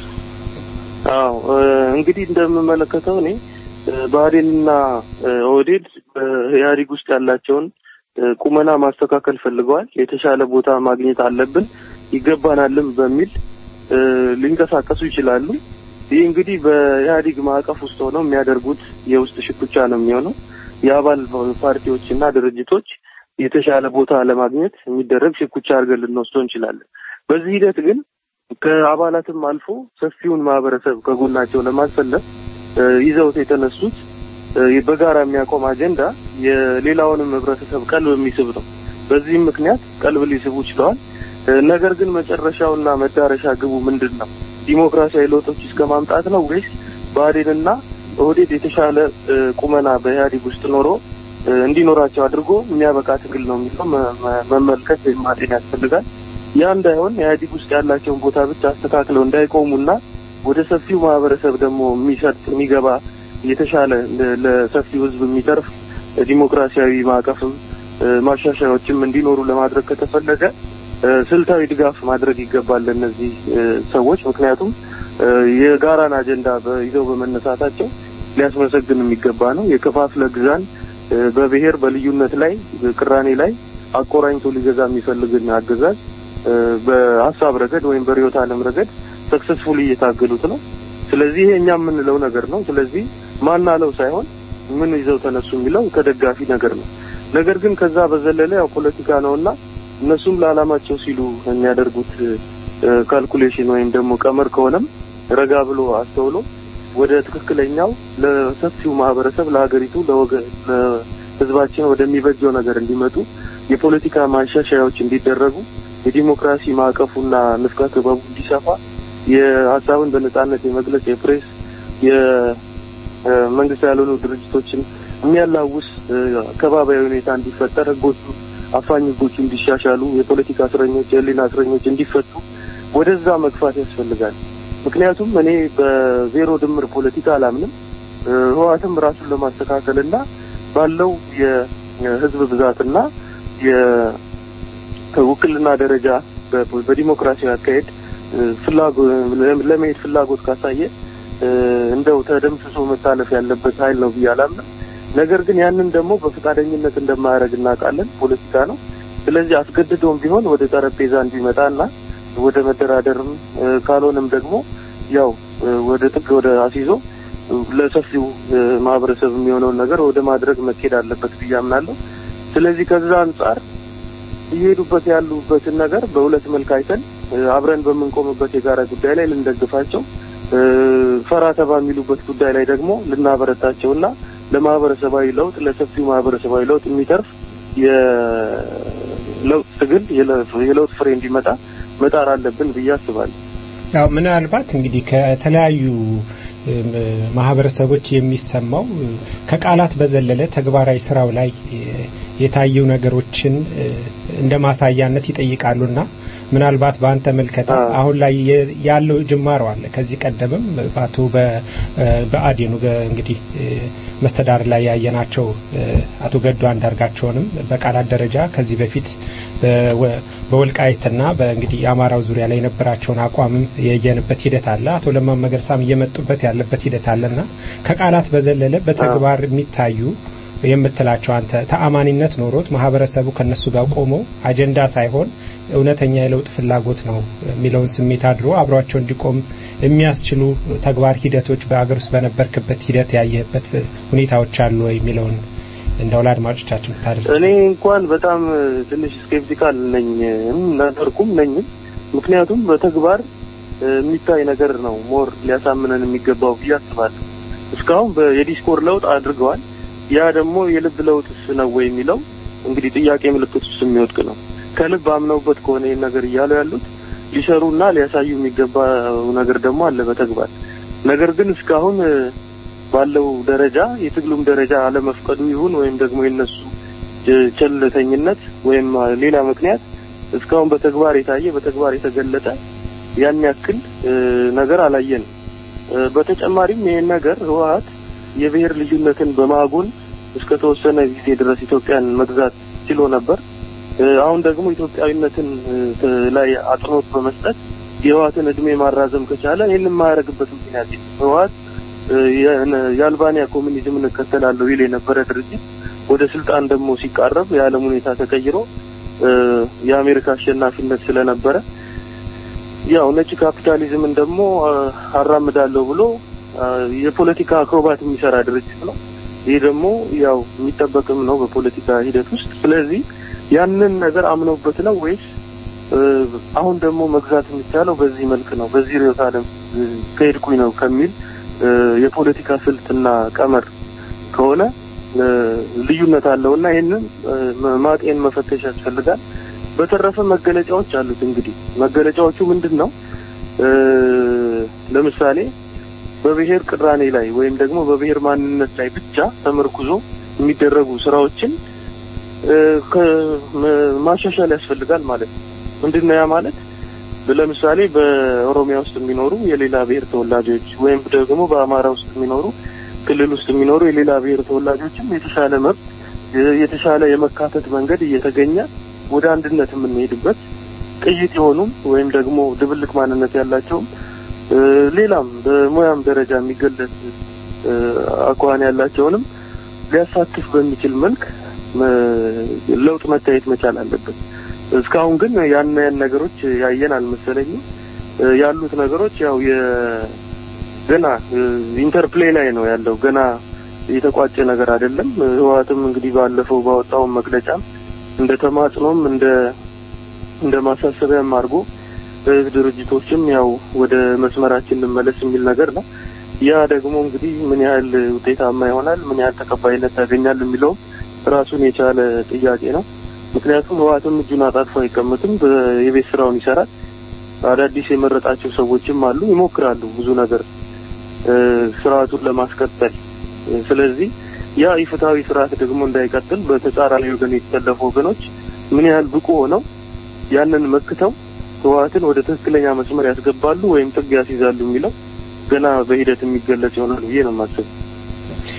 አዎ እንግዲህ እንደምመለከተው እኔ ብአዴንና ኦህዴድ ኢህአዴግ ውስጥ ያላቸውን ቁመና ማስተካከል ፈልገዋል። የተሻለ ቦታ ማግኘት አለብን ይገባናልም በሚል ሊንቀሳቀሱ ይችላሉ። ይህ እንግዲህ በኢህአዴግ ማዕቀፍ ውስጥ ሆነው የሚያደርጉት የውስጥ ሽኩቻ ነው የሚሆነው። የአባል ፓርቲዎችና ድርጅቶች የተሻለ ቦታ ለማግኘት የሚደረግ ሽኩቻ አድርገን ልንወስደው እንችላለን። በዚህ ሂደት ግን ከአባላትም አልፎ ሰፊውን ማህበረሰብ ከጎናቸው ለማሰለፍ ይዘውት የተነሱት በጋራ የሚያቆም አጀንዳ የሌላውንም ህብረተሰብ ቀልብ የሚስብ ነው። በዚህም ምክንያት ቀልብ ሊስቡ ችለዋል። ነገር ግን መጨረሻውና መዳረሻ ግቡ ምንድን ነው? ዲሞክራሲያዊ ለውጦች እስከ ማምጣት ነው ወይስ ብአዴንና ኦህዴድ የተሻለ ቁመና በኢህአዴግ ውስጥ ኖሮ እንዲኖራቸው አድርጎ የሚያበቃ ትግል ነው የሚለው መመልከት ወይም ማጤን ያስፈልጋል። ያ እንዳይሆን ኢህአዴግ ውስጥ ያላቸውን ቦታ ብቻ አስተካክለው እንዳይቆሙና ወደ ሰፊው ማህበረሰብ ደግሞ የሚሰጥ የሚገባ የተሻለ ለሰፊው ህዝብ የሚተርፍ ዲሞክራሲያዊ ማዕቀፍም ማሻሻያዎችም እንዲኖሩ ለማድረግ ከተፈለገ ስልታዊ ድጋፍ ማድረግ ይገባል ለእነዚህ ሰዎች። ምክንያቱም የጋራን አጀንዳ ይዘው በመነሳታቸው ሊያስመሰግን የሚገባ ነው። የከፋፍለ ግዛን በብሔር በልዩነት ላይ ቅራኔ ላይ አቆራኝቶ ሊገዛ የሚፈልግን አገዛዝ በሀሳብ ረገድ ወይም በርዕዮተ ዓለም ረገድ ሰክሰስፉል እየታገሉት ነው። ስለዚህ ይሄ እኛ የምንለው ነገር ነው። ስለዚህ ማናለው ሳይሆን ምን ይዘው ተነሱ የሚለው ተደጋፊ ነገር ነው። ነገር ግን ከዛ በዘለለ ያው ፖለቲካ ነውና እነሱም ለዓላማቸው ሲሉ የሚያደርጉት ካልኩሌሽን ወይም ደግሞ ቀመር ከሆነም ረጋ ብሎ አስተውሎ ወደ ትክክለኛው ለሰፊው ማህበረሰብ ለሀገሪቱ ለህዝባችን ወደሚበጀው ነገር እንዲመጡ የፖለቲካ ማሻሻያዎች እንዲደረጉ የዲሞክራሲ ማዕቀፉና ንፍቀ ክበቡ እንዲሰፋ የሀሳብን በነጻነት የመግለጽ የፕሬስ የመንግስት ያልሆኑ ድርጅቶችን የሚያላውስ ከባባዊ ሁኔታ እንዲፈጠር ህጎቹ አፋኝ ህጎቹ እንዲሻሻሉ የፖለቲካ እስረኞች የህሊና እስረኞች እንዲፈቱ ወደዛ መግፋት ያስፈልጋል። ምክንያቱም እኔ በዜሮ ድምር ፖለቲካ አላምንም። ህወሓትም ራሱን ለማስተካከልና ባለው የህዝብ ብዛትና የውክልና ደረጃ በ- በዲሞክራሲያዊ አካሄድ እ፣ ፍላጎ ለመሄድ ፍላጎት ካሳየ እ፣ እንደው ተደምስሶ መታለፍ ያለበት ኃይል ነው ብዬ አላምንም። ነገር ግን ያንን ደግሞ በፈቃደኝነት እንደማያደርግ እናውቃለን። ፖለቲካ ነው። ስለዚህ አስገድዶም ቢሆን ወደ ጠረጴዛ እንዲመጣና ወደ መደራደርም እ፣ ካልሆነም ደግሞ ያው እ፣ ወደ ጥግ ወደ አስይዞ እ፣ ለሰፊው እ፣ ማህበረሰብ የሚሆነውን ነገር ወደ ማድረግ መኬድ አለበት ብዬ አምናለሁ። ስለዚህ ከዛ አንጻር እየሄዱበት ያሉበትን ነገር በሁለት መልክ አይተን እ፣ አብረን በምንቆምበት የጋራ ጉዳይ ላይ ልንደግፋቸው እ፣ ፈራ ተባ የሚሉበት ጉዳይ ላይ ደግሞ ልናበረታቸውና ለማህበረሰባዊ ለውጥ ለሰፊው ማህበረሰባዊ ለውጥ የሚተርፍ የለውጥ ትግል የለ- የለውጥ ፍሬ እንዲመጣ መጣር አለብን ብዬ አስባለሁ። ያው ምናልባት እንግዲህ ከተለያዩ እም፣ ማህበረሰቦች የሚሰማው እ፣ ከቃላት በዘለለ ተግባራዊ ስራው ላይ እ፣ የታዩ ነገሮችን እ፣ እንደ ማሳያነት ይጠይቃሉና ምናልባት በአንተ መልከታ አዎ። አሁን ላይ የ- ያለው ጅማሮ አለ። ከዚህ ቀደምም በአቶ በ- እ፣ በአዴኑ በ- እንግዲህ እ፣ መስተዳድር ላይ ያየናቸው እ፣ አቶ ገዱ አንዳርጋቸውንም በቃላት ደረጃ ከዚህ በፊት በወ- በወልቃይትና በእንግዲህ የአማራው ዙሪያ ላይ የነበራቸውን አቋምም የየንበት ሂደት አለ። አቶ ለማ መገርሳም እየመጡበት ያለበት ሂደት አለና ከቃላት በዘለለ በተግባር የሚታዩ የምትላቸው አንተ ተአማኒነት ኖሮት ማህበረሰቡ ከነሱ ጋር ቆሞ አጀንዳ ሳይሆን እውነተኛ የለውጥ ፍላጎት ነው የሚለውን ስሜት አድሮ አብሯቸው እንዲቆም የሚያስችሉ ተግባር ሂደቶች በአገር ውስጥ በነበርክበት ሂደት ያየህበት ሁኔታዎች አሉ ወይ የሚለውን እንደው ለአድማጮቻችን ብታደርስ። እኔ እንኳን በጣም እ፣ ትንሽ ስኬፕቲካል ነኝ እም፣ ነበርኩም ነኝም። ምክንያቱም በተግባር እ፣ የሚታይ ነገር ነው ሞር ሊያሳምነን የሚገባው ብዬ አስባለሁ። እስካሁን በ- የዲስኮር ለውጥ አድርገዋል። ያ ደግሞ የልብ ለውጥስ ነው ወይ የሚለው እንግዲህ ጥያቄ ምልክት ውስጥ የሚወድቅ ነው። ከልብ አምነውበት ከሆነ ይህን ነገር እያሉ ያሉት ሊሰሩና ሊያሳዩ የሚገባው ነገር ደግሞ አለ በተግባር ነገር ግን እስካሁን እ፣ ባለው ደረጃ የትግሉም ደረጃ አለመፍቀዱ ይሁን ወይም ደግሞ የነሱ ቸ- ቸልተኝነት ወይም አ፣ ሌላ ምክንያት እስካሁን በተግባር የታየ በተግባር የተገለጠ ያን ያክል እ፣ ነገር አላየንም። እ፣ በተጨማሪም ይህን ነገር ህወሀት የብሔር ልዩነትን በማጎል እስከ ተወሰነ ጊዜ ድረስ ኢትዮጵያን መግዛት ችሎ ነበር። እ፣ አሁን ደግሞ ኢትዮጵያዊነትን እ፣ ተ- ላይ አጽንኦት በመስጠት የህወሀትን እድሜ ማራዘም ከቻለ ይህንን የማያደርግበት ምክንያት የለም። ህወሀት እ፣ የነ- የአልባንያ ኮሚኒዝምን እከተላለሁ ይል የነበረ ድርጅት ወደ ስልጣን ደግሞ ሲቃረብ የዓለም ሁኔታ ተቀይሮ እ፣ የአሜሪካ አሸናፊነት ስለነበረ ያው ነጭ ካፒታሊዝምን ደግሞ አ፣ አራምዳለሁ ብሎ አ፣ የፖለቲካ አክሮባት የሚሰራ ድርጅት ነው። ይህ ደግሞ ያው የሚጠበቅም ነው በፖለቲካ ሂደት ውስጥ። ስለዚህ ያንን ነገር አምነውበት ነው ወይስ እ፣ አሁን ደግሞ መግዛት የሚቻለው በዚህ መልክ ነው በዚህ ርዕዮተ ዓለም እ፣ ከሄድኩኝ ነው ከሚል እ፣ የፖለቲካ ስልትና ቀመር ከሆነ እ፣ ልዩነት አለውና ይህንን እ፣ ማጤን መፈተሽ ያስፈልጋል። በተረፈ መገለጫዎች አሉት። እንግዲህ መገለጫዎቹ ምንድን ነው? እ፣ ለምሳሌ በብሔር ቅራኔ ላይ ወይም ደግሞ በብሔር ማንነት ላይ ብቻ ተመርኩዞ የሚደረጉ ስራዎችን እ፣ ከ- መ- ማሻሻል ያስፈልጋል ማለት ነው። ምንድን ነው ያ ማለት? ለምሳሌ በኦሮሚያ ውስጥ የሚኖሩ የሌላ ብሔር ተወላጆች ወይም ደግሞ በአማራ ውስጥ የሚኖሩ ክልል ውስጥ የሚኖሩ የሌላ ብሔር ተወላጆችም የተሻለ መብት የ- የተሻለ የመካተት መንገድ እየተገኘ ወደ አንድነት የምንሄድበት ቅይጥ የሆኑም ወይም ደግሞ ድብልቅ ማንነት ያላቸውም እ፣ ሌላም በሙያም ደረጃ የሚገለጽ እ፣ አኳኋን ያላቸውንም ሊያሳትፍ በሚችል መልክ መ- ለውጥ መታየት መቻል አለበት። እስካሁን ግን ያን ያን ነገሮች ያየን አልመሰለኝም። እ፣ ያሉት ነገሮች ያው የ ገና ኢንተርፕሌይ ላይ ነው ያለው። ገና የተቋጨ ነገር አይደለም። ህወሓትም እንግዲህ ባለፈው ባወጣው መግለጫም እንደ ተማጽኖም እንደ እንደ ማሳሰቢያም አድርጎ እ፣ ድርጅቶችም ያው ወደ መስመራችን እንመለስ የሚል ነገር ነው። ያ ደግሞ እንግዲህ ምን ያህል ውጤታማ ይሆናል፣ ምን ያህል ተቀባይነት ያገኛል የሚለውም ራሱን የቻለ ጥያቄ ነው። ምክንያቱም ህወሓትም እጁን አጣጥፎ አይቀመጥም፣ በ- የቤት ስራውን ይሰራል። አዳዲስ የመረጣቸው ሰዎችም አሉ፣ ይሞክራሉ ብዙ ነገር እ፣ ስርዓቱን ለማስቀጠል እ፣ ስለዚህ ያ ኢፍትሐዊ ስርዓት ደግሞ እንዳይቀጥል በተጻራሪ ወገን የተሰለፉ ወገኖች ምን ያህል ብቁ ሆነው ያንን መክተው ህወሓትን ወደ ትክክለኛ መስመር ያስገባሉ ወይም ጥግ ያስይዛሉ የሚለው ገና በሂደት የሚገለጽ ይሆናል ብዬ ነው የማስበው።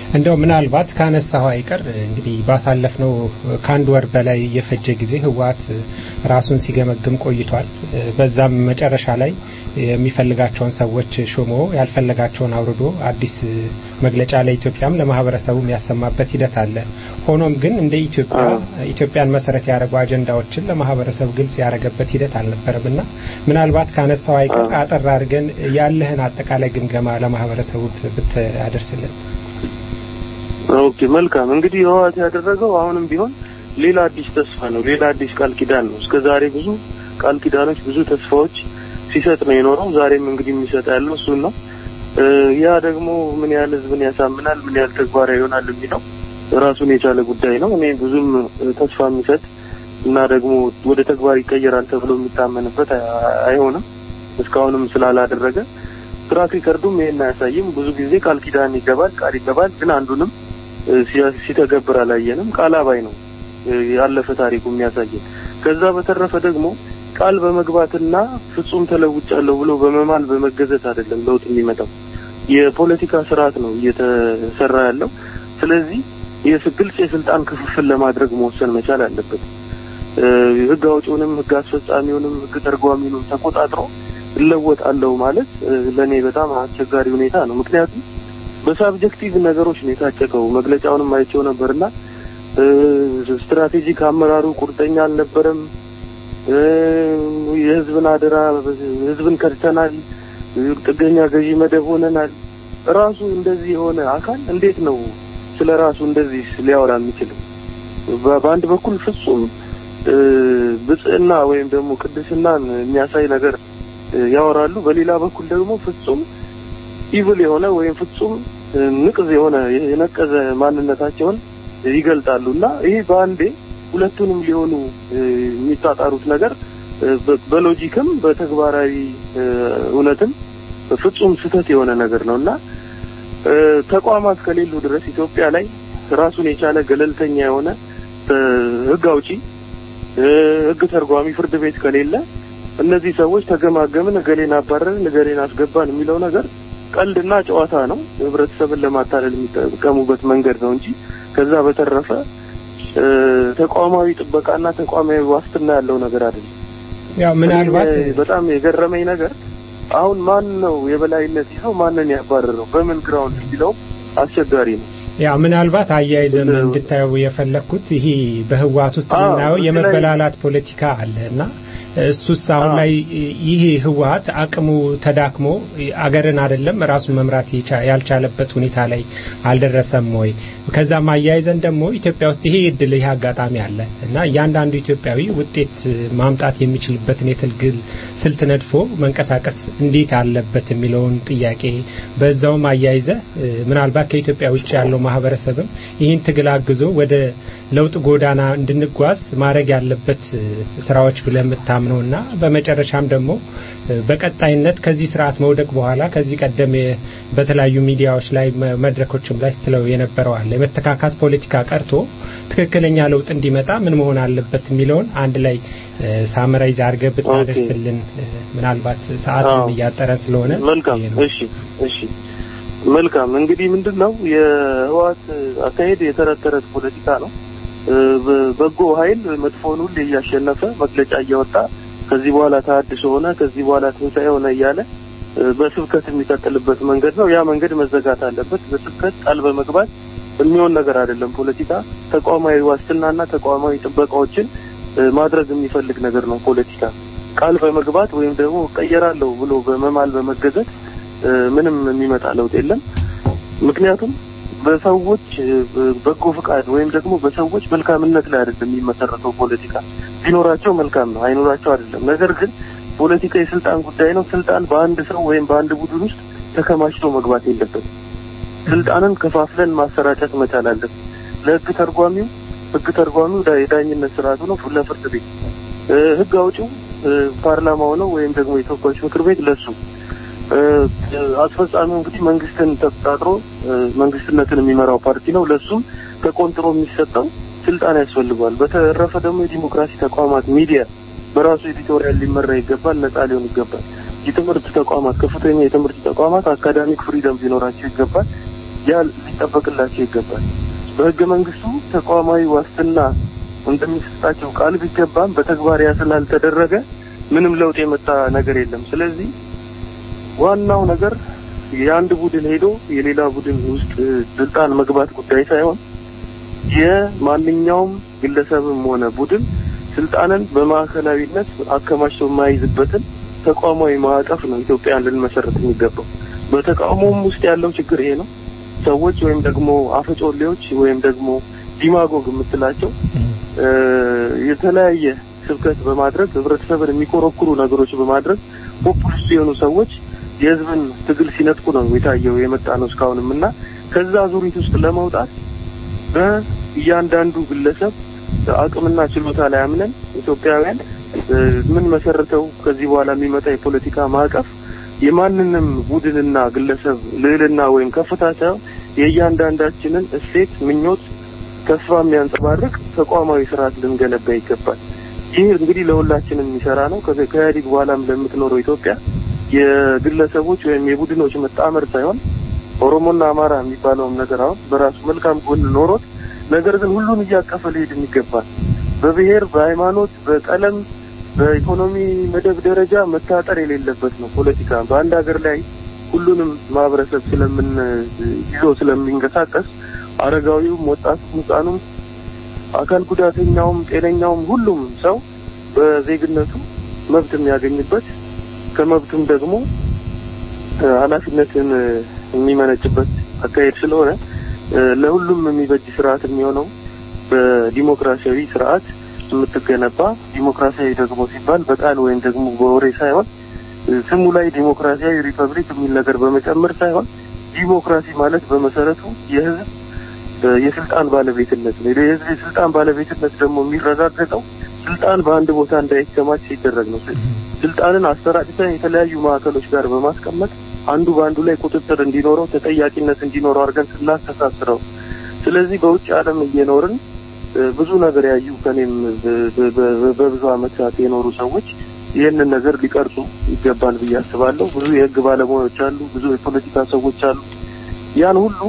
እንደው ምናልባት ካነሳው አይቀር እንግዲህ ባሳለፍነው ከአንድ ወር በላይ የፈጀ ጊዜ ህወሓት ራሱን ሲገመግም ቆይቷል። በዛም መጨረሻ ላይ የሚፈልጋቸውን ሰዎች ሾሞ ያልፈለጋቸውን አውርዶ አዲስ መግለጫ ለኢትዮጵያም ለማህበረሰቡ የሚያሰማበት ሂደት አለ። ሆኖም ግን እንደ ኢትዮጵያ ኢትዮጵያን መሰረት ያደረጉ አጀንዳዎችን ለማህበረሰቡ ግልጽ ያደረገበት ሂደት አልነበረም እና ምናልባት ካነሳው አይቀር አጠር አድርገን ያለህን አጠቃላይ ግምገማ ለማህበረሰቡ ብታደርስልን። ኦኬ መልካም እንግዲህ ህወሓት ያደረገው አሁንም ቢሆን ሌላ አዲስ ተስፋ ነው፣ ሌላ አዲስ ቃል ኪዳን ነው። እስከ ዛሬ ብዙ ቃል ኪዳኖች፣ ብዙ ተስፋዎች ሲሰጥ ነው የኖረው። ዛሬም እንግዲህ የሚሰጥ ያለው እሱን ነው። ያ ደግሞ ምን ያህል ህዝብን ያሳምናል፣ ምን ያህል ተግባራዊ ይሆናል የሚለው ራሱን የቻለ ጉዳይ ነው። እኔ ብዙም ተስፋ የሚሰጥ እና ደግሞ ወደ ተግባር ይቀየራል ተብሎ የሚታመንበት አይሆንም። እስካሁንም ስላላደረገ ትራክ ሪከርዱም ይሄን አያሳይም። ብዙ ጊዜ ቃል ኪዳን ይገባል፣ ቃል ይገባል፣ ግን አንዱንም ሲተገብር አላየንም። ቃል አባይ ነው ያለፈ ታሪኩ የሚያሳየን። ከዛ በተረፈ ደግሞ ቃል በመግባትና ፍጹም ተለውጫለሁ ብሎ በመማል በመገዘት አይደለም ለውጥ የሚመጣው። የፖለቲካ ስርዓት ነው እየተሰራ ያለው። ስለዚህ ግልጽ የስልጣን ክፍፍል ለማድረግ መወሰን መቻል አለበት። ህግ አውጪውንም ህግ አስፈጻሚውንም ህግ ተርጓሚውንም ተቆጣጥሮ እለወጣለሁ ማለት ለእኔ በጣም አስቸጋሪ ሁኔታ ነው። ምክንያቱም በሳብጀክቲቭ ነገሮች ነው የታጨቀው። መግለጫውንም አይቼው ነበርና ስትራቴጂክ አመራሩ ቁርጠኛ አልነበረም። የህዝብን አደራ ህዝብን ከድተናል፣ ጥገኛ ገዢ መደብ ሆነናል። ራሱ እንደዚህ የሆነ አካል እንዴት ነው ስለ ራሱ እንደዚህ ሊያወራ የሚችለው? በአንድ በኩል ፍጹም ብጽዕና ወይም ደግሞ ቅድስናን የሚያሳይ ነገር ያወራሉ። በሌላ በኩል ደግሞ ፍጹም ኢቭል የሆነ ወይም ፍጹም ንቅዝ የሆነ የነቀዘ ማንነታቸውን ይገልጣሉ እና ይሄ በአንዴ ሁለቱንም ሊሆኑ የሚጣጣሩት ነገር በሎጂክም በተግባራዊ እውነትም ፍጹም ስህተት የሆነ ነገር ነው እና ተቋማት ከሌሉ ድረስ ኢትዮጵያ ላይ ራሱን የቻለ ገለልተኛ የሆነ ህግ አውጪ፣ ህግ ተርጓሚ፣ ፍርድ ቤት ከሌለ እነዚህ ሰዎች ተገማገምን፣ እገሌን አባረርን፣ እገሌን አስገባን የሚለው ነገር ቀልድና ጨዋታ ነው። ህብረተሰብን ለማታለል የሚጠቀሙበት መንገድ ነው እንጂ ከዛ በተረፈ ተቋማዊ ጥበቃና ተቋማዊ ዋስትና ያለው ነገር አይደለም። ያው ምናልባት በጣም የገረመኝ ነገር አሁን ማን ነው የበላይነት ይዘው ማንን ያባረረው በምን ግራውንድ የሚለው አስቸጋሪ ነው። ያው ምናልባት አያይዘን እንድታየው የፈለግኩት ይሄ በህወሓት ውስጥ የምናየው የመበላላት ፖለቲካ አለ እና እሱስ አሁን ላይ ይህ ህወሓት አቅሙ ተዳክሞ አገርን አይደለም ራሱን መምራት ያልቻለበት ሁኔታ ላይ አልደረሰም ወይ? ከዛም አያይዘን ደግሞ ኢትዮጵያ ውስጥ ይሄ እድል ይሄ አጋጣሚ አለ እና እያንዳንዱ ኢትዮጵያዊ ውጤት ማምጣት የሚችልበትን የትግል ስልት ነድፎ መንቀሳቀስ እንዴት አለበት የሚለውን ጥያቄ በዛውም አያይዘ ምናልባት ከኢትዮጵያ ውጭ ያለው ማህበረሰብም ይህን ትግል አግዞ ወደ ለውጥ ጎዳና እንድንጓዝ ማድረግ ያለበት ስራዎች ብለህ የምታምነውና በመጨረሻም ደግሞ በቀጣይነት ከዚህ ስርዓት መውደቅ በኋላ ከዚህ ቀደም በተለያዩ ሚዲያዎች ላይ መድረኮችም ላይ ስትለው የነበረው አለ የመተካካት ፖለቲካ ቀርቶ ትክክለኛ ለውጥ እንዲመጣ ምን መሆን አለበት የሚለውን አንድ ላይ ሳምራይዝ አድርገህ ብታደርስልን ምናልባት ሰዓቱም እያጠረን ስለሆነ መልካም እሺ እሺ መልካም እንግዲህ ምንድን ነው የህወሓት አካሄድ የተረት ተረት ፖለቲካ ነው በጎ ኃይል መጥፎን ሁሌ እያሸነፈ መግለጫ እያወጣ ከዚህ በኋላ ተሀድሶ ሆነ ከዚህ በኋላ ትንሣኤ ሆነ እያለ በስብከት የሚቀጥልበት መንገድ ነው። ያ መንገድ መዘጋት አለበት። በስብከት ቃል በመግባት የሚሆን ነገር አይደለም። ፖለቲካ ተቋማዊ ዋስትናና ተቋማዊ ጥበቃዎችን ማድረግ የሚፈልግ ነገር ነው። ፖለቲካ ቃል በመግባት ወይም ደግሞ እቀየራለሁ ብሎ በመማል በመገዘት ምንም የሚመጣ ለውጥ የለም። ምክንያቱም በሰዎች በጎ ፍቃድ ወይም ደግሞ በሰዎች መልካምነት ላይ አይደለም የሚመሰረተው ፖለቲካ። ቢኖራቸው መልካም ነው፣ አይኖራቸው አይደለም። ነገር ግን ፖለቲካ የስልጣን ጉዳይ ነው። ስልጣን በአንድ ሰው ወይም በአንድ ቡድን ውስጥ ተከማችቶ መግባት የለበትም። ስልጣንን ከፋፍለን ማሰራጨት መቻል አለብን። ለህግ ተርጓሚው ህግ ተርጓሚው የዳኝነት ስርዓቱ ነው፣ ለፍርድ ቤት ህግ አውጪው ፓርላማው ነው ወይም ደግሞ የተወካዮች ምክር ቤት ለሱ አስፈጻሚው እንግዲህ መንግስትን ተቆጣጥሮ መንግስትነትን የሚመራው ፓርቲ ነው። ለሱም ተቆንጥሮ የሚሰጠው ስልጣን ያስፈልገዋል። በተረፈ ደግሞ የዲሞክራሲ ተቋማት ሚዲያ በራሱ ኤዲቶሪያል ሊመራ ይገባል፣ ነጻ ሊሆን ይገባል። የትምህርት ተቋማት ከፍተኛ የትምህርት ተቋማት አካዳሚክ ፍሪደም ሊኖራቸው ይገባል። ያ ሊጠበቅላቸው ይገባል። በህገ መንግስቱ ተቋማዊ ዋስትና እንደሚሰጣቸው ቃል ቢገባም በተግባር ያ ስላልተደረገ ምንም ለውጥ የመጣ ነገር የለም። ስለዚህ ዋናው ነገር የአንድ ቡድን ሄዶ የሌላ ቡድን ውስጥ ስልጣን መግባት ጉዳይ ሳይሆን የማንኛውም ግለሰብም ሆነ ቡድን ስልጣንን በማዕከላዊነት አከማችቶ የማይዝበትን ተቋማዊ ማዕቀፍ ነው ኢትዮጵያን ልንመሰረት የሚገባው። በተቃውሞም ውስጥ ያለው ችግር ይሄ ነው። ሰዎች ወይም ደግሞ አፈጮሌዎች ወይም ደግሞ ዲማጎግ የምትላቸው የተለያየ ስብከት በማድረግ ህብረተሰብን የሚኮረኩሩ ነገሮች በማድረግ ፖፑሊስት የሆኑ ሰዎች የህዝብን ትግል ሲነጥቁ ነው የታየው የመጣ ነው እስካሁንም እና ከዛ ዙሪት ውስጥ ለመውጣት በእያንዳንዱ ግለሰብ አቅምና ችሎታ ላይ አምነን ኢትዮጵያውያን ምን መሰረተው ከዚህ በኋላ የሚመጣ የፖለቲካ ማዕቀፍ የማንንም ቡድንና ግለሰብ ልዕልና ወይም ከፍታ ሳይሆን የእያንዳንዳችንን እሴት፣ ምኞት፣ ተስፋ የሚያንጸባርቅ ተቋማዊ ስርዓት ልንገነባ ይገባል። ይህ እንግዲህ ለሁላችንም የሚሰራ ነው። ከኢህአዴግ በኋላም ለምትኖረው ኢትዮጵያ የግለሰቦች ወይም የቡድኖች መጣመር ሳይሆን ኦሮሞና አማራ የሚባለውም ነገር አሁን በራሱ መልካም ጎን ኖሮት ነገር ግን ሁሉን እያቀፈ ሊሄድ ይገባል። በብሔር፣ በሃይማኖት፣ በቀለም፣ በኢኮኖሚ መደብ ደረጃ መታጠር የሌለበት ነው። ፖለቲካ በአንድ ሀገር ላይ ሁሉንም ማህበረሰብ ስለምን ይዞ ስለሚንቀሳቀስ አረጋዊውም፣ ወጣቱም፣ ህፃኑም፣ አካል ጉዳተኛውም፣ ጤነኛውም ሁሉም ሰው በዜግነቱ መብት የሚያገኝበት ከመብቱም ደግሞ ኃላፊነትን የሚመነጭበት አካሄድ ስለሆነ ለሁሉም የሚበጅ ስርዓት የሚሆነው በዲሞክራሲያዊ ስርዓት የምትገነባ ዲሞክራሲያዊ ደግሞ ሲባል በቃል ወይም ደግሞ በወሬ ሳይሆን ስሙ ላይ ዲሞክራሲያዊ ሪፐብሊክ የሚል ነገር በመጨመር ሳይሆን ዲሞክራሲ ማለት በመሰረቱ የህዝብ የስልጣን ባለቤትነት ነው። የህዝብ የስልጣን ባለቤትነት ደግሞ የሚረጋገጠው ስልጣን በአንድ ቦታ እንዳይከማች ሲደረግ ነው። ስልጣንን አሰራጭተን የተለያዩ ማዕከሎች ጋር በማስቀመጥ አንዱ በአንዱ ላይ ቁጥጥር እንዲኖረው ተጠያቂነት እንዲኖረው አድርገን ስናስተሳስረው፣ ስለዚህ በውጭ ዓለም እየኖርን ብዙ ነገር ያዩ ከኔም በብዙ ዓመታት የኖሩ ሰዎች ይህንን ነገር ሊቀርጹ ይገባል ብዬ አስባለሁ። ብዙ የህግ ባለሙያዎች አሉ፣ ብዙ የፖለቲካ ሰዎች አሉ። ያን ሁሉ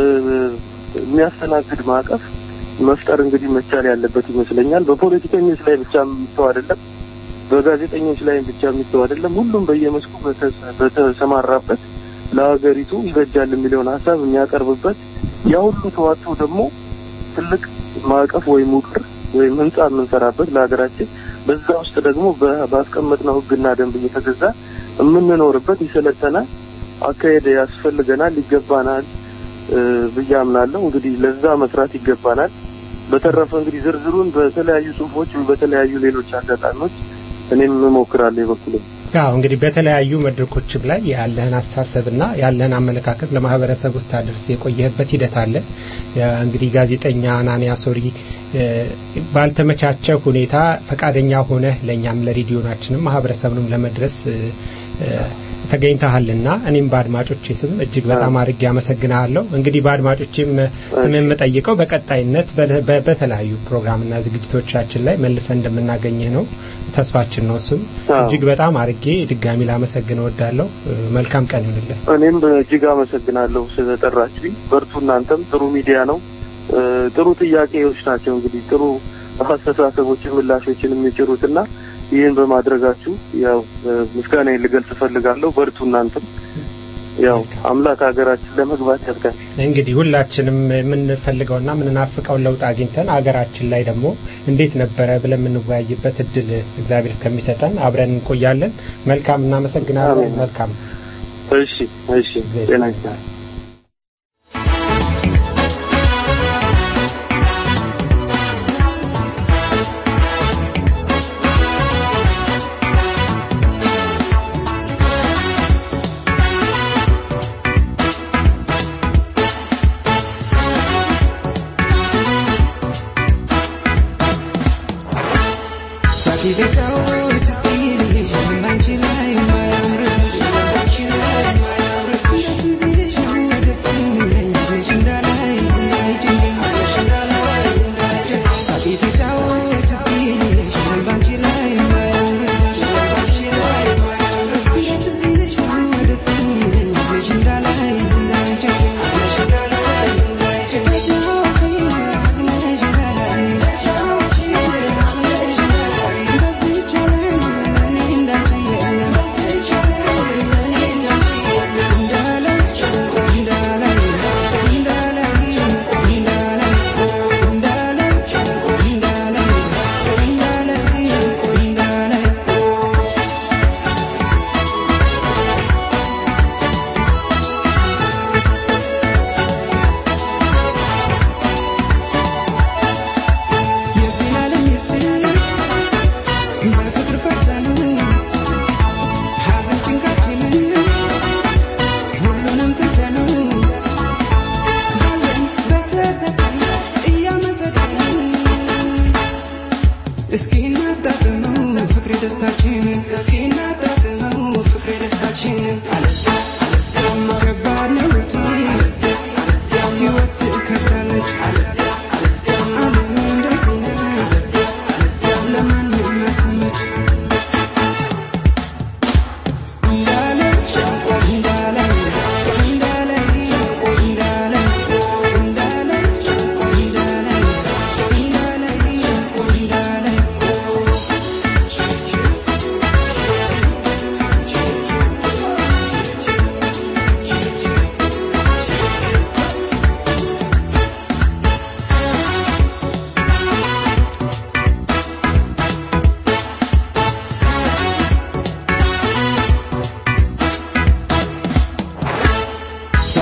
የሚያስተናግድ ማዕቀፍ መፍጠር እንግዲህ መቻል ያለበት ይመስለኛል። በፖለቲከኞች ላይ ብቻ የሚተው አይደለም፣ በጋዜጠኞች ላይ ብቻ የሚተው አይደለም። ሁሉም በየመስኩ በተሰማራበት ለሀገሪቱ ይበጃል የሚለውን ሀሳብ የሚያቀርብበት ያ ሁሉ ተዋጥቶ ደግሞ ትልቅ ማዕቀፍ ወይም ውቅር ወይም ህንጻ የምንሰራበት ለሀገራችን በዛ ውስጥ ደግሞ ባስቀመጥነው ህግና ደንብ እየተገዛ የምንኖርበት የሰለጠነ አካሄድ ያስፈልገናል፣ ይገባናል ብዬ አምናለሁ። እንግዲህ ለዛ መስራት ይገባናል። በተረፈ እንግዲህ ዝርዝሩን በተለያዩ ጽሁፎች በተለያዩ ሌሎች አጋጣሚዎች እኔም እሞክራለሁ የበኩሌ። ያው እንግዲህ በተለያዩ መድረኮችም ላይ ያለህን አስተሳሰብና ያለህን አመለካከት ለማህበረሰብ ውስጥ ታደርስ የቆየህበት ሂደት አለ። እንግዲህ ጋዜጠኛ አናንያ ሶሪ ባልተመቻቸ ሁኔታ ፈቃደኛ ሆነህ ለእኛም ለሬዲዮናችንም ማህበረሰብንም ለመድረስ ተገኝተሃልና እኔም በአድማጮቼ ስም እጅግ በጣም አድርጌ አመሰግናለሁ። እንግዲህ በአድማጮቼም ስም የምጠይቀው በቀጣይነት በተለያዩ ፕሮግራምና ዝግጅቶቻችን ላይ መልሰን እንደምናገኝህ ነው ተስፋችን ነው። እሱም እጅግ በጣም አድርጌ ድጋሚ ላመሰግን እወዳለሁ። መልካም ቀን ይሁንልህ። እኔም እጅግ አመሰግናለሁ ስለጠራችሁኝ። በርቱ። እናንተም ጥሩ ሚዲያ ነው። ጥሩ ጥያቄዎች ናቸው። እንግዲህ ጥሩ አስተሳሰቦችን፣ ምላሾችን የሚጭሩትና ይህን በማድረጋችሁ ያው ምስጋናዬን ልገልጽ እፈልጋለሁ። በርቱ እናንተም። ያው አምላክ ሀገራችን ለመግባት ያድጋል። እንግዲህ ሁላችንም የምንፈልገውና የምንናፍቀው ለውጥ አግኝተን ሀገራችን ላይ ደግሞ እንዴት ነበረ ብለን የምንወያይበት እድል እግዚአብሔር እስከሚሰጠን አብረን እንቆያለን። መልካም፣ እናመሰግናለን። መልካም። እሺ፣ እሺ። ጤና ይስጥልኝ። Thank you.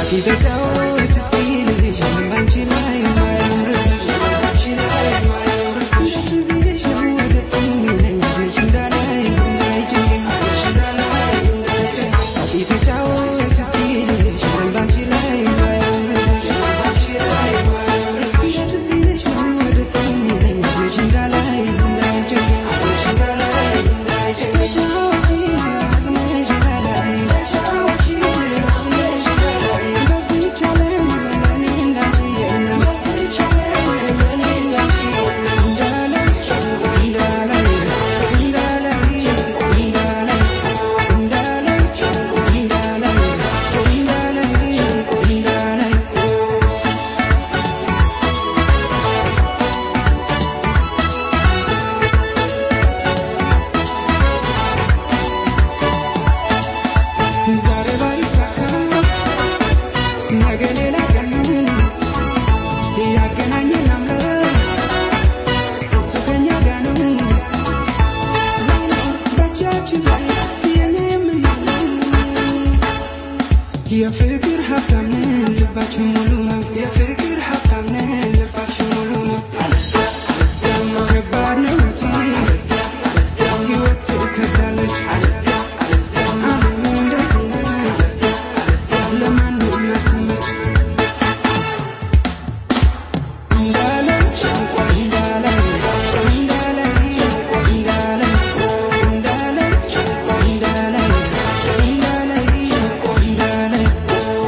የፍቅር ሀብታም ነን ልባችን ሙሉ ነው የፍቅር ሀብታም ነን ልባችን ሙሉ ነው ከባድ ነው እንጂ ህይወት ትከብዳለች ዓለም እንደዚህ ነች ለማንም አትመች እንዳለች እንዳለች እንዳለች እንዳለች እንዳለች እንዳለች እንዳለች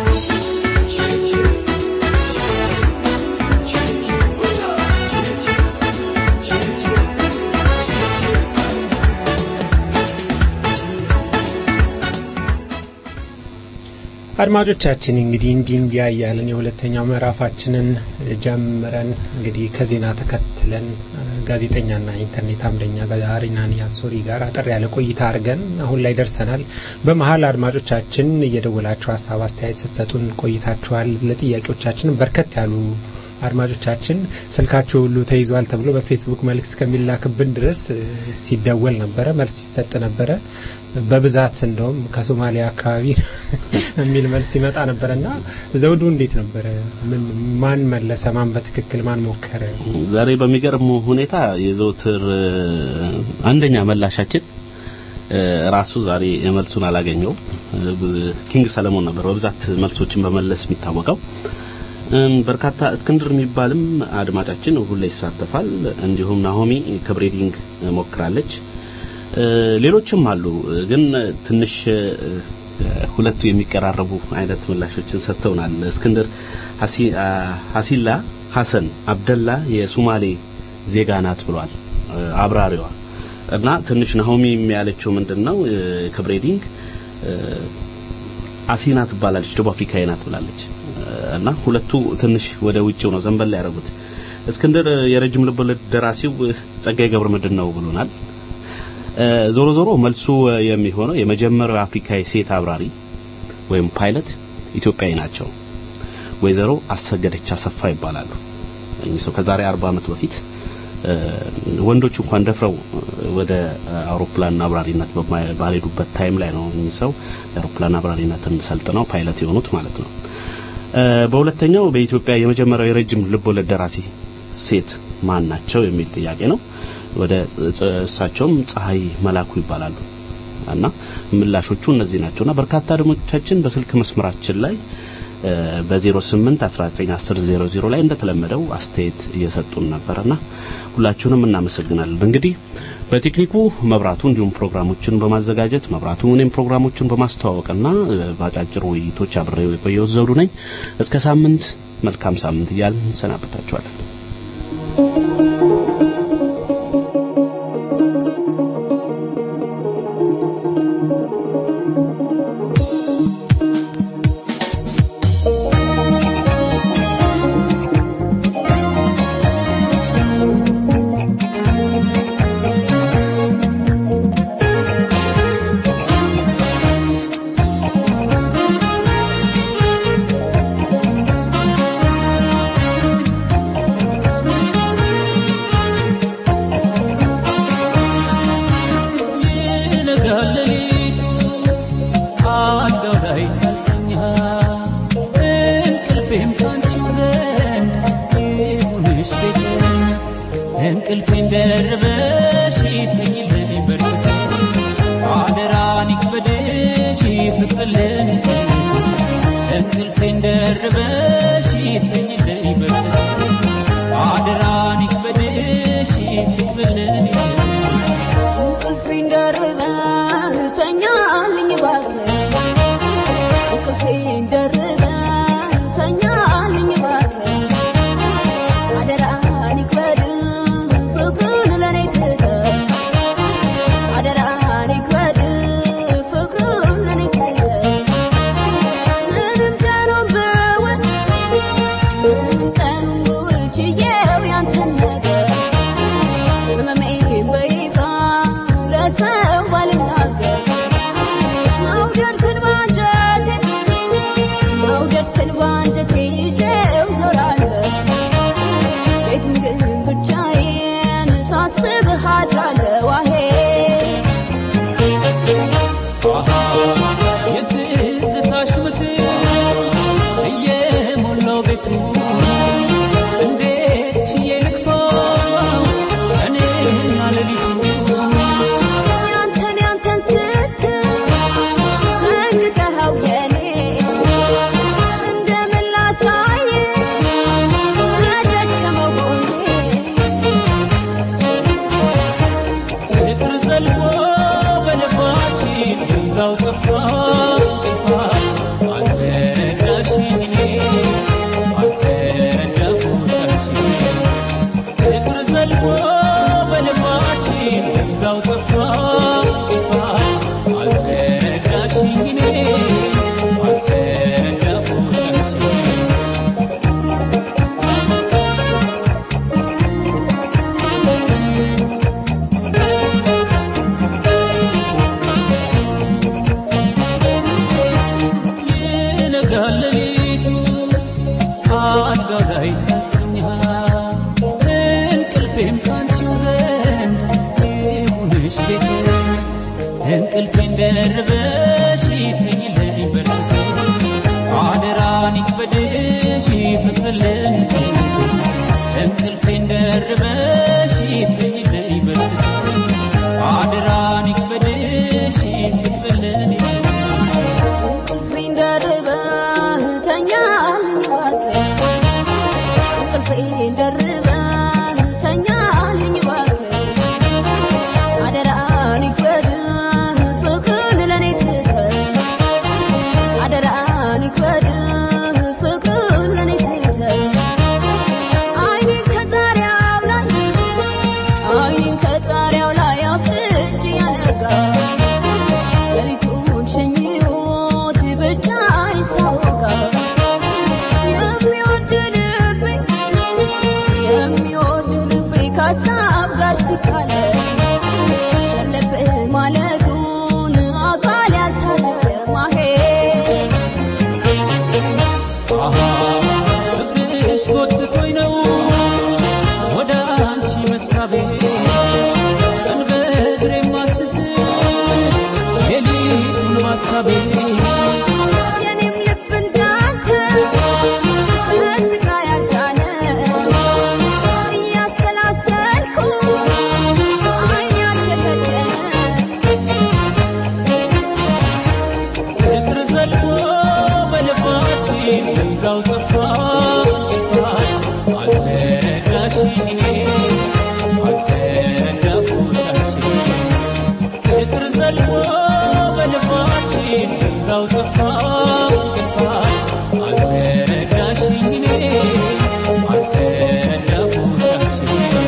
አድማጮቻችን እንግዲህ እንዲህ እንዲያ እያለን የሁለተኛው ምዕራፋችንን ጀምረን እንግዲህ ከዜና ተከትለን ጋዜጠኛና ኢንተርኔት አምደኛ አሪናኒ አሶሪ ጋር አጠር ያለ ቆይታ አድርገን አሁን ላይ ደርሰናል። በመሀል አድማጮቻችን እየደወላችሁ ሀሳብ አስተያየት ስትሰጡን ቆይታችኋል። ለጥያቄዎቻችንም በርከት ያሉ አድማጮቻችን ስልካቸው ሁሉ ተይዟል ተብሎ በፌስቡክ መልእክት እስከሚላክብን ድረስ ሲደወል ነበረ፣ መልስ ሲሰጥ ነበረ። በብዛት እንደውም ከሶማሊያ አካባቢ የሚል መልስ ሲመጣ ነበረና ዘውዱ እንዴት ነበረ? ምን ማን መለሰ? ማን በትክክል ማን ሞከረ? ዛሬ በሚገርም ሁኔታ የዘውትር አንደኛ መላሻችን ራሱ ዛሬ መልሱን አላገኘው ኪንግ ሰለሞን ነበር በብዛት መልሶችን በመለስ የሚታወቀው። በርካታ እስክንድር የሚባልም አድማጫችን ሁሌ ይሳተፋል። እንዲሁም ናሆሚ ከብሬዲንግ ሞክራለች። ሌሎችም አሉ። ግን ትንሽ ሁለቱ የሚቀራረቡ አይነት ምላሾችን ሰጥተውናል። እስክንድር ሀሲላ ሀሰን አብደላ የሱማሌ ዜጋ ናት ብሏል አብራሪዋ እና ትንሽ ናሆሚ ያለችው ምንድነው ከብሬዲንግ አሲና ትባላለች ደቡብ አፍሪካዊ ናት ብላለች እና ሁለቱ ትንሽ ወደ ውጭው ነው ዘንበል ያደረጉት። እስክንድር የረጅም ልቦለድ ደራሲው ጸጋዬ ገብረ መድኅን ነው ብሎናል። ዞሮ ዞሮ መልሱ የሚሆነው የመጀመሪያው አፍሪካዊ ሴት አብራሪ ወይም ፓይለት ኢትዮጵያዊ ናቸው። ወይዘሮ አሰገደች አሰፋ ይባላሉ። እኚህ ሰው ከዛሬ 40 ዓመት በፊት ወንዶች እንኳን ደፍረው ወደ አውሮፕላን አብራሪነት ባልሄዱበት ታይም ላይ ነው እኚህ ሰው የአውሮፕላን አብራሪነትን ሰልጥነው ፓይለት የሆኑት ማለት ነው። በሁለተኛው በኢትዮጵያ የመጀመሪያው የረጅም ልቦለድ ደራሲ ሴት ማን ናቸው የሚል ጥያቄ ነው። ወደ እሳቸውም ፀሐይ መላኩ ይባላሉ እና ምላሾቹ እነዚህ ናቸውና በርካታ አድማጮቻችን በስልክ መስመራችን ላይ በ08 1910 00 ላይ እንደተለመደው አስተያየት እየሰጡን ነበርና ሁላችሁንም እናመሰግናለን። እንግዲህ በቴክኒኩ መብራቱ እንዲሁም ፕሮግራሞችን በማዘጋጀት መብራቱ እኔም ፕሮግራሞችን በማስተዋወቅና በአጫጭር ውይይቶች አብሬው የቆየሁት ዘውዱ ነኝ። እስከ ሳምንት መልካም ሳምንት እያልን እንሰናበታችኋለን። ይነጋል ሌሊቱ አልጋው ላይ ሳልተኛ እንቅልፌን ደርበሽ ተኝልኝ በርትተሽ አደራን ይክበድሽ ፍቅር ልንጭት እንቅልፌን ደርበሽ ተኝልኝ በርትተሽ አደራን ይክበድሽ ፍቅር ልንጭት እንቅልፌን ደርበህ ተኛልኝ እባክህ እንቅልፌን ደርበህ ተኛልኝ እባክህ አደራህን ይክበድህ ፍቅርን ለኔ ትተህ አደራህን ይክበድህ ፍቅርን ለኔ ትተህ ምንም ቀኑን ብውል ምንም ቀኑን ብውል ችዬው ያንተን ነገር ህመሜን በይፋ ለሰው ባልናገር መውደድክን ባንጀቴ መውደድክን ባንጀቴ ይዤው ዞራለሁ ቤቱን ግን ብቻዬን ሳስብህ አድራለሁ አሄ የትዝታሽ ምስል እየሞላው ቤቱ እንዴት ችዬ ልክፋው እኔና ሌሊቱ ያንተን ያንተን ስትል መንግተኸው የኔ እንደምን ላሳይ ደከመው ጎኔ ፍቅር ዘልቆ በልባችን እዛው ጠፋ እንቅልፋች አልተረዳሽኝ እኔ አልተረዳሁሽ አንቺ ፍቅር ዘልቆ በልባችን እዛው ጠፋ እንቅልፋች አልተረዳሽኝ እኔ አልተረዳሁሽ አንቺ ይነጋል ሌሊቱ አልጋው ላይ ሳተኛ እንቅልፌም ካንቺው ዘንድ ይሁንሽ ቤቴ እንቅልፌን ደርበሽ ተኝልኝ በርትተሽ አደራን ይክበድሽ ፍቅር ልንጭት እንቅልፌን ደርበሽ ተኝልኝ በርትተሽ አደራን ይክበድሽ ፍቅር ልንጭት እንቅልፌን ደርበህ ተኛልኝ እባክህ እንቅልፌን ደርበህ ተኛልኝ እባክህ አደራህን ይክበድህ ፍቅርን ለኔ ትተህ አደራህን ይክበድህ ፍቅርን ለኔ ትተህ አይኔን ከጣሪያው ላይ አይኔን ከጣሪያው ላይ አፍጥጬ ያነጋ ሌሊቱን ሸኝቶት ብቻዬን ሳወጋ የሚወድ ልቤ የሚወድ ልቤ ከሀሳብ ጋር ሲካለ ሸለብ ማለቱን አካል ያልታደለ ማሄ ፍቅርሽ ጎትቶኝ ነው ወደ አንቺ መሳቤ ቀን በእግሬ ማስስሽ ሌሊቱን ማሳቤ የኔም ልብ እንዳንተ በስቃይ ያልዳነ እያሰላሰልኩ ዓይኔ ያልተከደነ ፍቅር ዘልቆ በልባችን እዛው ጠፋ እንቅልፋች አልተረዳሽኝ እኔ አልተረዳሁሽ አንቺ ፍቅር ዘልቆ በልባችን እዛው ጠፋ እንቅልፋች አልተረዳሽኝ እኔ አልተረዳሁሽ አንቺ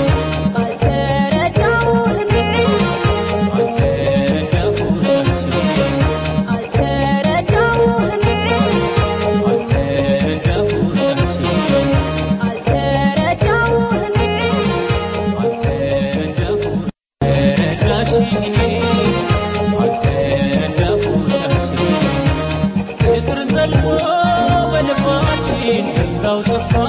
አልተረዳሁህ እኔ አልተረዳሁሽ አንቺ አልተረዳሁህ እኔ አልተረዳሁሽ አንቺ አልተረዳሁህ እኔ አልተረዳሁሽ እኔ አልተረዳሁሽ አንቺ ፍቅር ዘልቆ በልባችን እዛው ጠፋ